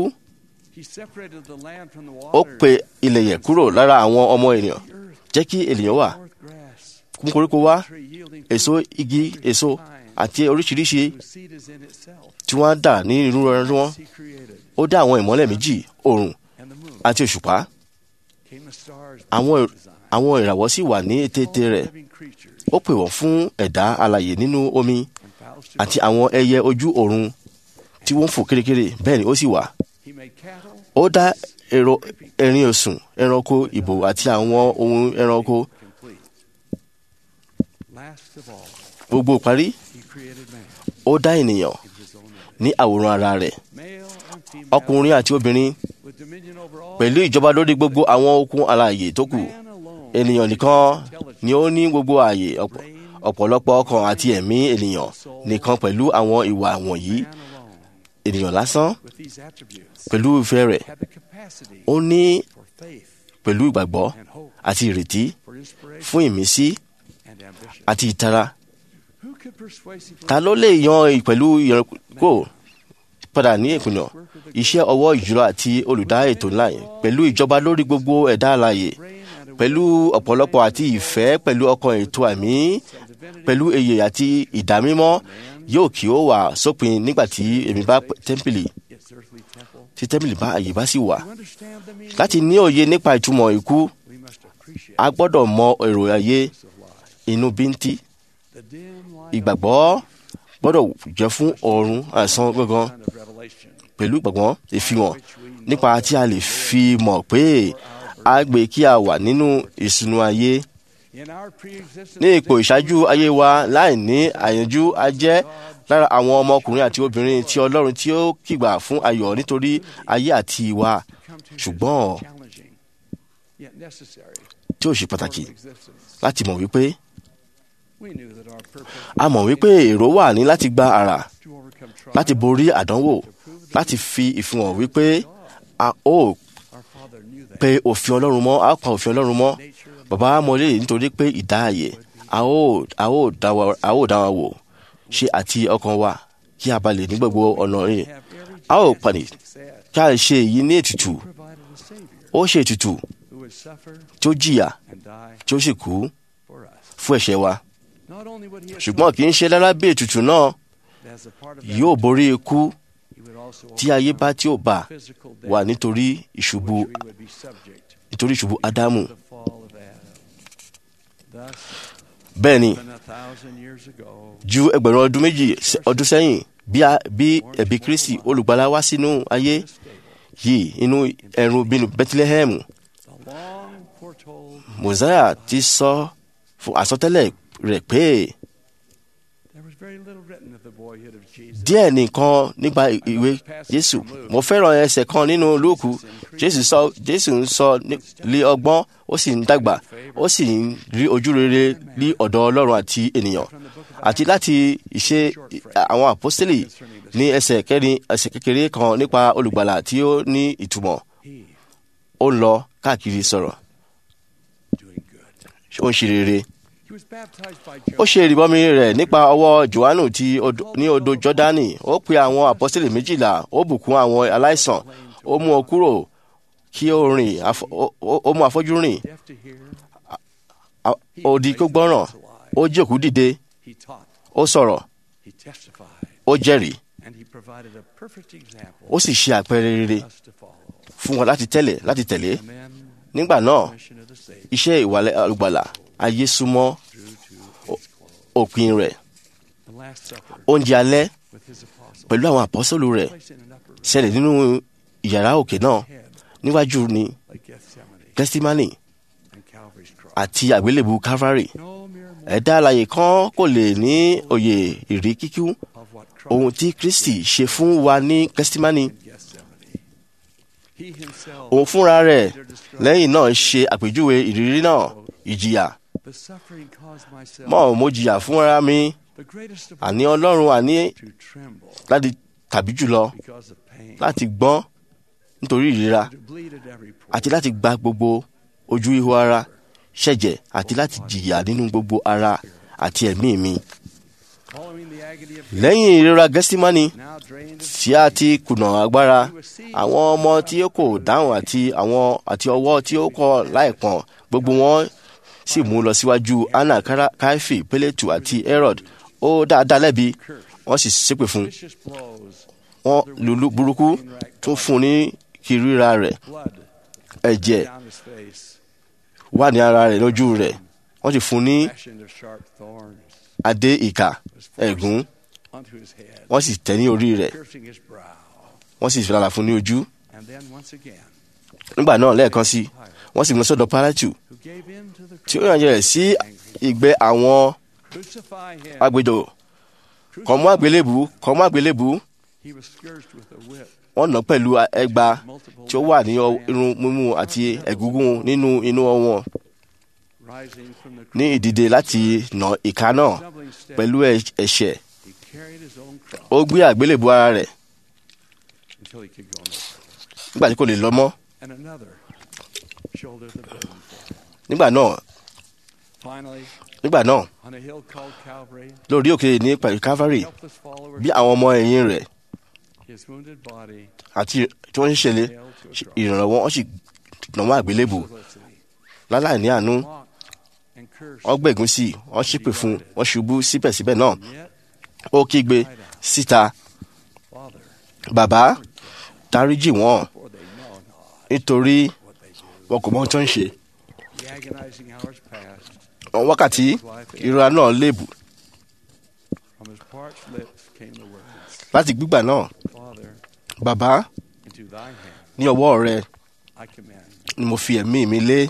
ó pe ilẹ̀ yẹ̀ kúrò lára àwọn ọmọ ènìyàn jẹ́ kí ènìyàn wà kún koríko wá èso igi èso àti oríṣiríṣi tí wọ́n á dà ní inú ẹran wọn ó dá àwọn ìmọ́lẹ̀ méjì oòrùn àti òṣùpá àwọn àwọn ìràwọ̀ sì wà ní ètètè rẹ̀ ó pè wọ́n fún ẹ̀dá alààyè nínú omi àti àwọn ẹyẹ ojú ọ̀run tí wọ́n ń fò kérékéré bẹ́ẹ̀ ni ó sì wà ó dá èrò ẹrin òsùn ẹranko ìbò àti àwọn ohun ẹranko gbogbo parí ó dá ènìyàn ní àwòrán ara rẹ̀ ọkùnrin àti obìnrin pẹ̀lú ìjọba lórí gbogbo àwọn okun alààyè tó kù ènìyàn nìkan ni ó ní gbogbo ààyè ọ̀pọ̀- ọ̀pọ̀lọpọ̀ ọkàn àti ẹ̀mí ènìyàn nìkan pẹ̀lú àwọn ìwà wọ̀nyí ènìyàn lásán pẹ̀lú ìfẹ́ rẹ̀ ó ní pẹ̀lú ìgbàgbọ́ àti ìrètí fún ìmísí àti ìtara ta ló lè yan pẹ̀lú ìyànkó padà ní ìpinnu iṣẹ́ ọwọ́ ìjùlọ àti olùdá ètò ńlá yẹn pẹ̀lú ìjọba lórí gbogbo ẹ̀dá alààyè pẹ̀lú ọ̀pọ̀lọpọ̀ àti ìfẹ́ pẹ̀lú ọkàn ètò àmì pẹ̀lú èyè àti ìdámímọ́ yóò kí ó wà sópin nígbà tí èmi bá tẹ́ḿpìlì tí tẹ́ḿpìlì bá àyè bá sì wà láti ní òye nípa ìtumọ̀ ikú a gbọ́dọ̀ mọ èrò ayé inú bíntí ìgbàgbọ́ gbọ́dọ̀ jẹ́ fún ọ̀run àìsàn gangan pẹ̀lú ìgbàgbọ́ ìfihàn nípa tí a lè fi mọ̀ pé a gbé kí a wà nínú ìsúnú ayé ní ipò ìṣáájú ayé wa láì ní àyànjú a jẹ́ lára àwọn ọmọkùnrin àti obìnrin tí Ọlọ́run tí ó kìgbà fún ayọ̀ nítorí ayé àti ìwà ṣùgbọ́n tí ó ṣe pàtàkì láti mọ̀ wípé a mọ̀ wípé èrò wà ní láti gba àrà láti borí àdánwò láti fi ìfihàn wípé a ó pe òfin Ọlọ́run mọ́ a ó pa òfin Ọlọ́run mọ́ bàbá mọ́lẹ̀ nítorí pé ìdáàyè a ó a ó dá wa a ó dá wa wò ṣe àti ọkàn wa kí a bá lè ní gbogbo ọ̀nà rìn a ó pàdé kí a lè ṣe èyí ní ètùtù ó ṣe ètùtù tí ó jìyà tí ó sì kú fún ẹ̀ṣẹ̀ wa ṣùgbọ́n kì í ṣe lára bí ètùtù náà yóò borí ikú tí ayé bá tí ó bá wà nítorí ìṣubú nítorí ìṣubú ádámù bẹ́ẹ̀ ni ju ẹgbẹ̀rún ọdún méjì sẹ- ọdún sẹ́yìn bí a- bí ẹ̀bí kristi olùgbàlà wá sínú ayé yìí inú ẹ̀rù bínú bethlehem mosiah ti sọ fún àsọtẹ́lẹ̀ rẹ̀ pé díẹ̀ nìkan nípa ìwé jésù mo fẹ́ràn ẹsẹ̀ kan nínú lúùkù jésù sọ jésù ń sọ ní- lé ọgbọ́n ó sì ń dàgbà ó sì ń rí ojú rere ní ọ̀dọ̀ ọlọ́run àti ènìyàn àti láti ìṣe àwọn àpọ́sítélì ní ẹsẹ̀ kẹrin ẹsẹ̀ kékeré kan nípa olùgbàlà tí ó ní ìtumọ̀ ó ń lọ káàkiri sọ̀rọ̀ ó ń ṣe rere ó ṣe ìrìbọmi rẹ̀ nípa ọwọ́ johannu ti odò- ní odò jọ́dánì ó pe àwọn àpọ́sítélì méjìlá ó bùkún àwọn aláìsàn ó mú ọ kúrò kí ó rìn afọ- ó- ó- ó mú afọ́jú rìn a- odi kó gbọ́ràn ó jí òkú dìde He taught, ó sọ̀rọ̀ he testified, ó jẹ́rìí and he provided a perfect example ó sì ṣe àpẹẹrẹ rere for us to follow. fún wọn láti tẹ̀lé láti tẹ̀lé And then nígbà náà the mission of the Savior iṣẹ́ ìwàlẹ̀ àlùgbàlà ayé súnmọ́ ó- òpin rẹ̀ the Last Supper oúnjẹ alẹ́ with his apostles, pẹ̀lú àwọn àpọ́sọ́lù rẹ̀ placed in an upper room ṣẹlẹ̀ nínú ìyàrá òkè náà níwájú ni like Gethsemane gẹ́símánì and Calvary's cross. àti àgbélébù calvary No mere ẹ̀dá alààyè kan kò lè ní òye ìrí kíkú of what ohun Christ tí kristi ṣe fún wa ní gẹ́símánì in Gethsemane. He himself, òun fúnra rẹ̀ lẹ́yìn náà ṣe àpèjúwe ìrírí náà ìjìyà the suffering caused myself, mọ́ mo jìyà fúnra mi the greatest of àní all, ọlọ́run àní to tremble láti tàbí jùlọ because of pain, láti gbọ́n nítorí ìrora to bleed at every pore, àti láti gba gbogbo ojú ihò ara ṣẹ̀jẹ̀ àti láti jìyà nínú gbogbo ara àti ẹ̀mí mi. following the agony of lẹ́yìn ìrora gẹ́símánì now drained of tí a ti kùnà agbára àwọn ọmọ tí ó kò dáhùn àti àwọn àti ọwọ́ tí ó kọ̀ láìpọ̀n gbogbo wọn sì mú lọ síwájú anna Kara- kaifi peletu àti herod ó dáadáa lẹ́bi wọ́n sì ṣépè fún un vicious blows, wọ́n lùlù burúkú tún fún un ní kìrìíra rẹ̀ blood ẹ̀jẹ̀ down his face, wà ní ara rẹ̀ lójú rẹ̀ wọ́n sì fún un ní fashioned of sharp thorns adé ìkà ẹ̀gún onto his head, wọ́n sì tẹ̀ ní orí rẹ̀ piercing his brow. wọ́n sì fìlàlà fún un ní ojú And then once again, nígbà náà lẹ́ẹ̀kan sí wọ́n sì mú lọ sọ́dọ̀ pálátù who gave in to the tí ó yànjẹ rẹ̀ sí ìgbẹ́ àwọn crucify him. agbèdò kàn mú àgbélébù kàn mú àgbélébù He was scourged with a whip, wọ́n nà án pẹ̀lú ẹgba tí ó wà ní ọ- irun mímú àti ẹ̀gúngún nínú inú wọn rising from the ní ìdìde láti nà ìka náà stumbling step. pẹ̀lú ẹ̀- ẹ̀ṣẹ̀ He carried his own cross ó gbé àgbélébù ara rẹ̀ until he could go no further. nígbà tí kò lè lọ mọ́ And another shouldered the burden for him. nígbà náà Finally, nígbà náà on a hill called Calvary, lórí òkè ní pẹ̀lú calvary helpless followers, bí àwọn ọmọ ẹ̀yìn rẹ̀ his wounded body àti tí wọ́n ń ṣẹlẹ̀ nailed to a cross. ìrànlọ́wọ́ wọ́n sì nà wọ́n àgbélébù Felicity, láláì ní àánú mocked and cursed. wọ́n gbẹ̀gún sí i wọ́n ṣépè fún un wọ́n ṣubú síbẹ̀síbẹ̀ náà And yet, ó kígbe síta Father, bàbá dáríjì wọ́n for they know not nítorí what they do. wọn kò mọ ohun tó ń ṣe The agonizing hours passed. àwọn wákàtí ìrora náà léèbù From his parched lips came the words, láti gbígbà náà Father, bàbá into thy hand ní ọwọ́ rẹ I commend. ni mo fi ẹ̀mí mi lé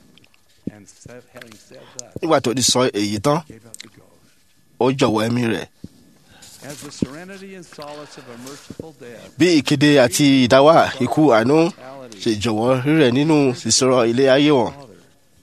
And said, having said that, nígbà tó ti sọ èyí tán gave up the ghost. ó jọ̀wọ́ ẹ̀mí rẹ̀ As the serenity and solace of a merciful death, bí ìkéde àti ìdáwà ikú àánú ṣe jọ̀wọ́ rírẹ̀ nínú ìṣòro ilé ayé wọn Father,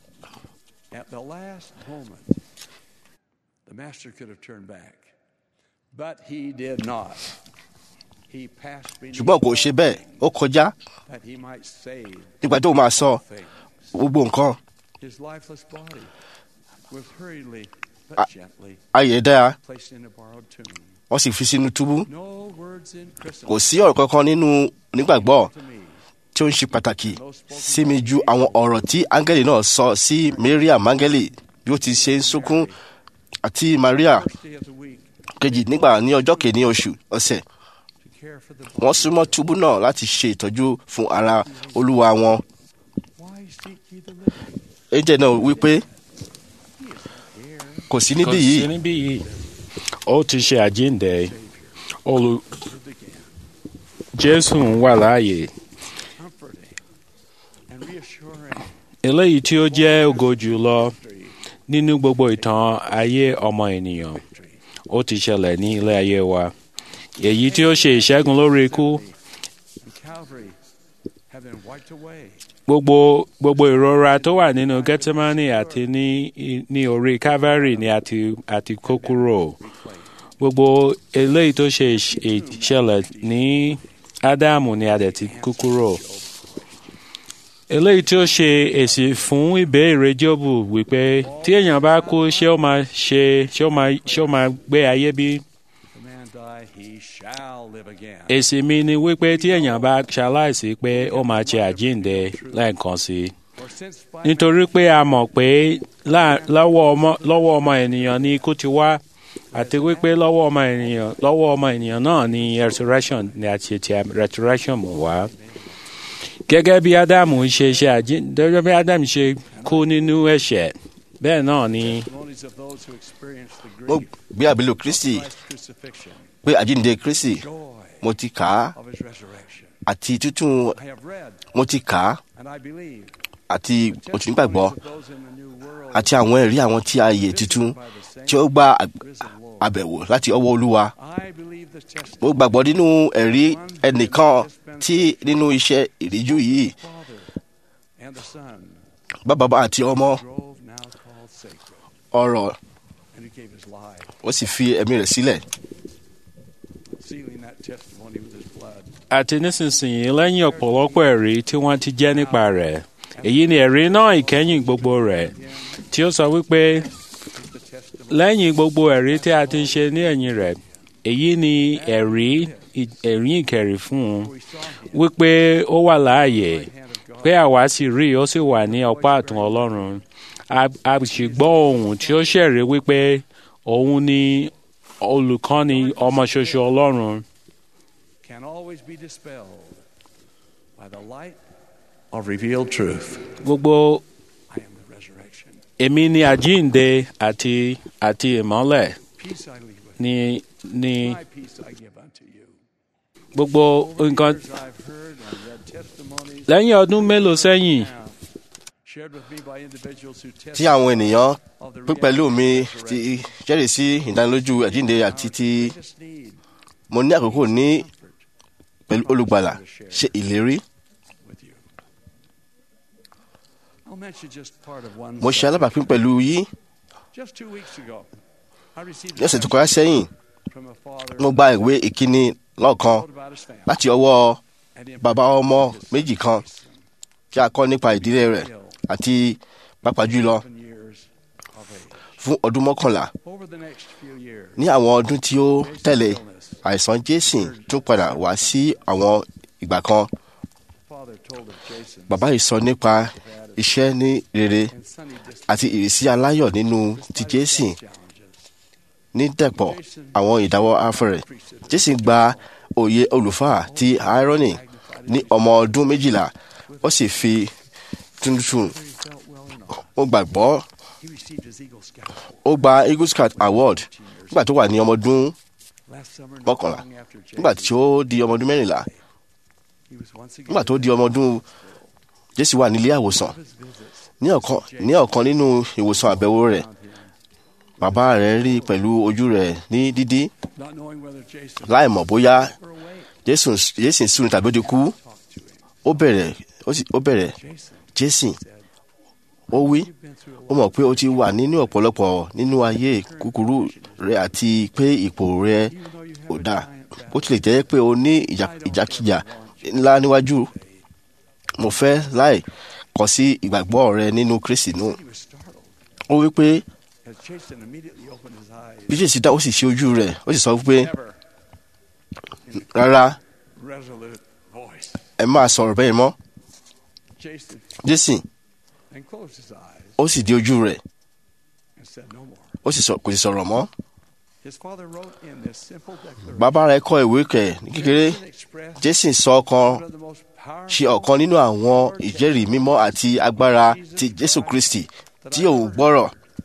at the last moment, the master could have turned back, but he did not. He passed beneath ṣùgbọ́n kò ṣe bẹ́ẹ̀ ó kọjá that he might save nígbà tó máa sọ things. gbogbo nǹkan His lifeless body was hurriedly but Ah. gently ayé dáa placed in a borrowed tomb. wọ́n sì fi sínú túbú No words in kò Christendom sí ọ̀rọ̀ kankan nínú nígbàgbọ́ to me tí ó ń ṣe pàtàkì sí mi ju àwọn ọ̀rọ̀ tí áńgẹ́lì náà sọ sí Maria mángẹ́lì bí ó ti ṣe ń sunkún àti Maria first day of the week kejì nígbà ní ọjọ́ kìíní oṣù ọ̀sẹ̀ to care for the wọ́n body. súnmọ́ túbú náà láti ṣe ìtọ́jú fún ara olúwa wọn Why seek ye the living? ẹ̀jẹ̀ náà wípé He is here. kò sí níbí Kò sí yìí níbí yìí ó ti ṣe àjíǹde olù lived again, jésù ń wà láàyè comforting and reassuring eléyìí tí ó jẹ́ ògo jùlọ victory. nínú gbogbo ìtàn ayé ọmọ ènìyàn ó ti ṣẹlẹ̀ ní ilé ayé wa èyí tí ó ṣe ìṣẹ́gun lórí ikú And Calvary have been wiped away. gbogbo gbogbo ìrora tó wà nínú gethsemane àti ní ní orí calvary ni àti àti kó kúrò gbogbo eléyìí tó ṣe ìṣ- ìṣẹ̀lẹ̀ ní ádámù ni a dẹ̀ ti kó kúrò eléyìí tí ó ṣe èsì fún ìbéèrè Jóòbù wípé tí èèyàn bá kú ṣé ó máa ṣe ṣé ó máa ṣé ó máa gbé ayé bí? If a man die, he shall live again. èsì mi ni wípé tí èèyàn bá ṣaláìsí pé ó máa ṣe àjíǹde lẹ́ẹ̀kan sí i For since by nítorí pé a mọ̀ pé lá- lọ́wọ́ ọmọ lọ́wọ́ ọmọ ènìyàn ni ikú ti wá àti wípé lọ́wọ́ ọmọ ènìyàn lọ́wọ́ ọmọ ènìyàn náà ni resurrection ni àti ti resurrection mú wá. gẹ́gẹ́ bí ádámù ṣe ṣe àjíǹde gẹ́gẹ́ bí ádámù ṣe kú nínú ẹ̀ṣẹ̀ bẹ́ẹ̀ náà ni testimonies of those who experienced the mo grief gbé àbílò kristi of Christ's crucifixion, pé àjíǹde kristi joy mo ti kà á of his resurrection. àti tútù I have read mo ti kà á and I believe àti mo ti nígbàgbọ́ testimonies of those in the new world àti àwọn ẹ̀rí àwọn tí a yè tuntun tí ó gba àg- àbẹ̀wò láti ọwọ́ olúwa I believe the testimony mo gbàgbọ́ nínú ẹ̀rí ẹnìkan tí nínú iṣẹ́ ìríjú yìí of the Father and the Son bàbá àti ọmọ drove now called sacred, ọ̀rọ̀ and he gave his life, ó sì fi ẹ̀mí rẹ̀ sílẹ̀ sealing that testimony with his blood. àti nísinsìnyí lẹ́yìn ọ̀pọ̀lọpọ̀ ẹ̀rí tí wọ́n ti jẹ́ nípa rẹ̀ èyí ni ẹ̀rí náà ìkẹyìn gbogbo rẹ̀ tí ó sọ wípé lẹ́yìn gbogbo ẹ̀rí tí a ti ṣe ní ẹ̀yìn rẹ̀ èyí ni ẹ̀rí ẹ̀rí ìkẹrì fún un wípé ó wà láàyè pé àwa sì rí i ó sì wà ní ọ̀pá àtún Ọlọ́run A- a sì gbọ́ ohùn tí ó ṣẹ̀rí wípé òun ni olùkọ́ni ọmọ ṣoṣo Ọlọ́run. Can always be dispelled by the light of revealed truth. gbogbo I am the resurrection. èmi ni àjíǹde àti àti ìmọ́lẹ̀ Peace I leave with ni ni you. My peace I give unto you. gbogbo nǹkan Years I've heard and read testimonies lẹ́yìn ọdún mélòó sẹ́yìn now shared with me by individuals who tí àwọn ènìyàn of the pín pẹ̀lú mi reality of ti resurrection. jẹ́rìí sí ìdánilójú àjíǹde àti ti Greatest need mo ní àkókò ní pẹ̀lú olùgbàlà ṣe ìlérí with you. I'll mention just part of one. mo ṣe subject. alábàápín pẹ̀lú yín Just two weeks ago, I received ní a ọ̀sẹ̀ tó kọjá sẹ́yìn from a father mo gba ìwé ìkíni lọ́ọ̀kan wrote about his family láti ọwọ́ and in bàbá ọmọ méjì kan tí a kọ́ nípa ìdílé rẹ̀ àti pàápàá jùlọ seven years of age. fún ọdún mọ́kànlá Over the next few years, ní àwọn ọdún tí ó tẹ̀lé àìsàn jésìn tún padà wá sí àwọn ìgbà kan father told of Jason bàbá yìí sọ nípa iṣẹ́ ní rere and Sonny just àti ìrísí aláyọ̀ nínú ti jésìn challenges. ní dẹ̀pọ̀ àwọn ìdáwọ́ afẹ́rẹ́ jésìn gba òye olùfà ti irony ní ọmọ ọdún méjìlá ó sì fi tuntun He felt well enough. ó gbàgbọ́ He received his Eagle Scout. ó gba eagle scout award nígbà tó wà ní ọmọ ọdún Last summer, not mọ́kànlá long after nígbà Jason, tí ó di ọmọ ọdún mẹ́rìnlá he was once again nígbà tó di ọmọ ọdún jésì wà nílé àwòsàn his visits ní ọ̀kan ní ọ̀kan nínú ìwòsàn àbẹ̀wò rẹ̀ found him, bàbá rẹ̀ rí pẹ̀lú ojú rẹ̀ ní dídí not knowing whether Jason láì mọ̀ bóyá were awake. jésù jésì sùn tàbí ó ti kú Talked to him. ó bẹ̀rẹ̀ ó sì ó bẹ̀rẹ̀ Jason jésì said, ó wí "You've been through a ó mọ̀ pé ó ti wà nínú ọ̀pọ̀lọpọ̀ nínú ayé kúkúrú rẹ̀ àti pé ipò rẹ̀ even though you ò have a dáa giant ó tilẹ̀ jẹ́ pé o ní ìjà- ìjàkíjà ńlá níwájú mo fẹ́ láì kọ̀ sí ìgbàgbọ́ rẹ nínú kristi nù He was startled ó wí pé as Jason immediately opened his eyes. bí jésì dá ó sì ṣe ojú rẹ̀ ó sì sọ pé Never rárá resolute voice. ẹ máa sọ̀rọ̀ bẹ́ẹ̀ mọ́ Jason jésì then closed his eyes ó sì di ojú rẹ̀ and said no more. ó sì sọ kò sì sọ̀rọ̀ mọ́ His father wrote in this simple declaration. bàbá rẹ̀ kọ ìwé kẹ̀ ní kékeré Jason expressed jésì sọ ọ̀kan one of the most ṣe powerful ọ̀kan nínú àwọn ìjẹ́rìí mímọ́ àti agbára ti jésù kristi tí òun gbọ́rọ̀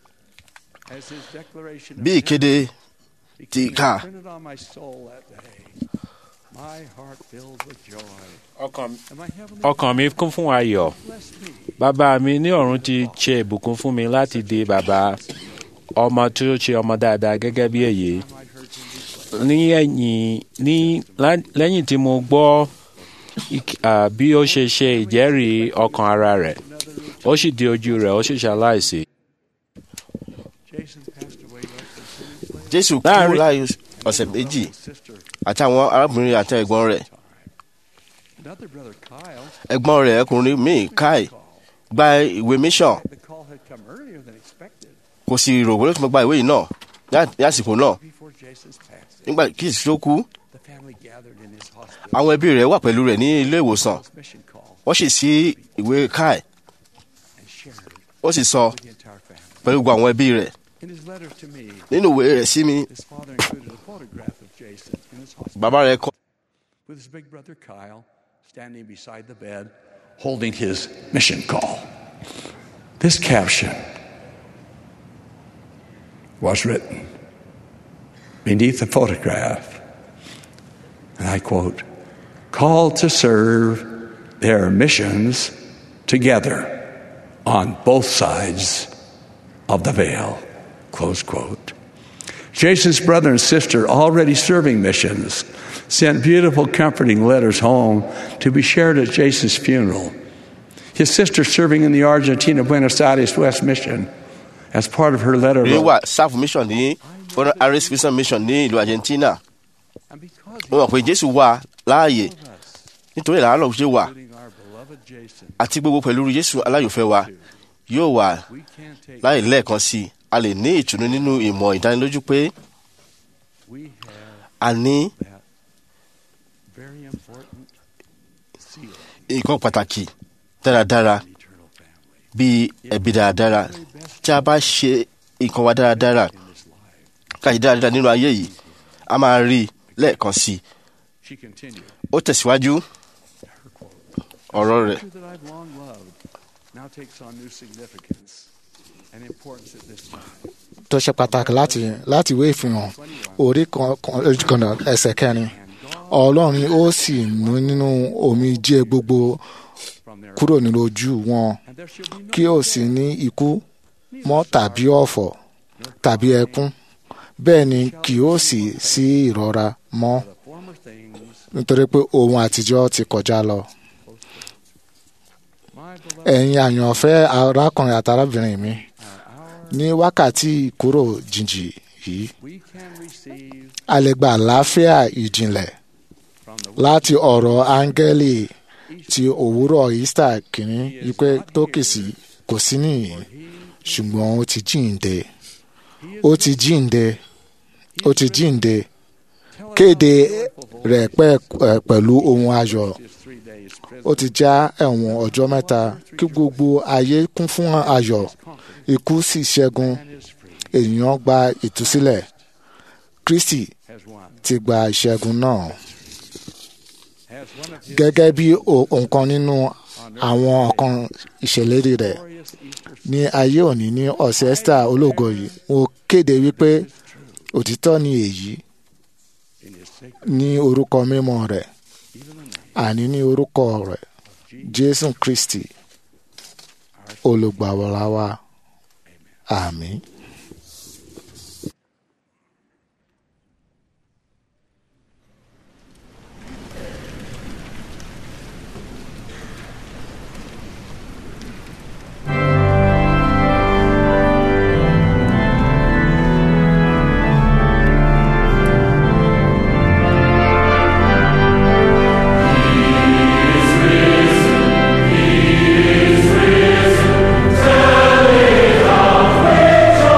as his declaration of bí ìkéde ti became kà printed on my soul that day. My heart filled with joy. ọkàn And my heavenly ọkàn mi kún fún ayọ̀ blessed me. bàbá mi ní ọ̀run ti ṣe ìbùkún fún mi láti di bàbá ọmọ tí ó ṣe ọmọ dáadáa gẹ́gẹ́ bí èyí I might heard him declare. ní ẹ̀yìn ní lá- lẹ́yìn tí mo gbọ́ ik- à, bí ó ṣe ṣe ìjẹ́rìí ọkàn ara rẹ̀ ó sì di ojú rẹ̀ ó sì ṣaláìsí. Jason passed away less than two weeks later. jésù kú Láàrin- láàyè ọ̀sẹ̀ méjì His sister àti àwọn arábìnrin àti ẹ̀gbọ́n rẹ̀ Another brother, Kyle, ẹ̀gbọ́n rẹ̀ ọkùnrin míì kai gba ìwé mission the call had come earlier than expected kò sì rò wọlé tó máa gba ìwé yìí náà ní- ní àsìkò náà before Jason's passing. nígbà kí ìsìn tó kú The family gathered in his hospital. àwọn ẹbí rẹ̀ wà pẹ̀lú rẹ̀ ní ilé ìwòsàn His mission call wọ́n sì sí ìwé kai and shared it ó sì sọ with the entire family. pẹ̀lú gbogbo àwọn ẹbí rẹ̀ In his letter to me, nínú ìwé rẹ̀ sí mi his father included a photograph of Jason in his hospital bàbá rẹ̀ kọ with his big brother Kyle standing beside the bed holding his mission call. This caption was written beneath the photograph, and I quote, called to serve their missions together on both sides of the veil, close quote. Jason's brother and sister, already serving missions, sent beautiful, comforting letters home to be shared at Jason's funeral. His sister, serving in the Argentina Buenos Aires West Mission, as part of her letter, rí wrote, wà sáf mission ní fọ́nà aris mission mission ní ìlú argentina and because wọ́n mọ̀ pé jésù wà láàyè nítorí ìlànà náà ṣe wà including our beloved Jason, àti gbogbo pẹ̀lú jésù aláyòfẹ́ wa yóò wà we can't take láì lẹ́ẹ̀kan sí i a lè ní ìtùnú nínú ìmọ̀ ìdánilójú pé we have a ní that very important seal nǹkan pàtàkì dáradára in eternal family bíi ẹbí dáradára tí a bá ṣe nǹkan wa dáradára in this life. káyì dáradára nínú ayé yìí a máa rí i lẹ́ẹ̀kan sí i She continued, ó tẹ̀síwájú her quote, ọ̀rọ̀ rẹ̀ "Scripture that I've long loved now takes on new significance and importance at this time. tó ṣe pàtàkì láti láti ìwé ìfihàn orí kan- kan- ojú kan náà ẹsẹ̀ kẹrin ọlọ́run ó sì mú nínú omijé gbogbo From there, kúrò nínú ojú wọn and there shall be no kí ó sì ní ikú mọ́ tàbí ọ̀fọ̀ tàbí ẹkún bẹ́ẹ̀ ni kì ó sì sí ìrora mọ́ the former things, nítorí pé ohun àtijọ́ ti kọjá lọ. my beloved, ẹ̀yin àyànfẹ́ arákùnrin àti arábìnrin mi are ours. ní wákàtí ìkúrò jìnjì yìí We can receive a lè gba àlàáfíà ìjìnlẹ̀ from the láti ọ̀rọ̀ áńgẹ́lì ti òwúrọ̀ easter kìíní wípé tó kìsì kò sí nìyí ṣùgbọ́n ó ti jíǹde ó ti jíǹde ó ti jíǹde kéde rẹ̀ pẹ́- ẹ̀, pẹ̀lú ohun ayọ̀ his three days ó ti já ẹ̀wọ̀n ọjọ́ mẹ́ta kí gbogbo ayé kún fún ayọ̀ ikú sì ṣẹ́gun and is free ènìyàn gba ìtúsílẹ̀ kristi has won. ti gba ìṣẹ́gun náà Has one of his gẹ́gẹ́ bí o- nǹkan nínú àwọn ọ̀kan ìṣèlérí rẹ̀ glorious Easter ní ayé òní ní ọ̀sẹ̀ esther ológo yìí mo kéde wípé òtítọ́ ni èyí in his sacred ní orúkọ mímọ́ rẹ̀ even the name àní ní orúkọ rẹ̀ jésù kristi olùgbàwọ̀lá wa àmín. Tell me how great your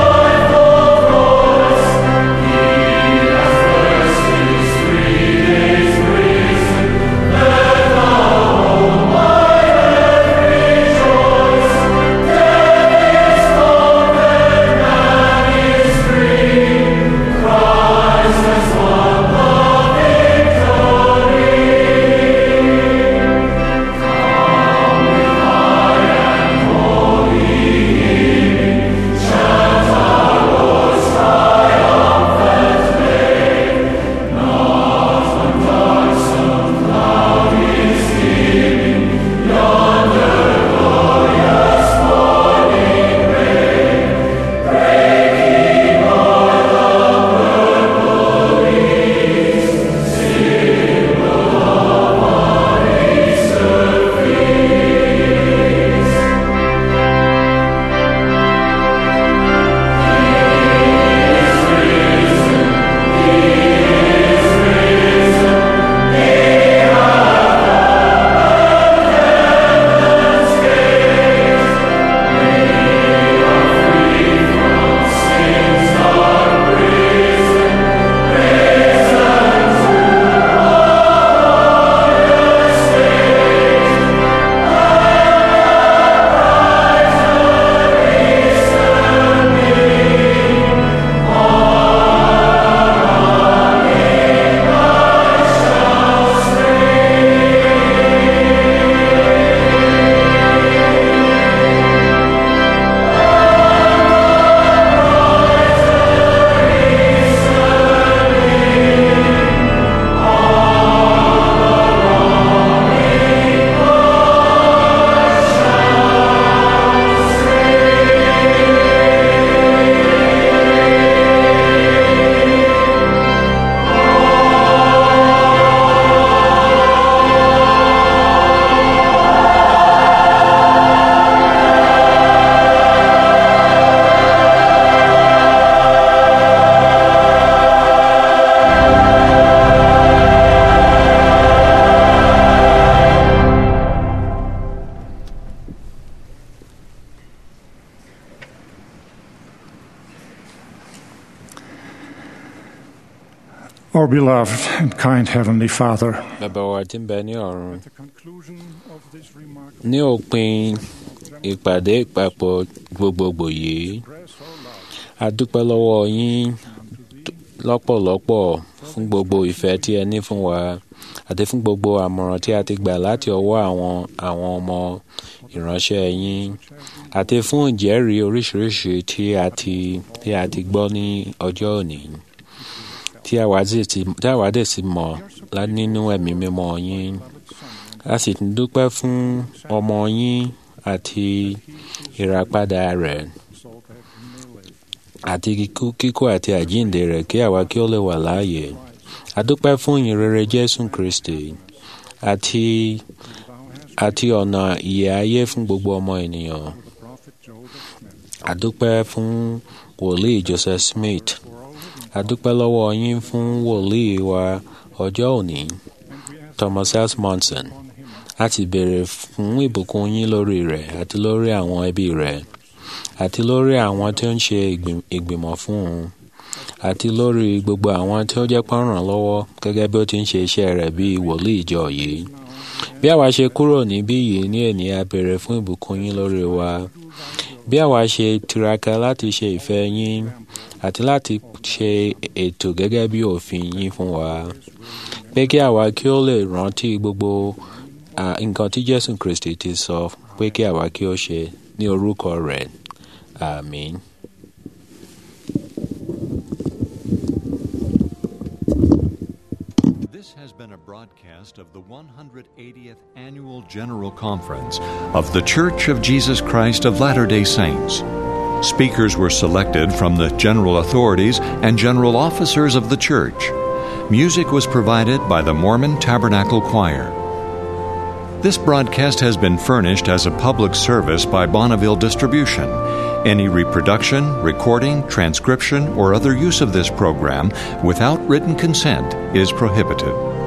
Our beloved and kind Heavenly Father, bàbá wa tí ń bẹ ní ọ̀run ní òpin ìpàdé ìpapọ̀ gbogbogbò yìí a dúpẹ́ lọ́wọ́ yín lọ́pọ̀lọpọ̀ fún gbogbo ìfẹ́ tí ẹ ní fún wa àti fún gbogbo àmọ̀ràn tí a ti gbà láti ọwọ́ àwọn àwọn ọmọ ìránṣẹ́ yín àti fún ìjẹ́rìí oríṣiríṣi tí a ti tí a ti gbọ́ ní ọjọ́ òní tí àwa sì ti tí àwa dẹ̀ sì mọ̀ lá nínú ẹ̀mí mímọ́ yín a sì tún dúpẹ́ fún ọmọ yín àti ìràpadà rẹ̀ àti kíkú kíkú àti àjíǹde rẹ̀ kí àwa kí ó lè wà láàyè a dúpẹ́ fún ìyìnrere Jésù Kristi àti àti ọ̀nà ìyè ayé fún gbogbo ọmọ ènìyàn a dúpẹ́ fún wòlíì Joseph Smith a dúpẹ́ lọ́wọ́ yín fún wòlíì wa ọjọ́ òní Thomas S. Monson a ti béèrè fún ìbùkún yín lórí rẹ̀ àti lórí àwọn ẹbí rẹ̀ àti lórí àwọn tí ó ń ṣe ìgbìmọ̀ fún un àti lórí gbogbo àwọn tí ó jẹ́ pọ́nrán lọ́wọ́ gẹ́gẹ́ bí ó ti ń ṣe iṣẹ́ rẹ̀ bíi wòlíì ìjọ yìí bí àwa ṣe kúrò níbí yìí ní èní a béèrè fún ìbùkún yín lórí wa bí àwa ṣe tiraka láti ṣe ìfẹ́ yín àti láti ṣe ètò gẹ́gẹ́ bí òfin yín fún wa pé kí àwa kí ó lè rántí gbogbo nǹkan tí Jésù Kristi ti sọ pé kí àwa kí ó ṣe ní orúkọ rẹ̀ àmín. This has been a broadcast of the 180th Annual General Conference of The Church of Jesus Christ of Latter day Saints. Speakers were selected from the general authorities and general officers of the church. Music was provided by the Mormon Tabernacle Choir. This broadcast has been furnished as a public service by Bonneville Distribution. Any reproduction, recording, transcription, or other use of this program without written consent is prohibited.